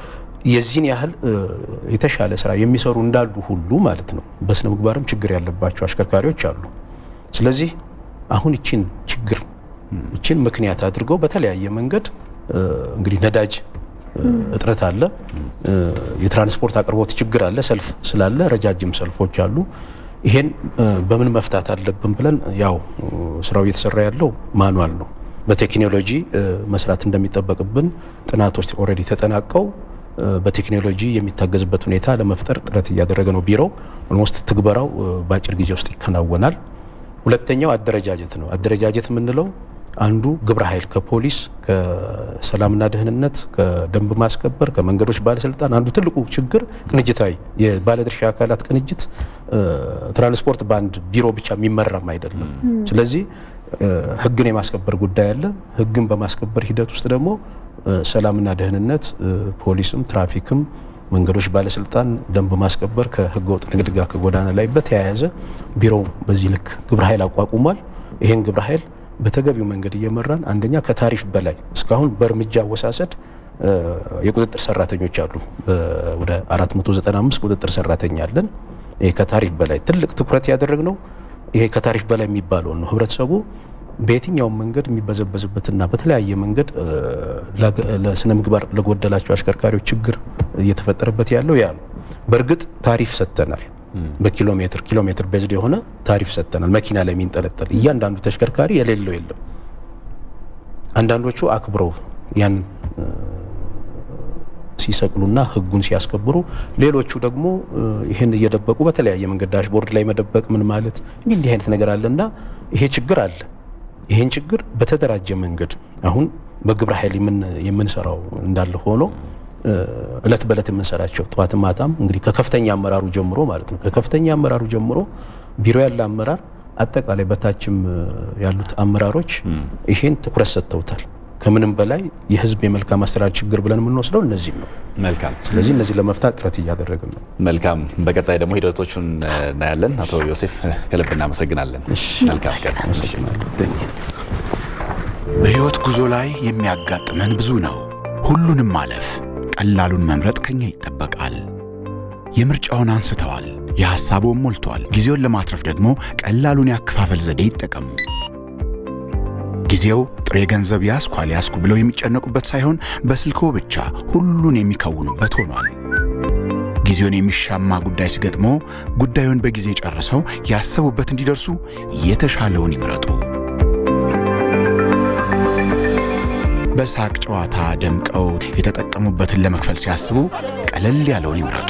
የዚህን ያህል የተሻለ ስራ የሚሰሩ እንዳሉ ሁሉ ማለት ነው በስነ ምግባርም ችግር ያለባቸው አሽከርካሪዎች አሉ። ስለዚህ አሁን ይችን ችግር ይችን ምክንያት አድርገው በተለያየ መንገድ እንግዲህ ነዳጅ እጥረት አለ፣ የትራንስፖርት አቅርቦት ችግር አለ፣ ሰልፍ ስላለ ረጃጅም ሰልፎች አሉ። ይሄን በምን መፍታት አለብን ብለን ያው ስራው እየተሰራ ያለው ማኑዋል ነው። በቴክኖሎጂ መስራት እንደሚጠበቅብን ጥናቶች ኦልሬዲ ተጠናቀው በቴክኖሎጂ የሚታገዝበት ሁኔታ ለመፍጠር ጥረት እያደረገ ነው ቢሮው። ኦልሞስት ትግበራው በአጭር ጊዜ ውስጥ ይከናወናል። ሁለተኛው አደረጃጀት ነው። አደረጃጀት የምንለው አንዱ ግብረ ኃይል ከፖሊስ ከሰላምና ደህንነት ከደንብ ማስከበር ከመንገዶች ባለስልጣን አንዱ ትልቁ ችግር ቅንጅታዊ የባለድርሻ አካላት ቅንጅት ትራንስፖርት በአንድ ቢሮ ብቻ የሚመራም አይደለም። ስለዚህ ህግን የማስከበር ጉዳይ አለ። ህግን በማስከበር ሂደት ውስጥ ደግሞ ሰላምና ደህንነት ፖሊስም፣ ትራፊክም፣ መንገዶች ባለስልጣን ደንብ ማስከበር ከህገ ወጥ ንግድ ጋር ከጎዳና ላይ በተያያዘ ቢሮው በዚህ ልክ ግብረ ኃይል አቋቁሟል። ይህን ግብረ ኃይል በተገቢው መንገድ እየመራን አንደኛ ከታሪፍ በላይ እስካሁን በእርምጃ አወሳሰድ የቁጥጥር ሰራተኞች አሉ። ወደ 495 ቁጥጥር ሰራተኛ አለን። ይሄ ከታሪፍ በላይ ትልቅ ትኩረት ያደረግነው ይሄ ከታሪፍ በላይ የሚባለውን ነው። ህብረተሰቡ በየትኛውም መንገድ የሚበዘበዝበትና በተለያየ መንገድ ለስነ ምግባር ለጎደላቸው አሽከርካሪዎች ችግር እየተፈጠረበት ያለው ያ ነው። በእርግጥ ታሪፍ ሰጥተናል። በኪሎ ሜትር ኪሎ ሜትር ቤዝድ የሆነ ታሪፍ ሰጥተናል። መኪና ላይ የሚንጠለጠል እያንዳንዱ ተሽከርካሪ የሌለው የለም። አንዳንዶቹ አክብረው ያን ሲሰቅሉና ህጉን ሲያስከብሩ፣ ሌሎቹ ደግሞ ይህን እየደበቁ በተለያየ መንገድ ዳሽቦርድ ላይ መደበቅ ምን ማለት እንዲህ እንዲህ አይነት ነገር አለና ይሄ ችግር አለ። ይህን ችግር በተደራጀ መንገድ አሁን በግብረ ኃይል የምንሰራው እንዳለ ሆኖ እለት በእለት የምንሰራቸው ጠዋት ማታም እንግዲህ ከከፍተኛ አመራሩ ጀምሮ ማለት ነው ከከፍተኛ አመራሩ ጀምሮ ቢሮ ያለ አመራር አጠቃላይ በታችም ያሉት አመራሮች ይሄን ትኩረት ሰጥተውታል። ከምንም በላይ የህዝብ የመልካም አስተዳደር ችግር ብለን የምንወስደው እነዚህም ነው።
መልካም።
ስለዚህ እነዚህ ለመፍታት ጥረት እያደረግን ነው።
መልካም። በቀጣይ ደግሞ ሂደቶቹን እናያለን። አቶ ዮሴፍ ከልብ እናመሰግናለን። መልካም ቀን።
በሕይወት ጉዞ ላይ የሚያጋጥመን ብዙ ነው። ሁሉንም ማለፍ ቀላሉን መምረጥ ከኛ ይጠበቃል። የምርጫውን አንስተዋል፣ የሐሳቡን ሞልቷል። ጊዜውን ለማትረፍ ደግሞ ቀላሉን ያከፋፈል ዘዴ ይጠቀሙ። ጊዜው ጥሬ ገንዘብ ያስኩ አልያዝኩ ብለው የሚጨነቁበት ሳይሆን በስልክዎ ብቻ ሁሉን የሚከውኑበት ሆኗል። ጊዜውን የሚሻማ ጉዳይ ሲገጥሞ ጉዳዩን በጊዜ ጨርሰው ያሰቡበት እንዲደርሱ የተሻለውን ይምረጡ። በሳቅ ጨዋታ ደምቀው የተጠቀሙበትን ለመክፈል ሲያስቡ ቀለል ያለውን ይምረጡ።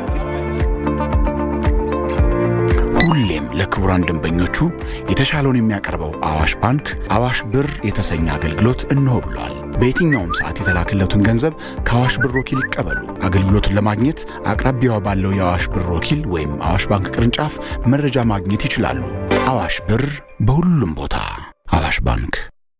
ሁሌም ለክቡራን ደንበኞቹ የተሻለውን የሚያቀርበው አዋሽ ባንክ አዋሽ ብር የተሰኘ አገልግሎት እንሆ ብሏል። በየትኛውም ሰዓት የተላከለትን ገንዘብ ከአዋሽ ብር ወኪል ይቀበሉ። አገልግሎቱን ለማግኘት አቅራቢያው ባለው የአዋሽ ብር ወኪል ወይም አዋሽ ባንክ ቅርንጫፍ መረጃ ማግኘት ይችላሉ። አዋሽ ብር በሁሉም ቦታ። አዋሽ ባንክ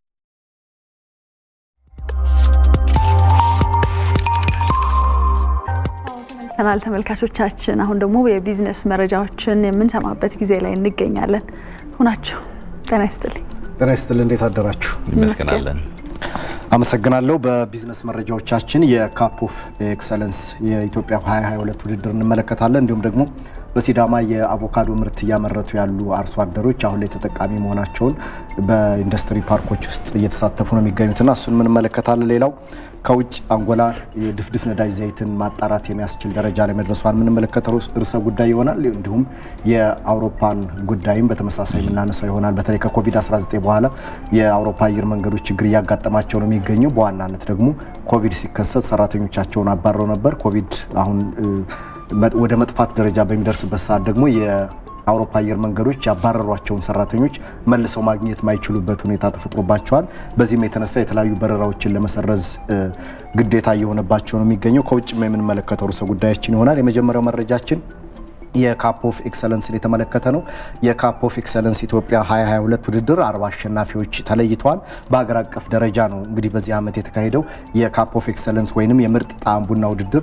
ተመልሰናል ተመልካቾቻችን። አሁን ደግሞ የቢዝነስ መረጃዎችን የምንሰማበት ጊዜ ላይ እንገኛለን። ሁናቸው ጤና ይስጥልኝ።
ጤና ይስጥልኝ። እንዴት አደራችሁ?
ይመስገናለን።
አመሰግናለሁ። በቢዝነስ መረጃዎቻችን የካፕ ኦፍ ኤክሰለንስ የኢትዮጵያ 2022 ውድድር እንመለከታለን። እንዲሁም ደግሞ በሲዳማ የአቮካዶ ምርት እያመረቱ ያሉ አርሶ አደሮች አሁን ላይ ተጠቃሚ መሆናቸውን በኢንዱስትሪ ፓርኮች ውስጥ እየተሳተፉ ነው የሚገኙትና እሱን እንመለከታለን። ሌላው ከውጭ አንጎላ የድፍድፍ ነዳጅ ዘይትን ማጣራት የሚያስችል ደረጃ ላይ መድረሷን የምንመለከተው ርዕሰ ጉዳይ ይሆናል። እንዲሁም የአውሮፓን ጉዳይም በተመሳሳይ የምናነሳው ይሆናል። በተለይ ከኮቪድ-19 በኋላ የአውሮፓ አየር መንገዶች ችግር እያጋጠማቸው ነው የሚገኘው። በዋናነት ደግሞ ኮቪድ ሲከሰት ሰራተኞቻቸውን አባረው ነበር። ኮቪድ አሁን ወደ መጥፋት ደረጃ በሚደርስበት ሰዓት ደግሞ የአውሮፓ አየር መንገዶች ያባረሯቸውን ሰራተኞች መልሰው ማግኘት ማይችሉበት ሁኔታ ተፈጥሮባቸዋል። በዚህም የተነሳ የተለያዩ በረራዎችን ለመሰረዝ ግዴታ እየሆነባቸው ነው የሚገኘው። ከውጭም የምንመለከተው ርዕሰ ጉዳያችን ይሆናል። የመጀመሪያው መረጃችን የካፕ ኦፍ ኤክሰለንስን የተመለከተ ነው። የካፕ ኦፍ ኤክሰለንስ ኢትዮጵያ 2022 ውድድር አርባ አሸናፊዎች ተለይተዋል። በሀገር አቀፍ ደረጃ ነው እንግዲህ በዚህ ዓመት የተካሄደው የካፕ ኦፍ ኤክሰለንስ ወይንም የምርጥ ጣዕም ቡና ውድድር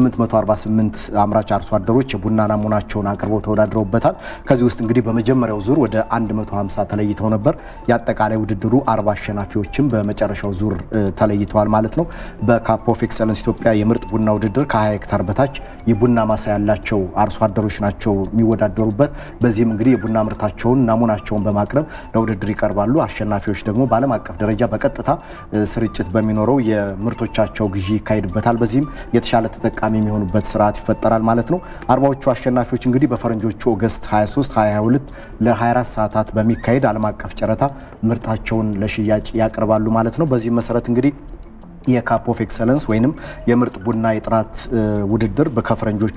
848 አምራች አርሶ አደሮች የቡና ናሙናቸውን አቅርበው ተወዳድረውበታል። ከዚህ ውስጥ እንግዲህ በመጀመሪያው ዙር ወደ 150 ተለይተው ነበር። የአጠቃላይ ውድድሩ አርባ አሸናፊዎችም በመጨረሻው ዙር ተለይተዋል ማለት ነው። በካፕ ኦፍ ኤክሰለንስ ኢትዮጵያ የምርጥ ቡና ውድድር ከ20 ሄክታር በታች የቡና ማሳ ያላቸው አርሶ አደሮች ናቸው የሚወዳደሩበት። በዚህም እንግዲህ የቡና ምርታቸውን ናሙናቸውን በማቅረብ ለውድድር ይቀርባሉ። አሸናፊዎች ደግሞ በዓለም አቀፍ ደረጃ በቀጥታ ስርጭት በሚኖረው የምርቶቻቸው ግዢ ይካሄድበታል። በዚህም የተሻለ ተጠቃሚ የሚሆኑበት ስርዓት ይፈጠራል ማለት ነው። አርባዎቹ አሸናፊዎች እንግዲህ በፈረንጆቹ ኦገስት 23 2022 ለ24 ሰዓታት በሚካሄድ ዓለም አቀፍ ጨረታ ምርታቸውን ለሽያጭ ያቀርባሉ ማለት ነው። በዚህም መሰረት እንግዲህ የካፕ ኦፍ ኤክሰለንስ ወይንም የምርጥ ቡና የጥራት ውድድር ከፈረንጆቹ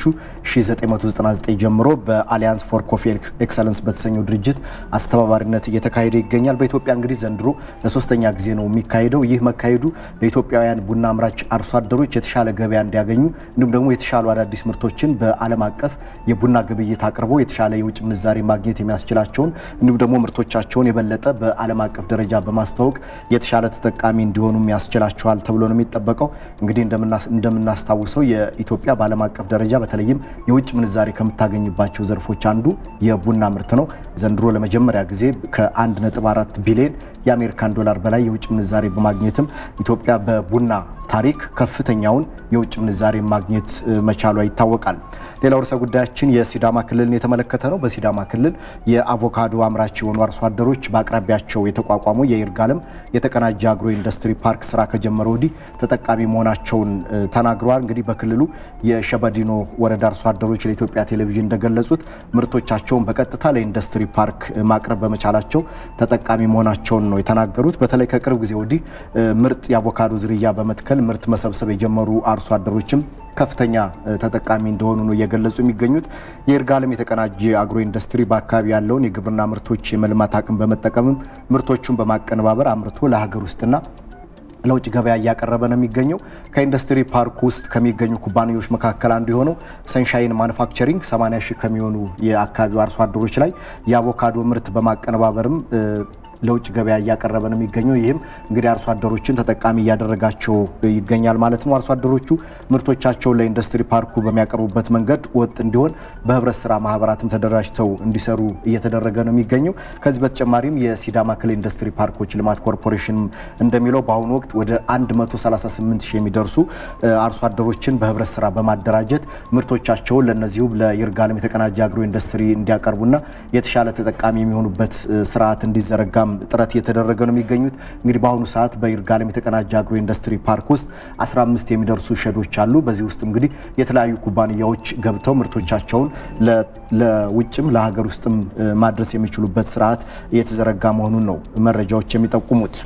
1999 ጀምሮ በአሊያንስ ፎር ኮፊ ኤክሰለንስ በተሰኘው ድርጅት አስተባባሪነት እየተካሄደ ይገኛል። በኢትዮጵያ እንግዲህ ዘንድሮ ለሶስተኛ ጊዜ ነው የሚካሄደው። ይህ መካሄዱ ለኢትዮጵያውያን ቡና አምራች አርሶ አደሮች የተሻለ ገበያ እንዲያገኙ እንዲሁም ደግሞ የተሻሉ አዳዲስ ምርቶችን በዓለም አቀፍ የቡና ግብይት አቅርበው የተሻለ የውጭ ምንዛሬ ማግኘት የሚያስችላቸውን እንዲሁም ደግሞ ምርቶቻቸውን የበለጠ በዓለም አቀፍ ደረጃ በማስተዋወቅ የተሻለ ተጠቃሚ እንዲሆኑም ያስችላቸዋል ተብሎ ነው የሚጠበቀው። እንግዲህ እንደምናስታውሰው የኢትዮጵያ በዓለም አቀፍ ደረጃ በተለይም የውጭ ምንዛሬ ከምታገኝባቸው ዘርፎች አንዱ የቡና ምርት ነው። ዘንድሮ ለመጀመሪያ ጊዜ ከ1.4 ቢሊዮን የአሜሪካን ዶላር በላይ የውጭ ምንዛሬ በማግኘትም ኢትዮጵያ በቡና ታሪክ ከፍተኛውን የውጭ ምንዛሬ ማግኘት መቻሏ ይታወቃል። ሌላው ርዕሰ ጉዳያችን የሲዳማ ክልልን የተመለከተ ነው። በሲዳማ ክልል የአቮካዶ አምራች የሆኑ አርሶ አደሮች በአቅራቢያቸው የተቋቋመው የይርጋለም የተቀናጀ አግሮ ኢንዱስትሪ ፓርክ ስራ ከጀመረ ወዲህ ተጠቃሚ መሆናቸውን ተናግረዋል። እንግዲህ በክልሉ የሸበዲኖ ወረዳ አርሶ አደሮች ለኢትዮጵያ ቴሌቪዥን እንደገለጹት ምርቶቻቸውን በቀጥታ ለኢንዱስትሪ ፓርክ ማቅረብ በመቻላቸው ተጠቃሚ መሆናቸውን ነው የተናገሩት። በተለይ ከቅርብ ጊዜ ወዲህ ምርጥ የአቮካዶ ዝርያ በመትከል ምርት መሰብሰብ የጀመሩ አርሶ አደሮችም ከፍተኛ ተጠቃሚ እንደሆኑ ነው እየገለጹ የሚገኙት። የይርጋለም የተቀናጀ አግሮ ኢንዱስትሪ በአካባቢ ያለውን የግብርና ምርቶች የመልማት አቅም በመጠቀምም ምርቶቹን በማቀነባበር አምርቶ ለሀገር ውስጥና ለውጭ ገበያ እያቀረበ ነው የሚገኘው። ከኢንዱስትሪ ፓርክ ውስጥ ከሚገኙ ኩባንያዎች መካከል አንዱ የሆነው ሰንሻይን ማኑፋክቸሪንግ 80 ሺህ ከሚሆኑ የአካባቢው አርሶ አደሮች ላይ የአቮካዶ ምርት በማቀነባበርም ለውጭ ገበያ እያቀረበ ነው የሚገኘው። ይህም እንግዲህ አርሶ አደሮችን ተጠቃሚ እያደረጋቸው ይገኛል ማለት ነው። አርሶ አደሮቹ ምርቶቻቸውን ለኢንዱስትሪ ፓርኩ በሚያቀርቡበት መንገድ ወጥ እንዲሆን በህብረት ስራ ማህበራትም ተደራጅተው እንዲሰሩ እየተደረገ ነው የሚገኘው። ከዚህ በተጨማሪም የሲዳማ ክልል ኢንዱስትሪ ፓርኮች ልማት ኮርፖሬሽን እንደሚለው በአሁኑ ወቅት ወደ 138 ሺህ የሚደርሱ አርሶ አደሮችን በህብረት ስራ በማደራጀት ምርቶቻቸውን ለእነዚሁ ለይርጋለም የተቀናጀ አግሮ ኢንዱስትሪ እንዲያቀርቡና የተሻለ ተጠቃሚ የሚሆኑበት ስርዓት እንዲዘረጋም ጥረት እየተደረገ ነው የሚገኙት። እንግዲህ በአሁኑ ሰዓት በይርጋለም የተቀናጀ አግሮ ኢንዱስትሪ ፓርክ ውስጥ 15 የሚደርሱ ሸዶች አሉ። በዚህ ውስጥ እንግዲህ የተለያዩ ኩባንያዎች ገብተው ምርቶቻቸውን ለውጭም ለሀገር ውስጥም ማድረስ የሚችሉበት ስርዓት እየተዘረጋ መሆኑን ነው መረጃዎች የሚጠቁሙት።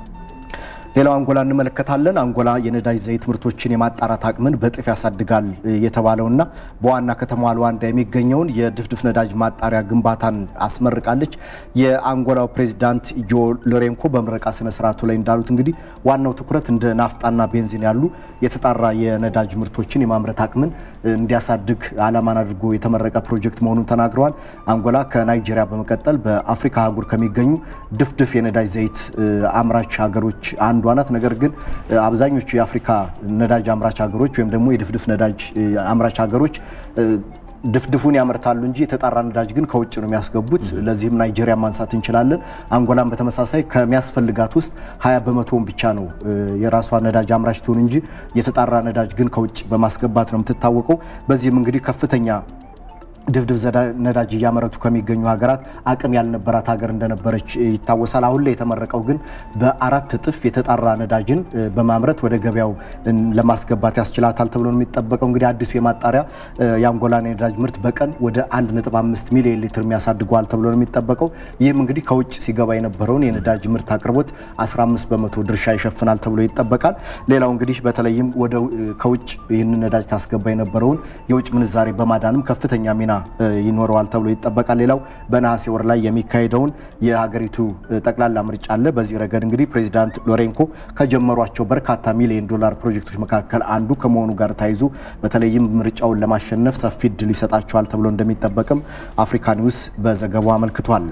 ሌላው አንጎላ እንመለከታለን። አንጎላ የነዳጅ ዘይት ምርቶችን የማጣራት አቅምን በእጥፍ ያሳድጋል የተባለውና በዋና ከተማዋ ሉዋንዳ የሚገኘውን የድፍድፍ ነዳጅ ማጣሪያ ግንባታን አስመርቃለች። የአንጎላው ፕሬዚዳንት ጆ ሎሬንኮ በምረቃ ስነ ስርዓቱ ላይ እንዳሉት እንግዲህ ዋናው ትኩረት እንደ ናፍጣና ቤንዚን ያሉ የተጣራ የነዳጅ ምርቶችን የማምረት አቅምን እንዲያሳድግ ዓላማን አድርጎ የተመረቀ ፕሮጀክት መሆኑን ተናግረዋል። አንጎላ ከናይጄሪያ በመቀጠል በአፍሪካ አህጉር ከሚገኙ ድፍድፍ የነዳጅ ዘይት አምራች ሀገሮች አንዷ ናት። ነገር ግን አብዛኞቹ የአፍሪካ ነዳጅ አምራች ሀገሮች ወይም ደግሞ የድፍድፍ ነዳጅ አምራች ሀገሮች ድፍድፉን ያመርታሉ እንጂ የተጣራ ነዳጅ ግን ከውጭ ነው የሚያስገቡት። ለዚህም ናይጄሪያ ማንሳት እንችላለን። አንጎላም በተመሳሳይ ከሚያስፈልጋት ውስጥ ሀያ በመቶውን ብቻ ነው የራሷ ነዳጅ አምራች ትሆን እንጂ የተጣራ ነዳጅ ግን ከውጭ በማስገባት ነው የምትታወቀው። በዚህም እንግዲህ ከፍተኛ ድፍድፍ ነዳጅ እያመረቱ ከሚገኙ ሀገራት አቅም ያልነበራት ሀገር እንደነበረች ይታወሳል። አሁን ላይ የተመረቀው ግን በአራት እጥፍ የተጣራ ነዳጅን በማምረት ወደ ገበያው ለማስገባት ያስችላታል ተብሎ ነው የሚጠበቀው። እንግዲህ አዲሱ የማጣሪያ የአንጎላን የነዳጅ ምርት በቀን ወደ 1.5 ሚሊዮን ሊትር የሚያሳድገዋል ተብሎ ነው የሚጠበቀው። ይህም እንግዲህ ከውጭ ሲገባ የነበረውን የነዳጅ ምርት አቅርቦት 15 በመቶ ድርሻ ይሸፍናል ተብሎ ይጠበቃል። ሌላው እንግዲህ በተለይም ወደ ከውጭ ይህንን ነዳጅ ታስገባ የነበረውን የውጭ ምንዛሬ በማዳንም ከፍተኛ ሚና ይኖረዋል ተብሎ ይጠበቃል። ሌላው በነሐሴ ወር ላይ የሚካሄደውን የሀገሪቱ ጠቅላላ ምርጫ አለ። በዚህ ረገድ እንግዲህ ፕሬዚዳንት ሎሬንኮ ከጀመሯቸው በርካታ ሚሊዮን ዶላር ፕሮጀክቶች መካከል አንዱ ከመሆኑ ጋር ተያይዞ በተለይም ምርጫውን ለማሸነፍ ሰፊ እድል ይሰጣቸዋል ተብሎ እንደሚጠበቅም አፍሪካ ኒውስ በዘገባው አመልክቷል።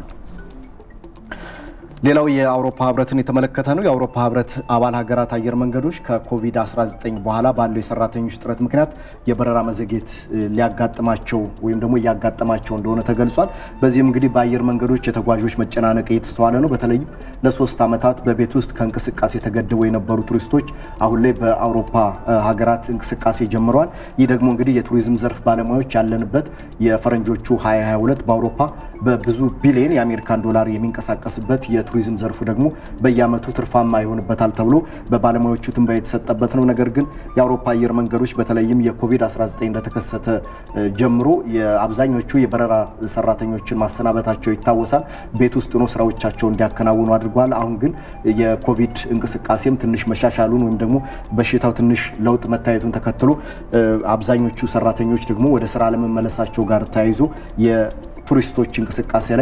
ሌላው የአውሮፓ ህብረትን የተመለከተ ነው። የአውሮፓ ህብረት አባል ሀገራት አየር መንገዶች ከኮቪድ-19 በኋላ ባለው የሰራተኞች ጥረት ምክንያት የበረራ መዘግየት ሊያጋጥማቸው ወይም ደግሞ እያጋጠማቸው እንደሆነ ተገልጿል። በዚህም እንግዲህ በአየር መንገዶች የተጓዦች መጨናነቅ እየተስተዋለ ነው። በተለይም ለሶስት ዓመታት በቤት ውስጥ ከእንቅስቃሴ ተገድበው የነበሩ ቱሪስቶች አሁን ላይ በአውሮፓ ሀገራት እንቅስቃሴ ጀምረዋል። ይህ ደግሞ እንግዲህ የቱሪዝም ዘርፍ ባለሙያዎች ያለንበት የፈረንጆቹ 2022 በአውሮፓ በብዙ ቢሊዮን የአሜሪካን ዶላር የሚንቀሳቀስበት የቱሪዝም ዘርፉ ደግሞ በየዓመቱ ትርፋማ ይሆንበታል ተብሎ በባለሙያዎቹ ትንበያ የተሰጠበት ነው። ነገር ግን የአውሮፓ አየር መንገዶች በተለይም የኮቪድ-19 እንደተከሰተ ጀምሮ የአብዛኞቹ የበረራ ሰራተኞችን ማሰናበታቸው ይታወሳል። ቤት ውስጥ ሆኖ ስራዎቻቸው እንዲያከናውኑ አድርጓል። አሁን ግን የኮቪድ እንቅስቃሴም ትንሽ መሻሻሉን ወይም ደግሞ በሽታው ትንሽ ለውጥ መታየቱን ተከትሎ አብዛኞቹ ሰራተኞች ደግሞ ወደ ስራ ለመመለሳቸው ጋር ተያይዞ ቱሪስቶች እንቅስቃሴ ላይ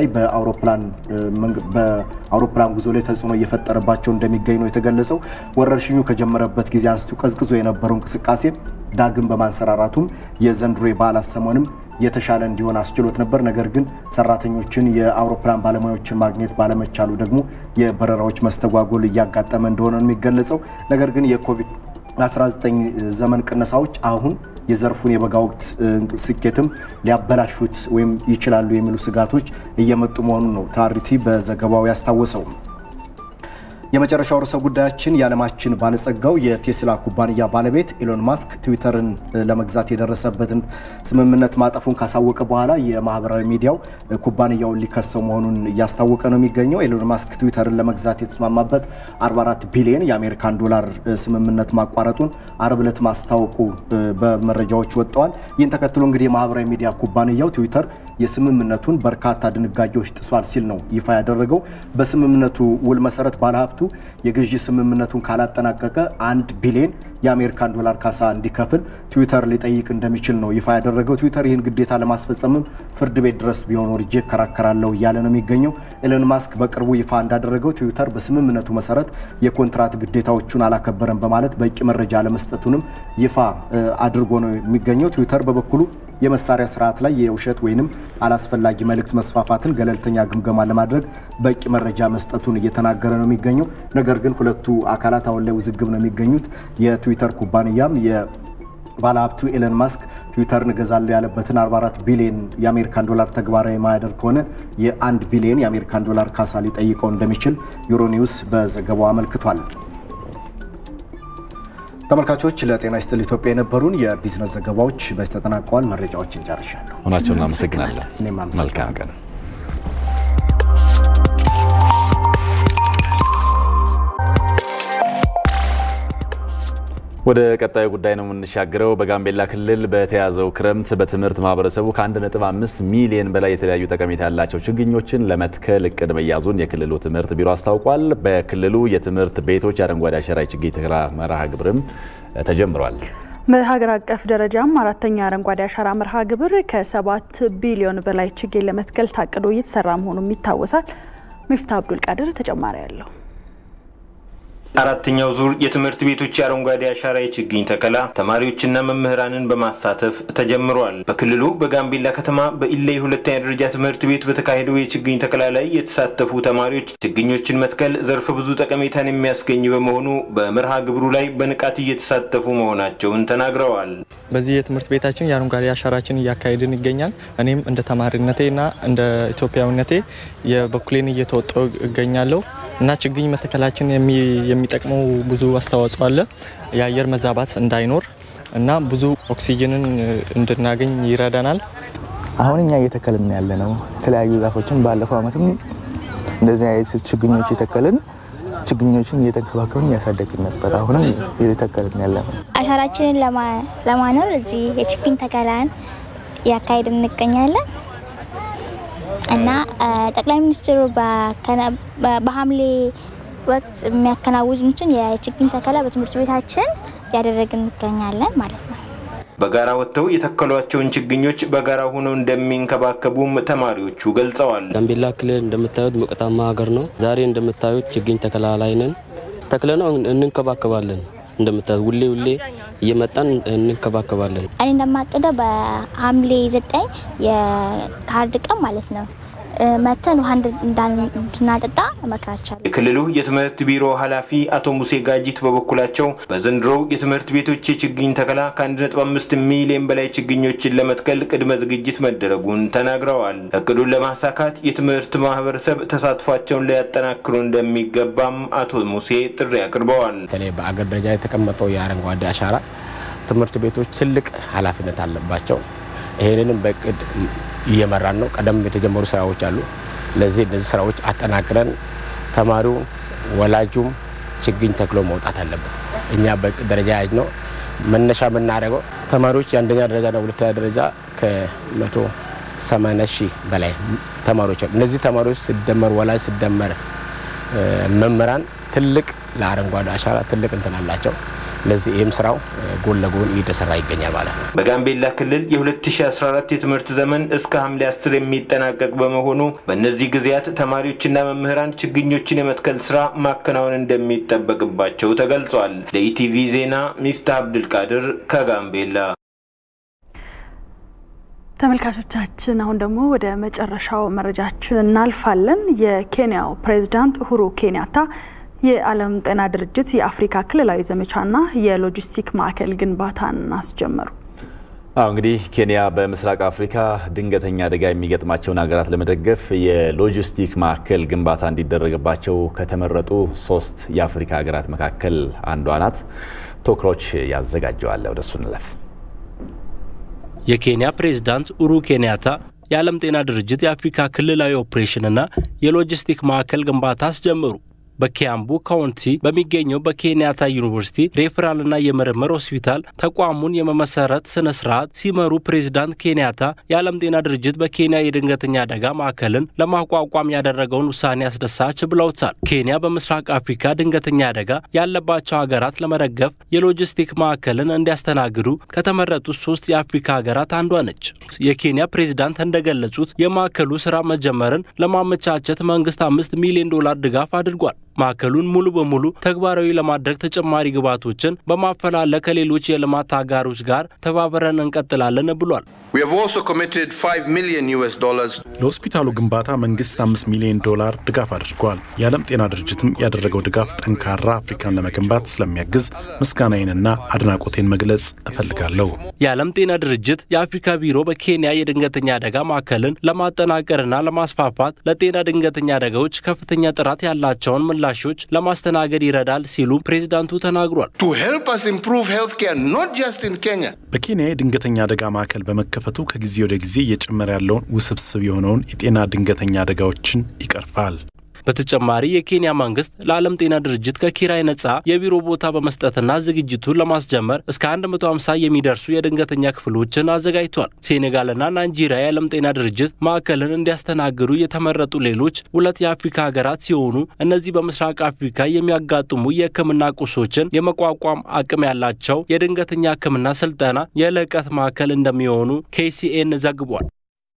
በአውሮፕላን ጉዞ ላይ ተጽዕኖ እየፈጠረባቸው እንደሚገኝ ነው የተገለጸው። ወረርሽኙ ከጀመረበት ጊዜ አንስቶ ቀዝቅዞ የነበረው እንቅስቃሴ ዳግም በማንሰራራቱም የዘንድሮ የበዓላት ሰሞንም የተሻለ እንዲሆን አስችሎት ነበር። ነገር ግን ሰራተኞችን የአውሮፕላን ባለሙያዎችን ማግኘት ባለመቻሉ ደግሞ የበረራዎች መስተጓጎል እያጋጠመ እንደሆነ ነው የሚገለጸው። ነገር ግን የኮቪድ 19 ዘመን ቅነሳዎች አሁን የዘርፉን የበጋ ወቅት ስኬትም ሊያበላሹት ወይም ይችላሉ የሚሉ ስጋቶች እየመጡ መሆኑን ነው ታሪቲ በዘገባው ያስታወሰው። የመጨረሻው ርዕሰ ጉዳያችን የዓለማችን ባለጸጋው የቴስላ ኩባንያ ባለቤት ኢሎን ማስክ ትዊተርን ለመግዛት የደረሰበትን ስምምነት ማጠፉን ካሳወቀ በኋላ የማህበራዊ ሚዲያው ኩባንያውን ሊከሰው መሆኑን እያስታወቀ ነው የሚገኘው። ኢሎን ማስክ ትዊተርን ለመግዛት የተስማማበት 44 ቢሊዮን የአሜሪካን ዶላር ስምምነት ማቋረጡን አርብ ዕለት ማስታወቁ በመረጃዎች ወጥተዋል። ይህን ተከትሎ እንግዲህ የማህበራዊ ሚዲያ ኩባንያው ትዊተር የስምምነቱን በርካታ ድንጋጌዎች ጥሷል ሲል ነው ይፋ ያደረገው። በስምምነቱ ውል መሰረት ባለሀብቱ የግዢ ስምምነቱን ካላጠናቀቀ አንድ ቢሊዮን የአሜሪካን ዶላር ካሳ እንዲከፍል ትዊተር ሊጠይቅ እንደሚችል ነው ይፋ ያደረገው። ትዊተር ይህን ግዴታ ለማስፈጸምም ፍርድ ቤት ድረስ ቢሆን ወርጄ እከራከራለሁ እያለ ነው የሚገኘው። ኤሎን ማስክ በቅርቡ ይፋ እንዳደረገው ትዊተር በስምምነቱ መሰረት የኮንትራት ግዴታዎቹን አላከበረም በማለት በቂ መረጃ አለመስጠቱንም ይፋ አድርጎ ነው የሚገኘው። ትዊተር በበኩሉ የመሳሪያ ስርዓት ላይ የውሸት ወይንም አላስፈላጊ መልእክት መስፋፋትን ገለልተኛ ግምገማ ለማድረግ በቂ መረጃ መስጠቱን እየተናገረ ነው የሚገኘው። ነገር ግን ሁለቱ አካላት አሁን ላይ ውዝግብ ነው የሚገኙት። የትዊተር ኩባንያም ባለሀብቱ ኤለን ማስክ ትዊተርን እገዛለሁ ያለበትን 44 ቢሊዮን የአሜሪካን ዶላር ተግባራዊ ማያደርግ ከሆነ የአንድ ቢሊዮን የአሜሪካን ዶላር ካሳ ሊጠይቀው እንደሚችል ዩሮኒውስ በዘገባው አመልክቷል። ተመልካቾች ለጤና ይስጥል ኢትዮጵያ የነበሩን የቢዝነስ ዘገባዎች በዚህ ተጠናቀዋል። መረጃዎችን ጨርሻለሁ።
ሆናቸውን እናመሰግናለን።
እኔም
መልካም ቀን። ወደ ቀጣዩ ጉዳይ ነው የምንሻገረው። በጋምቤላ ክልል በተያዘው ክረምት በትምህርት ማህበረሰቡ ከ1.5 ሚሊዮን በላይ የተለያዩ ጠቀሜታ ያላቸው ችግኞችን ለመትከል እቅድ መያዙን የክልሉ ትምህርት ቢሮ አስታውቋል። በክልሉ የትምህርት ቤቶች የአረንጓዴ አሻራ ችግኝ ተከላ መርሃ ግብርም ተጀምሯል።
በሀገር አቀፍ ደረጃም አራተኛ አረንጓዴ አሻራ መርሃ ግብር ከሰባት ቢሊዮን በላይ ችግኝ ለመትከል ታቅዶ እየተሰራ መሆኑም ይታወሳል። ሚፍታ አብዱል ቃድር ተጨማሪ ያለው
አራተኛው ዙር የትምህርት ቤቶች የአረንጓዴ አሻራ የችግኝ ተከላ ተማሪዎችና መምህራንን በማሳተፍ ተጀምሯል። በክልሉ በጋምቤላ ከተማ በኢሌይ ሁለተኛ ደረጃ ትምህርት ቤት በተካሄደው የችግኝ ተከላ ላይ የተሳተፉ ተማሪዎች ችግኞችን መትከል ዘርፈ ብዙ ጠቀሜታን የሚያስገኝ በመሆኑ በመርሃ ግብሩ ላይ በንቃት እየተሳተፉ መሆናቸውን ተናግረዋል።
በዚህ የትምህርት ቤታችን የአረንጓዴ አሻራችን እያካሄድን ይገኛል። እኔም እንደ ተማሪነቴና እንደ ኢትዮጵያዊነቴ የበኩሌን እየተወጣው እገኛለሁ እና ችግኝ መተከላችን የሚጠቅመው ብዙ አስተዋጽኦ አለ። የአየር መዛባት እንዳይኖር እና ብዙ ኦክሲጅንን እንድናገኝ ይረዳናል።
አሁን እኛ እየተከልን ያለ ነው የተለያዩ ዛፎችን ባለፈው ዓመትም እንደዚህ አይነት ችግኞች የተከልን ችግኞችን እየተንከባከብን እያሳደግን ነበር። አሁንም እየተከልን ያለ ነው።
አሻራችንን ለማኖር እዚህ የችግኝ ተከላን እያካሄድን እንገኛለን እና ጠቅላይ ሚኒስትሩ በሐምሌ ወቅት የሚያከናውኑትን የችግኝ ተከላ በትምህርት ቤታችን እያደረግን እንገኛለን ማለት ነው።
በጋራ ወጥተው የተከሏቸውን ችግኞች በጋራ ሆነው እንደሚንከባከቡም ተማሪዎቹ ገልጸዋል።
ጋምቤላ ክልል እንደምታዩት ሞቃታማ ሀገር ነው። ዛሬ እንደምታዩት ችግኝ ተከላ ላይ ነን። ተክለነው እንንከባከባለን። እንደምታዩት ውሌ ውሌ እየመጣን እንንከባከባለን።
እኔ እንደማቅደው በሐምሌ ዘጠኝ የካርድ ቀን ማለት ነው መተን ውሃ እንድናጠጣ እመክራቸዋለሁ።
የክልሉ የትምህርት ቢሮ ኃላፊ አቶ ሙሴ ጋጂት በበኩላቸው በዘንድሮው የትምህርት ቤቶች የችግኝ ተከላ ከ1.5 ሚሊዮን በላይ ችግኞችን ለመትከል ቅድመ ዝግጅት መደረጉን ተናግረዋል። እቅዱን ለማሳካት የትምህርት ማህበረሰብ ተሳትፏቸውን ሊያጠናክሩ እንደሚገባም አቶ ሙሴ ጥሪ አቅርበዋል።
በተለይ በአገር ደረጃ የተቀመጠው የአረንጓዴ አሻራ ትምህርት ቤቶች ትልቅ ኃላፊነት አለባቸው። ይህንንም በእቅድ እየመራን ነው። ቀደም የተጀመሩ ስራዎች አሉ። ስለዚህ እነዚህ ስራዎች አጠናክረን ተማሪው ወላጁም ችግኝ ተክሎ መውጣት አለበት። እኛ በእቅድ ደረጃ ያዝ ነው መነሻ የምናደርገው ተማሪዎች የአንደኛ ደረጃና ሁለተኛ ደረጃ ከመቶ ሰማንያ ሺህ በላይ ተማሪዎች አሉ። እነዚህ ተማሪዎች ሲደመር ወላጅ ሲደመር መምህራን ትልቅ ለአረንጓዴ አሻራ ትልቅ እንትን አላቸው። ስለዚህ ይህም ስራው ጎን ለጎን እየተሰራ ይገኛል ማለት ነው።
በጋምቤላ ክልል የ2014 የትምህርት ዘመን እስከ ሐምሌ 10 የሚጠናቀቅ በመሆኑ በእነዚህ ጊዜያት ተማሪዎችና መምህራን ችግኞችን የመትከል ስራ ማከናወን እንደሚጠበቅባቸው ተገልጿል። ለኢቲቪ ዜና ሚፍታህ አብድልቃድር ከጋምቤላ።
ተመልካቾቻችን አሁን ደግሞ ወደ መጨረሻው መረጃችን እናልፋለን። የኬንያው ፕሬዝዳንት ኡሁሩ ኬንያታ የዓለም ጤና ድርጅት የአፍሪካ ክልላዊ ዘመቻና የሎጂስቲክ ማዕከል ግንባታን አስጀመሩ።
አሁ እንግዲህ ኬንያ በምስራቅ አፍሪካ ድንገተኛ አደጋ የሚገጥማቸውን ሀገራት ለመደገፍ የሎጂስቲክ ማዕከል ግንባታ እንዲደረግባቸው ከተመረጡ ሶስት የአፍሪካ ሀገራት መካከል አንዷ ናት። ቶክሮች ያዘጋጀዋል። ወደሱ እንለፍ።
የኬንያ ፕሬዝዳንት ኡሩ ኬንያታ የዓለም ጤና ድርጅት የአፍሪካ ክልላዊ ኦፕሬሽንና የሎጂስቲክ ማዕከል ግንባታ አስጀመሩ። በኪያምቡ ካውንቲ በሚገኘው በኬንያታ ዩኒቨርሲቲ ሬፈራልና የምርምር ሆስፒታል ተቋሙን የመመሰረት ስነ ስርዓት ሲመሩ ፕሬዚዳንት ኬንያታ የዓለም ጤና ድርጅት በኬንያ የድንገተኛ አደጋ ማዕከልን ለማቋቋም ያደረገውን ውሳኔ አስደሳች ብለውታል። ኬንያ በምስራቅ አፍሪካ ድንገተኛ አደጋ ያለባቸው ሀገራት ለመደገፍ የሎጂስቲክ ማዕከልን እንዲያስተናግዱ ከተመረጡት ሶስት የአፍሪካ ሀገራት አንዷ ነች። የኬንያ ፕሬዚዳንት እንደገለጹት የማዕከሉ ስራ መጀመርን ለማመቻቸት መንግስት አምስት ሚሊዮን ዶላር ድጋፍ አድርጓል። ማዕከሉን ሙሉ በሙሉ ተግባራዊ ለማድረግ ተጨማሪ ግብዓቶችን በማፈላለግ ከሌሎች የልማት አጋሮች ጋር ተባብረን እንቀጥላለን ብሏል።
ለሆስፒታሉ ግንባታ መንግስት አምስት ሚሊዮን ዶላር ድጋፍ አድርጓል። የዓለም ጤና ድርጅትም ያደረገው ድጋፍ ጠንካራ አፍሪካን ለመገንባት ስለሚያግዝ ምስጋናዬንና አድናቆቴን መግለጽ እፈልጋለሁ።
የዓለም ጤና ድርጅት የአፍሪካ ቢሮ በኬንያ የድንገተኛ አደጋ ማዕከልን ለማጠናቀርና ለማስፋፋት ለጤና ድንገተኛ አደጋዎች ከፍተኛ ጥራት ያላቸውን ምላሾች ለማስተናገድ ይረዳል ሲሉ ፕሬዚዳንቱ ተናግሯል።
በኬንያ የድንገተኛ አደጋ ማዕከል በመከፈቱ ከጊዜ ወደ ጊዜ እየጨመረ ያለውን ውስብስብ የሆነውን የጤና ድንገተኛ አደጋዎችን ይቀርፋል።
በተጨማሪ የኬንያ መንግስት ለዓለም ጤና ድርጅት ከኪራይ ነጻ የቢሮ ቦታ በመስጠትና ዝግጅቱን ለማስጀመር እስከ 150 የሚደርሱ የድንገተኛ ክፍሎችን አዘጋጅቷል። ሴኔጋልና ናይጄሪያ የዓለም ጤና ድርጅት ማዕከልን እንዲያስተናግዱ የተመረጡ ሌሎች ሁለት የአፍሪካ ሀገራት ሲሆኑ እነዚህ በምስራቅ አፍሪካ የሚያጋጥሙ የሕክምና ቁሶችን የመቋቋም አቅም ያላቸው የድንገተኛ ሕክምና ስልጠና የልዕቀት ማዕከል እንደሚሆኑ ኬሲኤን ዘግቧል።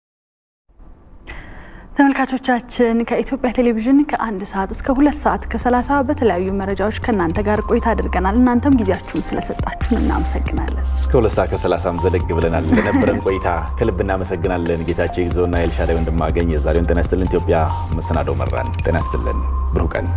ተመልካቾቻችን ከኢትዮጵያ ቴሌቪዥን ከአንድ ሰዓት እስከ ሁለት ሰዓት ከሰላሳ በተለያዩ መረጃዎች ከእናንተ ጋር ቆይታ አድርገናል። እናንተም ጊዜያችሁን ስለሰጣችሁን እናመሰግናለን።
እስከ ሁለት ሰዓት ከሰላሳም ዘለግ ብለናል። ለነበረን ቆይታ ከልብ እናመሰግናለን። ጌታቸው ይግዘውና ኤልሻዳይ ወንድማገኝ የዛሬውን ጤና ይስጥልን ኢትዮጵያ መሰናዶ መራን። ጤና ይስጥልን። ብሩህ ቀን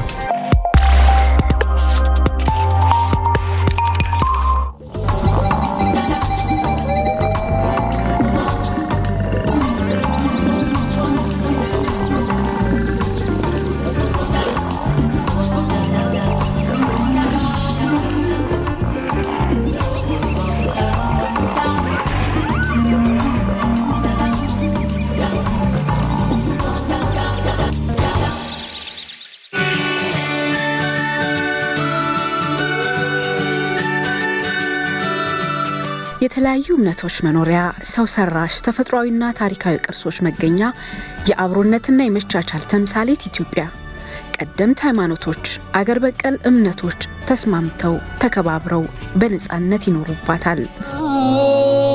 የተለያዩ እምነቶች መኖሪያ፣ ሰው ሰራሽ ተፈጥሯዊና ታሪካዊ ቅርሶች መገኛ፣ የአብሮነትና የመቻቻል ተምሳሌት ኢትዮጵያ ቀደምት ሃይማኖቶች፣ አገር በቀል እምነቶች ተስማምተው ተከባብረው በነፃነት ይኖሩባታል።